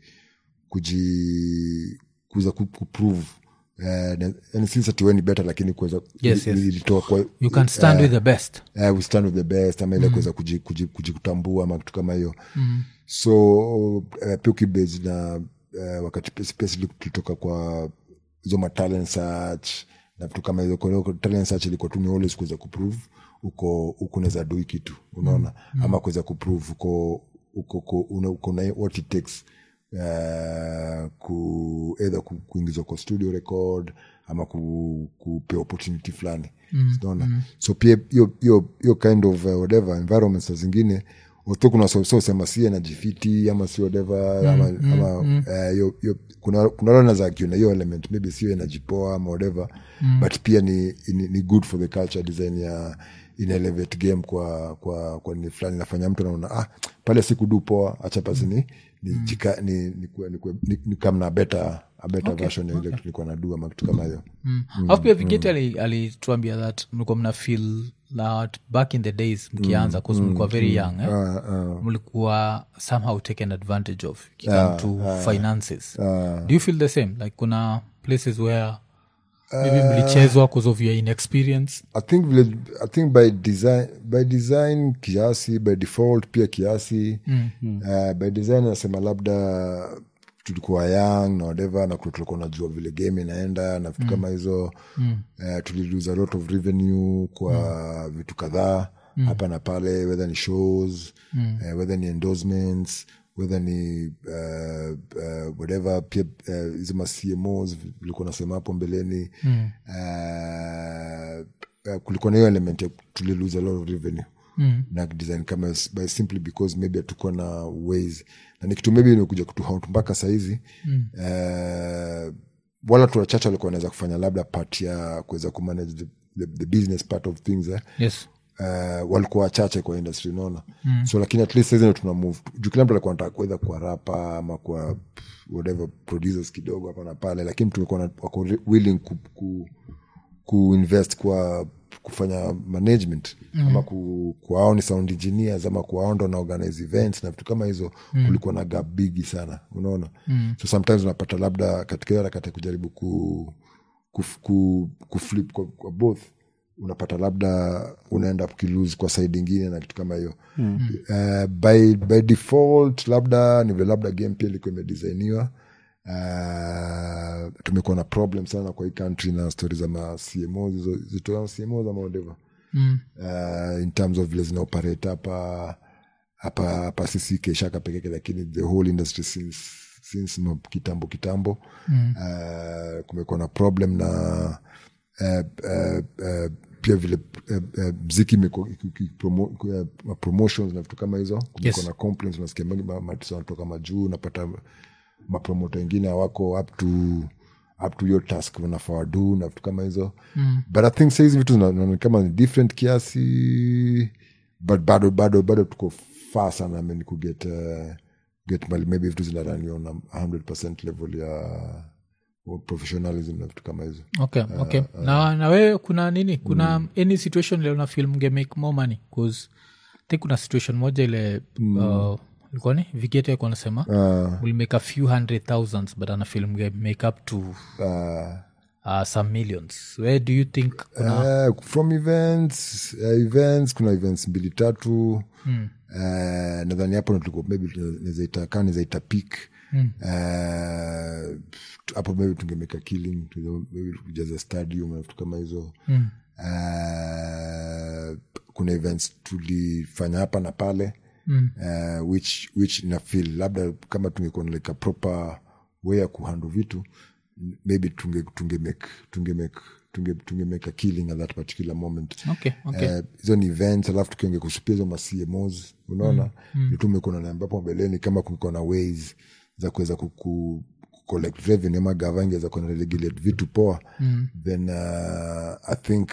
kuji kuweza ku- kuprove eh, na- yani si ati wewe ni better lakini kuweza Yes, yes. ilitoa kwa you can stand with the best uh, we stand with the best ama ile kuweza kuji- kuji- kujikutambua ama kitu kama hiyo mm. so uh, pia ukibase na uh, wakati pia- pia sisi tulitoka kwa hizo matalent search na vitu kama hizo kwa hiyo talent search ilikuwa tu ni always kuweza kuprove uko uko unaweza dui kitu unaona ama kuweza kuprove uko uko uko una- uko na what it takes uh, ku either ku, kuingizwa kwa studio record ama ku, kupewa opportunity fulani mm, mm. so pia hiyo hiyo hiyo kind of uh, whatever environments saa zingine otho kuna so, so sema si najifiti ama si whatever ama, ama eh, hiyo hiyo kuna kuna wale wanaweza argue na hiyo element maybe sio inajipoa ama whatever but pia ni, ni, ni good for the culture design ya ina elevate game kwa kwa kwa ni fulani nafanya mtu anaona ah pale sikudu poa acha pasi ni ni jika ni ni, kuwe- ni, kuwe- ni, ni kama na better a better version ya ile tulikuwa na do ama kitu kama hiyo alafu pia vigeti ali- alituambia that mlikuwa mna feel that back in the days mkianza bcause mlikuwa very young eh? Ah, ah. mlikuwa somehow taken advantage of ikikam to finances do you feel the same like kuna places where maybe mlichezwa because of your inexperience I think vile, I think by design by design kiasi by default pia kiasi mm, Uh, by design nasema labda tulikuwa young na whatever na kule tulikuwa najua vile game inaenda na vitu kama hizo mm. uh, tulilose a lot of revenue kwa vitu kadhaa hapa na pale whether ni shows mm. uh, whether ni endorsements whether ni uh, uh, whatever pia uh, hizo ma cmos vilikuwa nasema hapo mbeleni mm. uh, uh, kulikuwa na hiyo element ya tulilose a lot of revenue mm. na design kama s- by simply because maybe hatukuwa na ways na ni kitu maybe imekuja kutuhaunt mpaka sahizi mm. uh, wala tu wachache walikuwa wanaweza kufanya labda part ya kuweza kumanage the, the, the business part of things eh? yes uh, walikuwa wachache kwa industry unaona mm. so lakini at least saizi ndo tuna move juu kila mtu alikuwa nataka kuweza kwa rapa ama kwa pff, whatever producers kidogo hapa na pale lakini tumekuwa na- wako re- willing ku, ku, kuinvest kwa kufanya management mm. ama ku, kuwao ni sound engineers ama kuwao ndo na organize events na vitu kama hizo mm. kulikuwa na gap bigi sana unaona mm. so sometimes unapata labda katika hiyo harakati ya kujaribu ku, ku, ku, kuflip kwa, kwa both unapata labda unaenda ukilose kwa side ingine na kitu kama hiyo mm. uh, by, by default labda ni vile labda game pia ilikuwa imedesainiwa uh, tumekuwa na problem sana kwa hii country na stori za ma cmos hizo zitoa cmos ama whatever mm. uh, in terms of vile zina operate hapa hapa hapa sisi keshaka pekeke lakini the whole industry since since no, kitambo kitambo mm. uh, kumekuwa na problem na uh, uh, uh, pia vile uh, uh, mziki imekuwa iki- iki- promo- uh, ma promotions na vitu kama hizo kumekuwa Yes. na complaints unasikia mengi ma- matisa wanatoka majuu unapata mapromota wengine hawako up to up to your task wanafaa wadu na vitu kama hizo mm. but i think saizi vitu zinaona kama ni different kiasi but bado bado bado tuko far sana I mean, kuget uh, get mali maybe vitu zinaraniwa na 100 level ya professionalism na vitu kama hizo okay okay na na wewe kuna nini kuna any situation ile una feel mge make more money bcause think kuna situation moja ile uh, ilikuwa ni vigete alikuwa anasema uh, will make a few hundred thousands but ana feel mge make up to uh, uh, some millions where do you think kuna Uh, from events uh, events kuna events mbili tatu mm. uh, nadhani hapo ndo tulikuwa maybe nazaita kaa nazaita pik mm. uh, hapo maybe tungemeka killing tu- maybe kujaza stadium na vitu kama hizo mm. uh, kuna events tulifanya hapa na pale mm. uh, which which ina feel labda kama tungekuwa na like a proper way ya kuhandle vitu maybe tunge tunge make tunge make tunge, tunge make a killing at that particular moment okay okay Eh, hizo ni events alafu tukiongea kuhusu pia hizo macmos unaona mm. tumekuwa na ambapo mbeleni kama kulikuwa na ways za kuweza kuku collect revenue ama gava ingeweza kuwa na regulate vitu poa mm. then uh, i think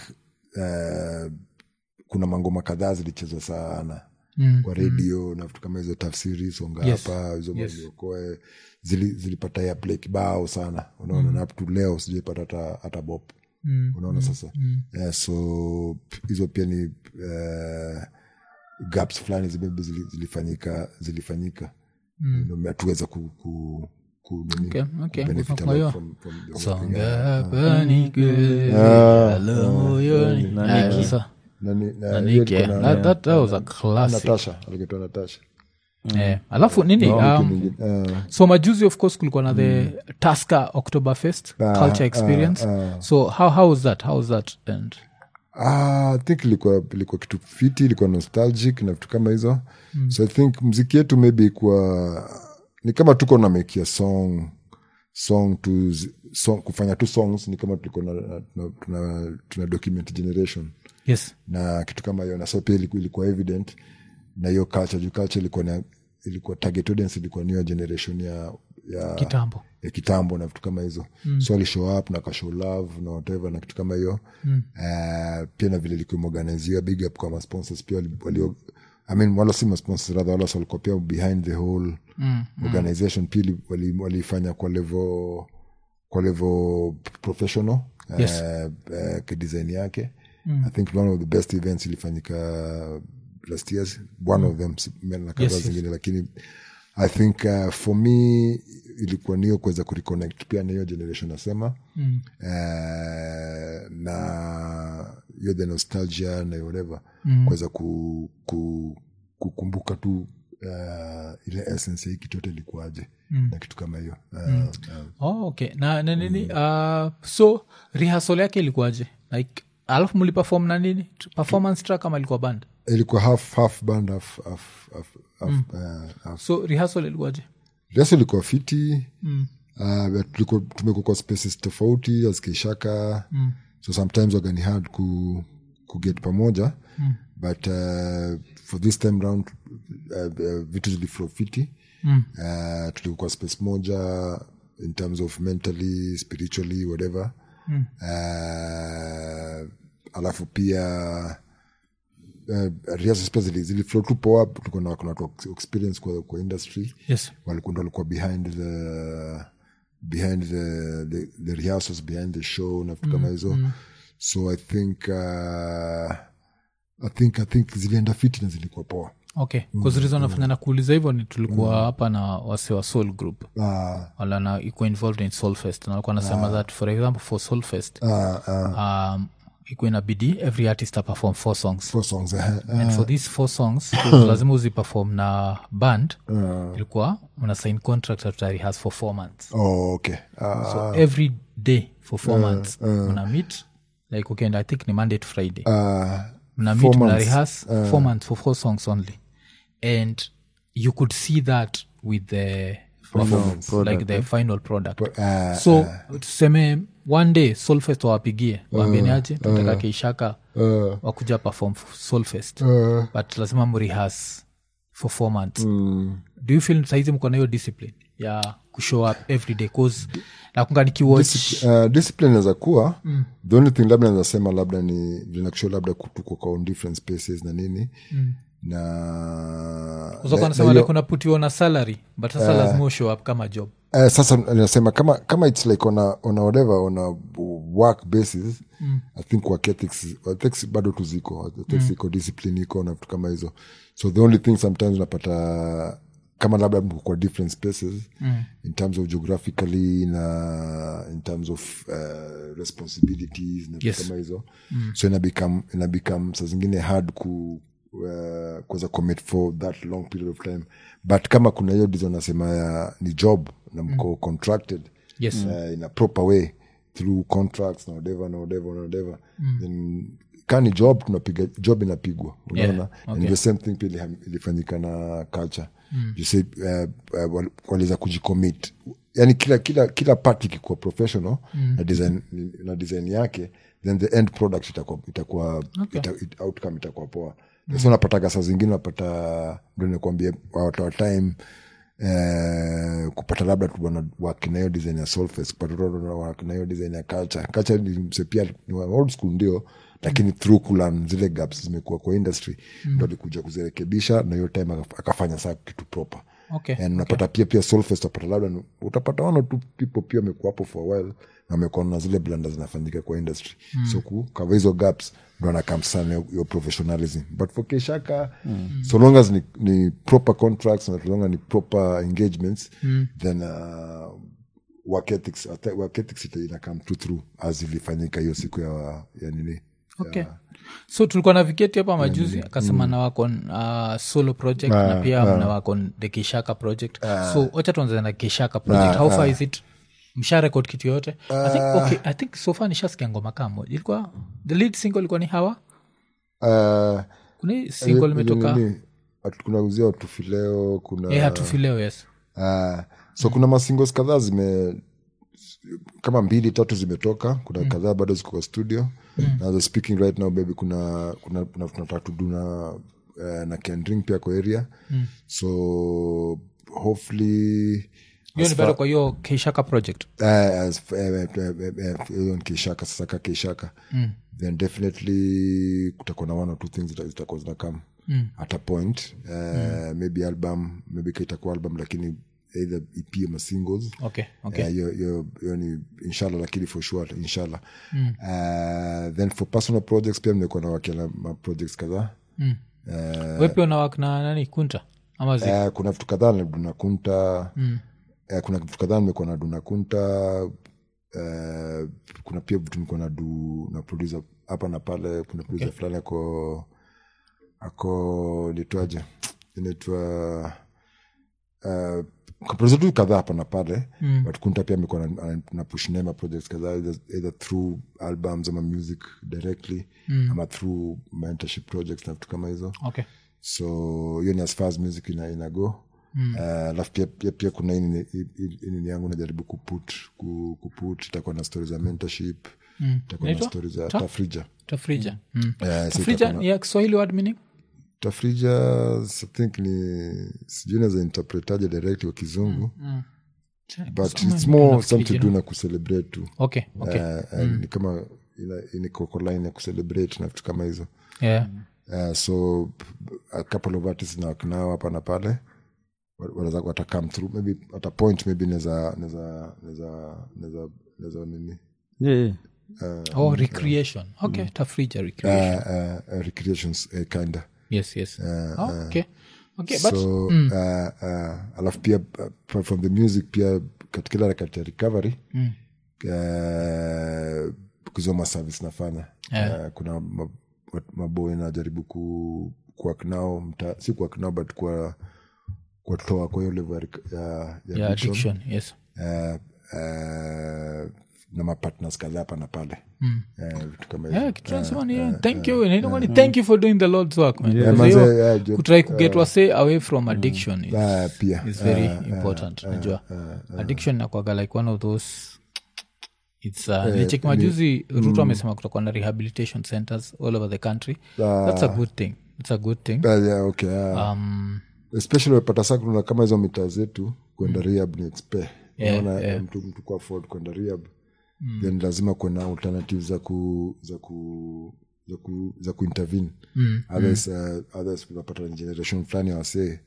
uh, kuna mangoma kadhaa zilichezwa sana Mm, kwa redio na vitu kama hizo tafsiri songa Yes. hapa hizo Yes. maziokoe zili, zilipata ya play kibao sana unaona na up to leo sijaipata hata hata bop Mm, unaona sasa yeah, so p- hizo pia ni uh, gaps fulani zi- maybe zili, zilifanyika zilifanyika mm. hatuweza ku, ku, ku, nini, Okay, okay. kubenefit Kwa hiyo, a lot from- from the whole thing. songa hapa nike halo moyoni Ah, sasa Na ni- na na hiyo nike ilikuwa na- that, that, that was a classic natasha alikitoa natasha Eh, alafu nini um, Nyingine, eh, so majuzi of course kulikuwa na the tasker oktoberfest culture experience so how, how was that how was that and Ah, I think ilikuwa ilikuwa kitu fiti ilikuwa nostalgic na vitu kama hizo mm. so i think mziki yetu maybe ikuwa ni kama tuko na mekia song song tu song, kufanya tu songs ni kama tulikuwa na, tuna, tuna, tuna document generation yes na kitu kama hiyo na so pia ilikuwa, ilikuwa evident na hiyo culture juu culture ilikuwa na ilikuwa target audience ilikuwa niyo generation ya ya kitambo ya kitambo na vitu kama hizo mm. so alishow up na kashow love na whatever na kitu kama hiyo mm. uh, pia na vile ilikuwa imeorganiziwa big up kwa masponsors pia wali, wali I mean, wala si masponsors rather wala so walikuwa pia behind the whole mm. organization pia ili- wali- waliifanya kwa level kwa level professional Yes. uh, uh, kidesign yake mm. i think one of the best events ilifanyika last years one of them si- na kadhaa Yes, yes. zingine lakini i think uh, for me ilikuwa niyo kuweza kureconnect pia na hiyo generation nasema mm. uh, na hiyo the nostalgia na whatever mm. kuweza ku, ku, kukumbuka tu uh, ile essence ya hii kitu yote ilikuwaje mm. na kitu kama hiyo uh, mm. uh, oh, okay na, na nini uh, so rehearsal yake ilikuwaje like alafu mliperform na nini performance track ama ilikuwa band ilikuwa half half band half half half, half, uh, half. so rehearsal ilikuwaje rehearsal ilikuwa fiti mm. uh, tulikuwa tumekuwa kwa spaces tofauti askishaka mm. so sometimes wagani hard ku, ku get pamoja mm. but uh, for this time round uh, uh, vitu ziliflow fiti mm. uh, tulikuwa kwa space moja in terms of mentally spiritually whatever mm. uh, alafu pia uh, rehearsals pia zili, ziliflow tu poa tuko na kuna watu wa experience kwa, kwa industry yes walikuwa ndo walikuwa behind the behind the, the, the rehearsals behind the show na vitu kama hizo so i think uh, i think i think zilienda fiti na zilikuwa poa okay kuzirizo nafanya na kuuliza hivyo ni tulikuwa hapa na wase wa soul group Ah, walana iko involved in soulfest na walikuwa nasema that for example for soulfest ah, ah, um, iko inabidi every artist aperform four songs four songs eh, and for these four songs lazima uziperform na band ilikuwa una sign contract that has for four months oh, okay Ah, so every day for four months una meet like okay and i think ni monday to friday ah, mna Four meet mna months. rehearse four months for four songs only and you could see that with the performance like the final product ah, so tuseme one day solfest wawapigie waambieniaje tunataka keishaka wakuja perform solfest but lazima mrehas for four months do you feel saizi mko na hiyo discipline ya kushow up every day cause nakunga nikiwatch uh, discipline inaweza kuwa mm. the only thing labda naweza sema labda ni vinakusho labda tuko kwa on different spaces na nini mm. na na- na nasema hiyo- like unaputiwa na salary but sasa lazima ushow up kama job Eh, sasa nasema kama kama its like on a, on a whatever on a work basis mm. i think work ethics, ethics bado tu ziko ethics mm. iko discipline iko na vitu kama hizo so the only thing sometimes unapata kama labda mko kwa different spaces mm. in terms of geographically na in terms of uh, responsibilities na vitu Yes. kama hizo mm. so ina become, ina become saa zingine hard ku uh, kuweza commit for that long period of time but kama kuna hiyo dizo nasema ya ni job na mko contracted Yes. uh, in a proper way through contracts na whatever na whatever na whatever then ka ni job tunapiga job inapigwa unaona okay. and the same thing pia iliham- ilifanyika na culture you say uh, uh, wal- waliweza kujicommit yani kila kila kila part ikikuwa professional na design na design yake then the end product itakuwa itakuwa Okay. ita, it, outcome itakuwa poa so unapataga saa zingine unapata ndo nikuambia watoa time Eh, kupata labda tu wana work na hiyo design ya Solfest, kupata tu wana work na hiyo design ya culture culture ni mse pia ni wa old school ndio lakini through kulan zile gaps zimekuwa kwa industry ndo alikuja kuzirekebisha na hiyo time akaf- akafanya saa kitu proper Okay, and unapata pia pia Solfest utapata labda ni- utapata one or two people pia wamekuwa hapo for a while na wamekuwa na zile blanda zinafanyika kwa industry so kukava hizo gaps ndo anakam sana hiyo- hiyo professionalism but for keshaka so long as ni, ni proper contracts na so long as ni proper engagements then uh, work ethics, I think work ethics ita- ina come through through as ilifanyika hiyo siku ya, ya nini okay so tulikuwa na viketi hapa majuzi akasema na wako on, uh, solo project na pia na wako on the kishaka project so wacha tuanze na kishaka project how far is it msha record kitu yoyote I think, okay, i think so far nishasikia ngoma kaa moja ilikuwa the lead single ilikuwa ni hawa uh, kuna hii single imetoka nini, atu- kuna uzia watufileo kuna eh, hatufileo yes Ah, so kuna masingles kadhaa zime kama mbili tatu zimetoka kuna kadhaa bado ziko kwa studio na the speaking right now baby kuna kuna kuna- tunataka tudu na uh, na kendring pia kwa area so hopefully hiyo ni bado kwa hiyo kishaka project uh, as, uh, uh, uh, uh, hiyo ni kishaka sasa ka kishaka then definitely kutakuwa na one or two things zita- zitakuwa zinakam at a point uh, maybe album maybe kaitakuwa album lakini either ep ama singles okay okay Eh, hiyo hiyo hiyo ni inshallah lakini for sure inshallah uh, then for personal projects pia nimekuwa na wakia ma projects kadhaa we pia unawak na nani kunta ama zi Eh, kuna vitu kadhaa na dunakunta eh, kuna vitu kadhaa nimekuwa na dunakunta eh, kuna pia vitu nikuwa na du na producer hapa na pale kuna producer fulani ako ako nitwaje inaitwa uh, producer tu kadhaa hapa na pale mm. but kunta pia amekuwa na, ana- na push nema projects kadhaa either, either through albums ama music directly mm. ama through mentorship projects na vitu kama hizo okay so hiyo ni as far as music ina, ina go alafu pia, pia, pia kuna hii nini- hii- hii- hii nini yangu najaribu kuput ku- kuput itakuwa na stori za mentorship itakuwa na Inaitwa? stori za Ta? tafrija tafrija mm. Eh, so tafrija itakuwa na- ni ya kiswahili word meaning tafrija I think ni sijui naweza interpretaje direct kwa kizungu but Soma it's ndio more nafikiri something to do na kucelebrate tu okay okay Eh, eh, ni kama ina- iniko line ya kucelebrate na vitu kama hizo yeah Uh, so a couple of artists na nao hapa na pale wa- wanaweza wata come through maybe at a point maybe naweza naweza naweza naweza naweza nini yeah, yeah. oh recreation okay tafrija uh, recreation uh, uh, recreations uh, kinda yes yes oh, okay okay but so uh, uh, alafu pia uh, apart from the music pia katika ile harakati ya recovery mm. uh, kuzoma service nafanya Yeah. uh, kuna ma- ma- maboy najaribu ku kuak nao mta, si kuak nao but kwa kuwatoa kwa hiyo level ya, rec- ya, ya yeah addiction. addiction yes uh, uh, na mapartners kadhaa hapa na pale mm. uh, vitu kama hivyo yeah kitu nasema ni yeah, thank you inaitwa ni thank you for doing the lord's work man Yeah, Because manze, hiyo yeah, jo- kutry kuget wase away from addiction is, uh, pia is very important najua addiction nakwaga like one of those its uh, nilicheki majuzi ruto amesema kutakuwa na rehabilitation centers all over the country that's a good thing it's a good thing uh, yeah, okay, uh, um, especially wapata sa kuna kama hizo mitaa zetu kwenda rehab ni expe Yeah, naona yeah. mtu mtu kwa afford kwenda rehab then lazima kuena alternative za ku za ku za ku za kuintervene mm, others uh, others unapata ni generation fulani ya wasee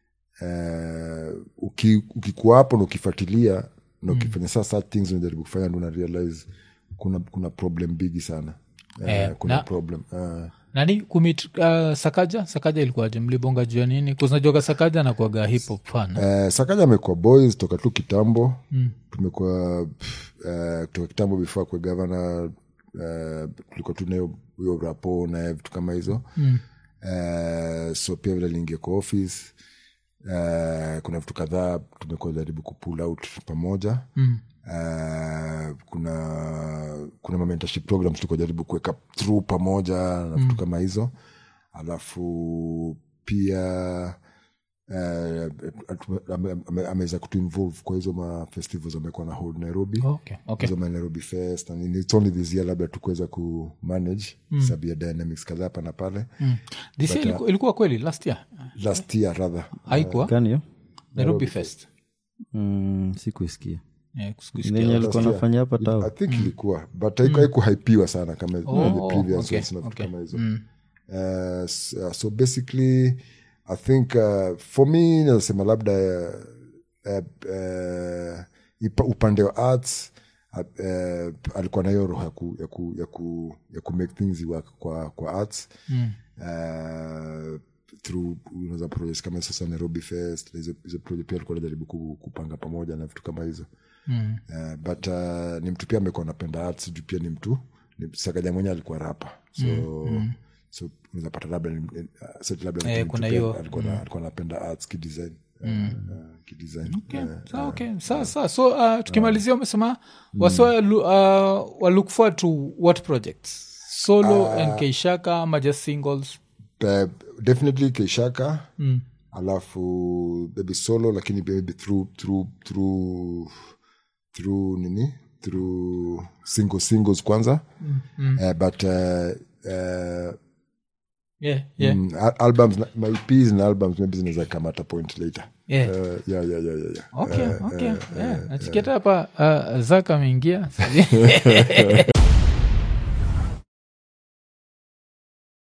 uh, uki, ukikuwa hapo na ukifuatilia na ukifanya saa such things unajaribu kufanya ndo una realize kuna kuna problem bigi sana uh, Eh, kuna na- problem uh, nani kumit uh, sakaja sakaja ilikuwaje mlibonga juu ya nini kuznajuaga sakaja nakuaga hip hop fan Eh, sakaja amekuwa boys toka tu kitambo mm. tumekuwa pff, eh, kutoka kitambo before kwe gavana uh, tulikuwa tu nayo huyo rapo na vitu kama hizo mm. uh, so pia vile aliingia kwa office uh, kuna vitu kadhaa tumekuwa jaribu kupull out pamoja mm. Uh, kuna kuna ma mentorship programs tulikuwa jaribu kuweka through pamoja na vitu kama hizo alafu pia eh, atu- ame- ame- ameweza kutuinvolve kwa hizo mafestivals amekuwa na hold nairobi okay, okay. hizo ma nairobi fest and in- it's only this year labda tukuweza kumanage mm. sababu ya dynamics kadhaa hapa na pale Mm. This year ilikuwa, ilikuwa kweli last year last year rather haikuwa Gani hiyo? nairobi fest Mm, sikuisikia Eh, sikusikia. nenye alikuwa nafanya hapa i tao think ilikuwa but haiku- haikuhypiwa sana kama Oh, the previous okay, ones na vitu okay. kama hizo Uh, s- uh, so basically i think uh, for me nasema labda uh, uh, uh, ipa- upande wa arts uh, uh, alikuwa na hiyo roho ya ku, ya ku, ya ku, ya ku make things work kwa, kwa arts mm. uh, through unaweza project kama sasa nairobi fest na hizo hizo project pia alikuwa anajaribu ku- kupanga pamoja na vitu kama hizo mm. uh, but uh, ni mtu pia amekuwa anapenda arts juu pia ni mtu ni sakaja mwenye alikuwa rapa so mm. so unaweza pata labda ni- uh, set labda Eh, ni mtu kuna pia hiyo, alikuwa na- alikuwa anapenda arts kidesign uh, uh, kidesign Okay, uh, sawa, okay. sawa sawa so uh, tukimalizia umesema wasa uh, wa look forward to what projects solo and keishaka ama just singles uh, definitely keishaka mm. alafu maybe solo lakini maybe through through through through nini through single singles kwanza mm, mm. Uh, but uh, uh, yeah, yeah, mm, al- albums na- my EPs na albums maybe zinaweza come at a point later yeah. uh, yeah, yeah, yeah, yeah, yeah. okay, okay. yeah. nachikiata hapa uh, zaka ameingia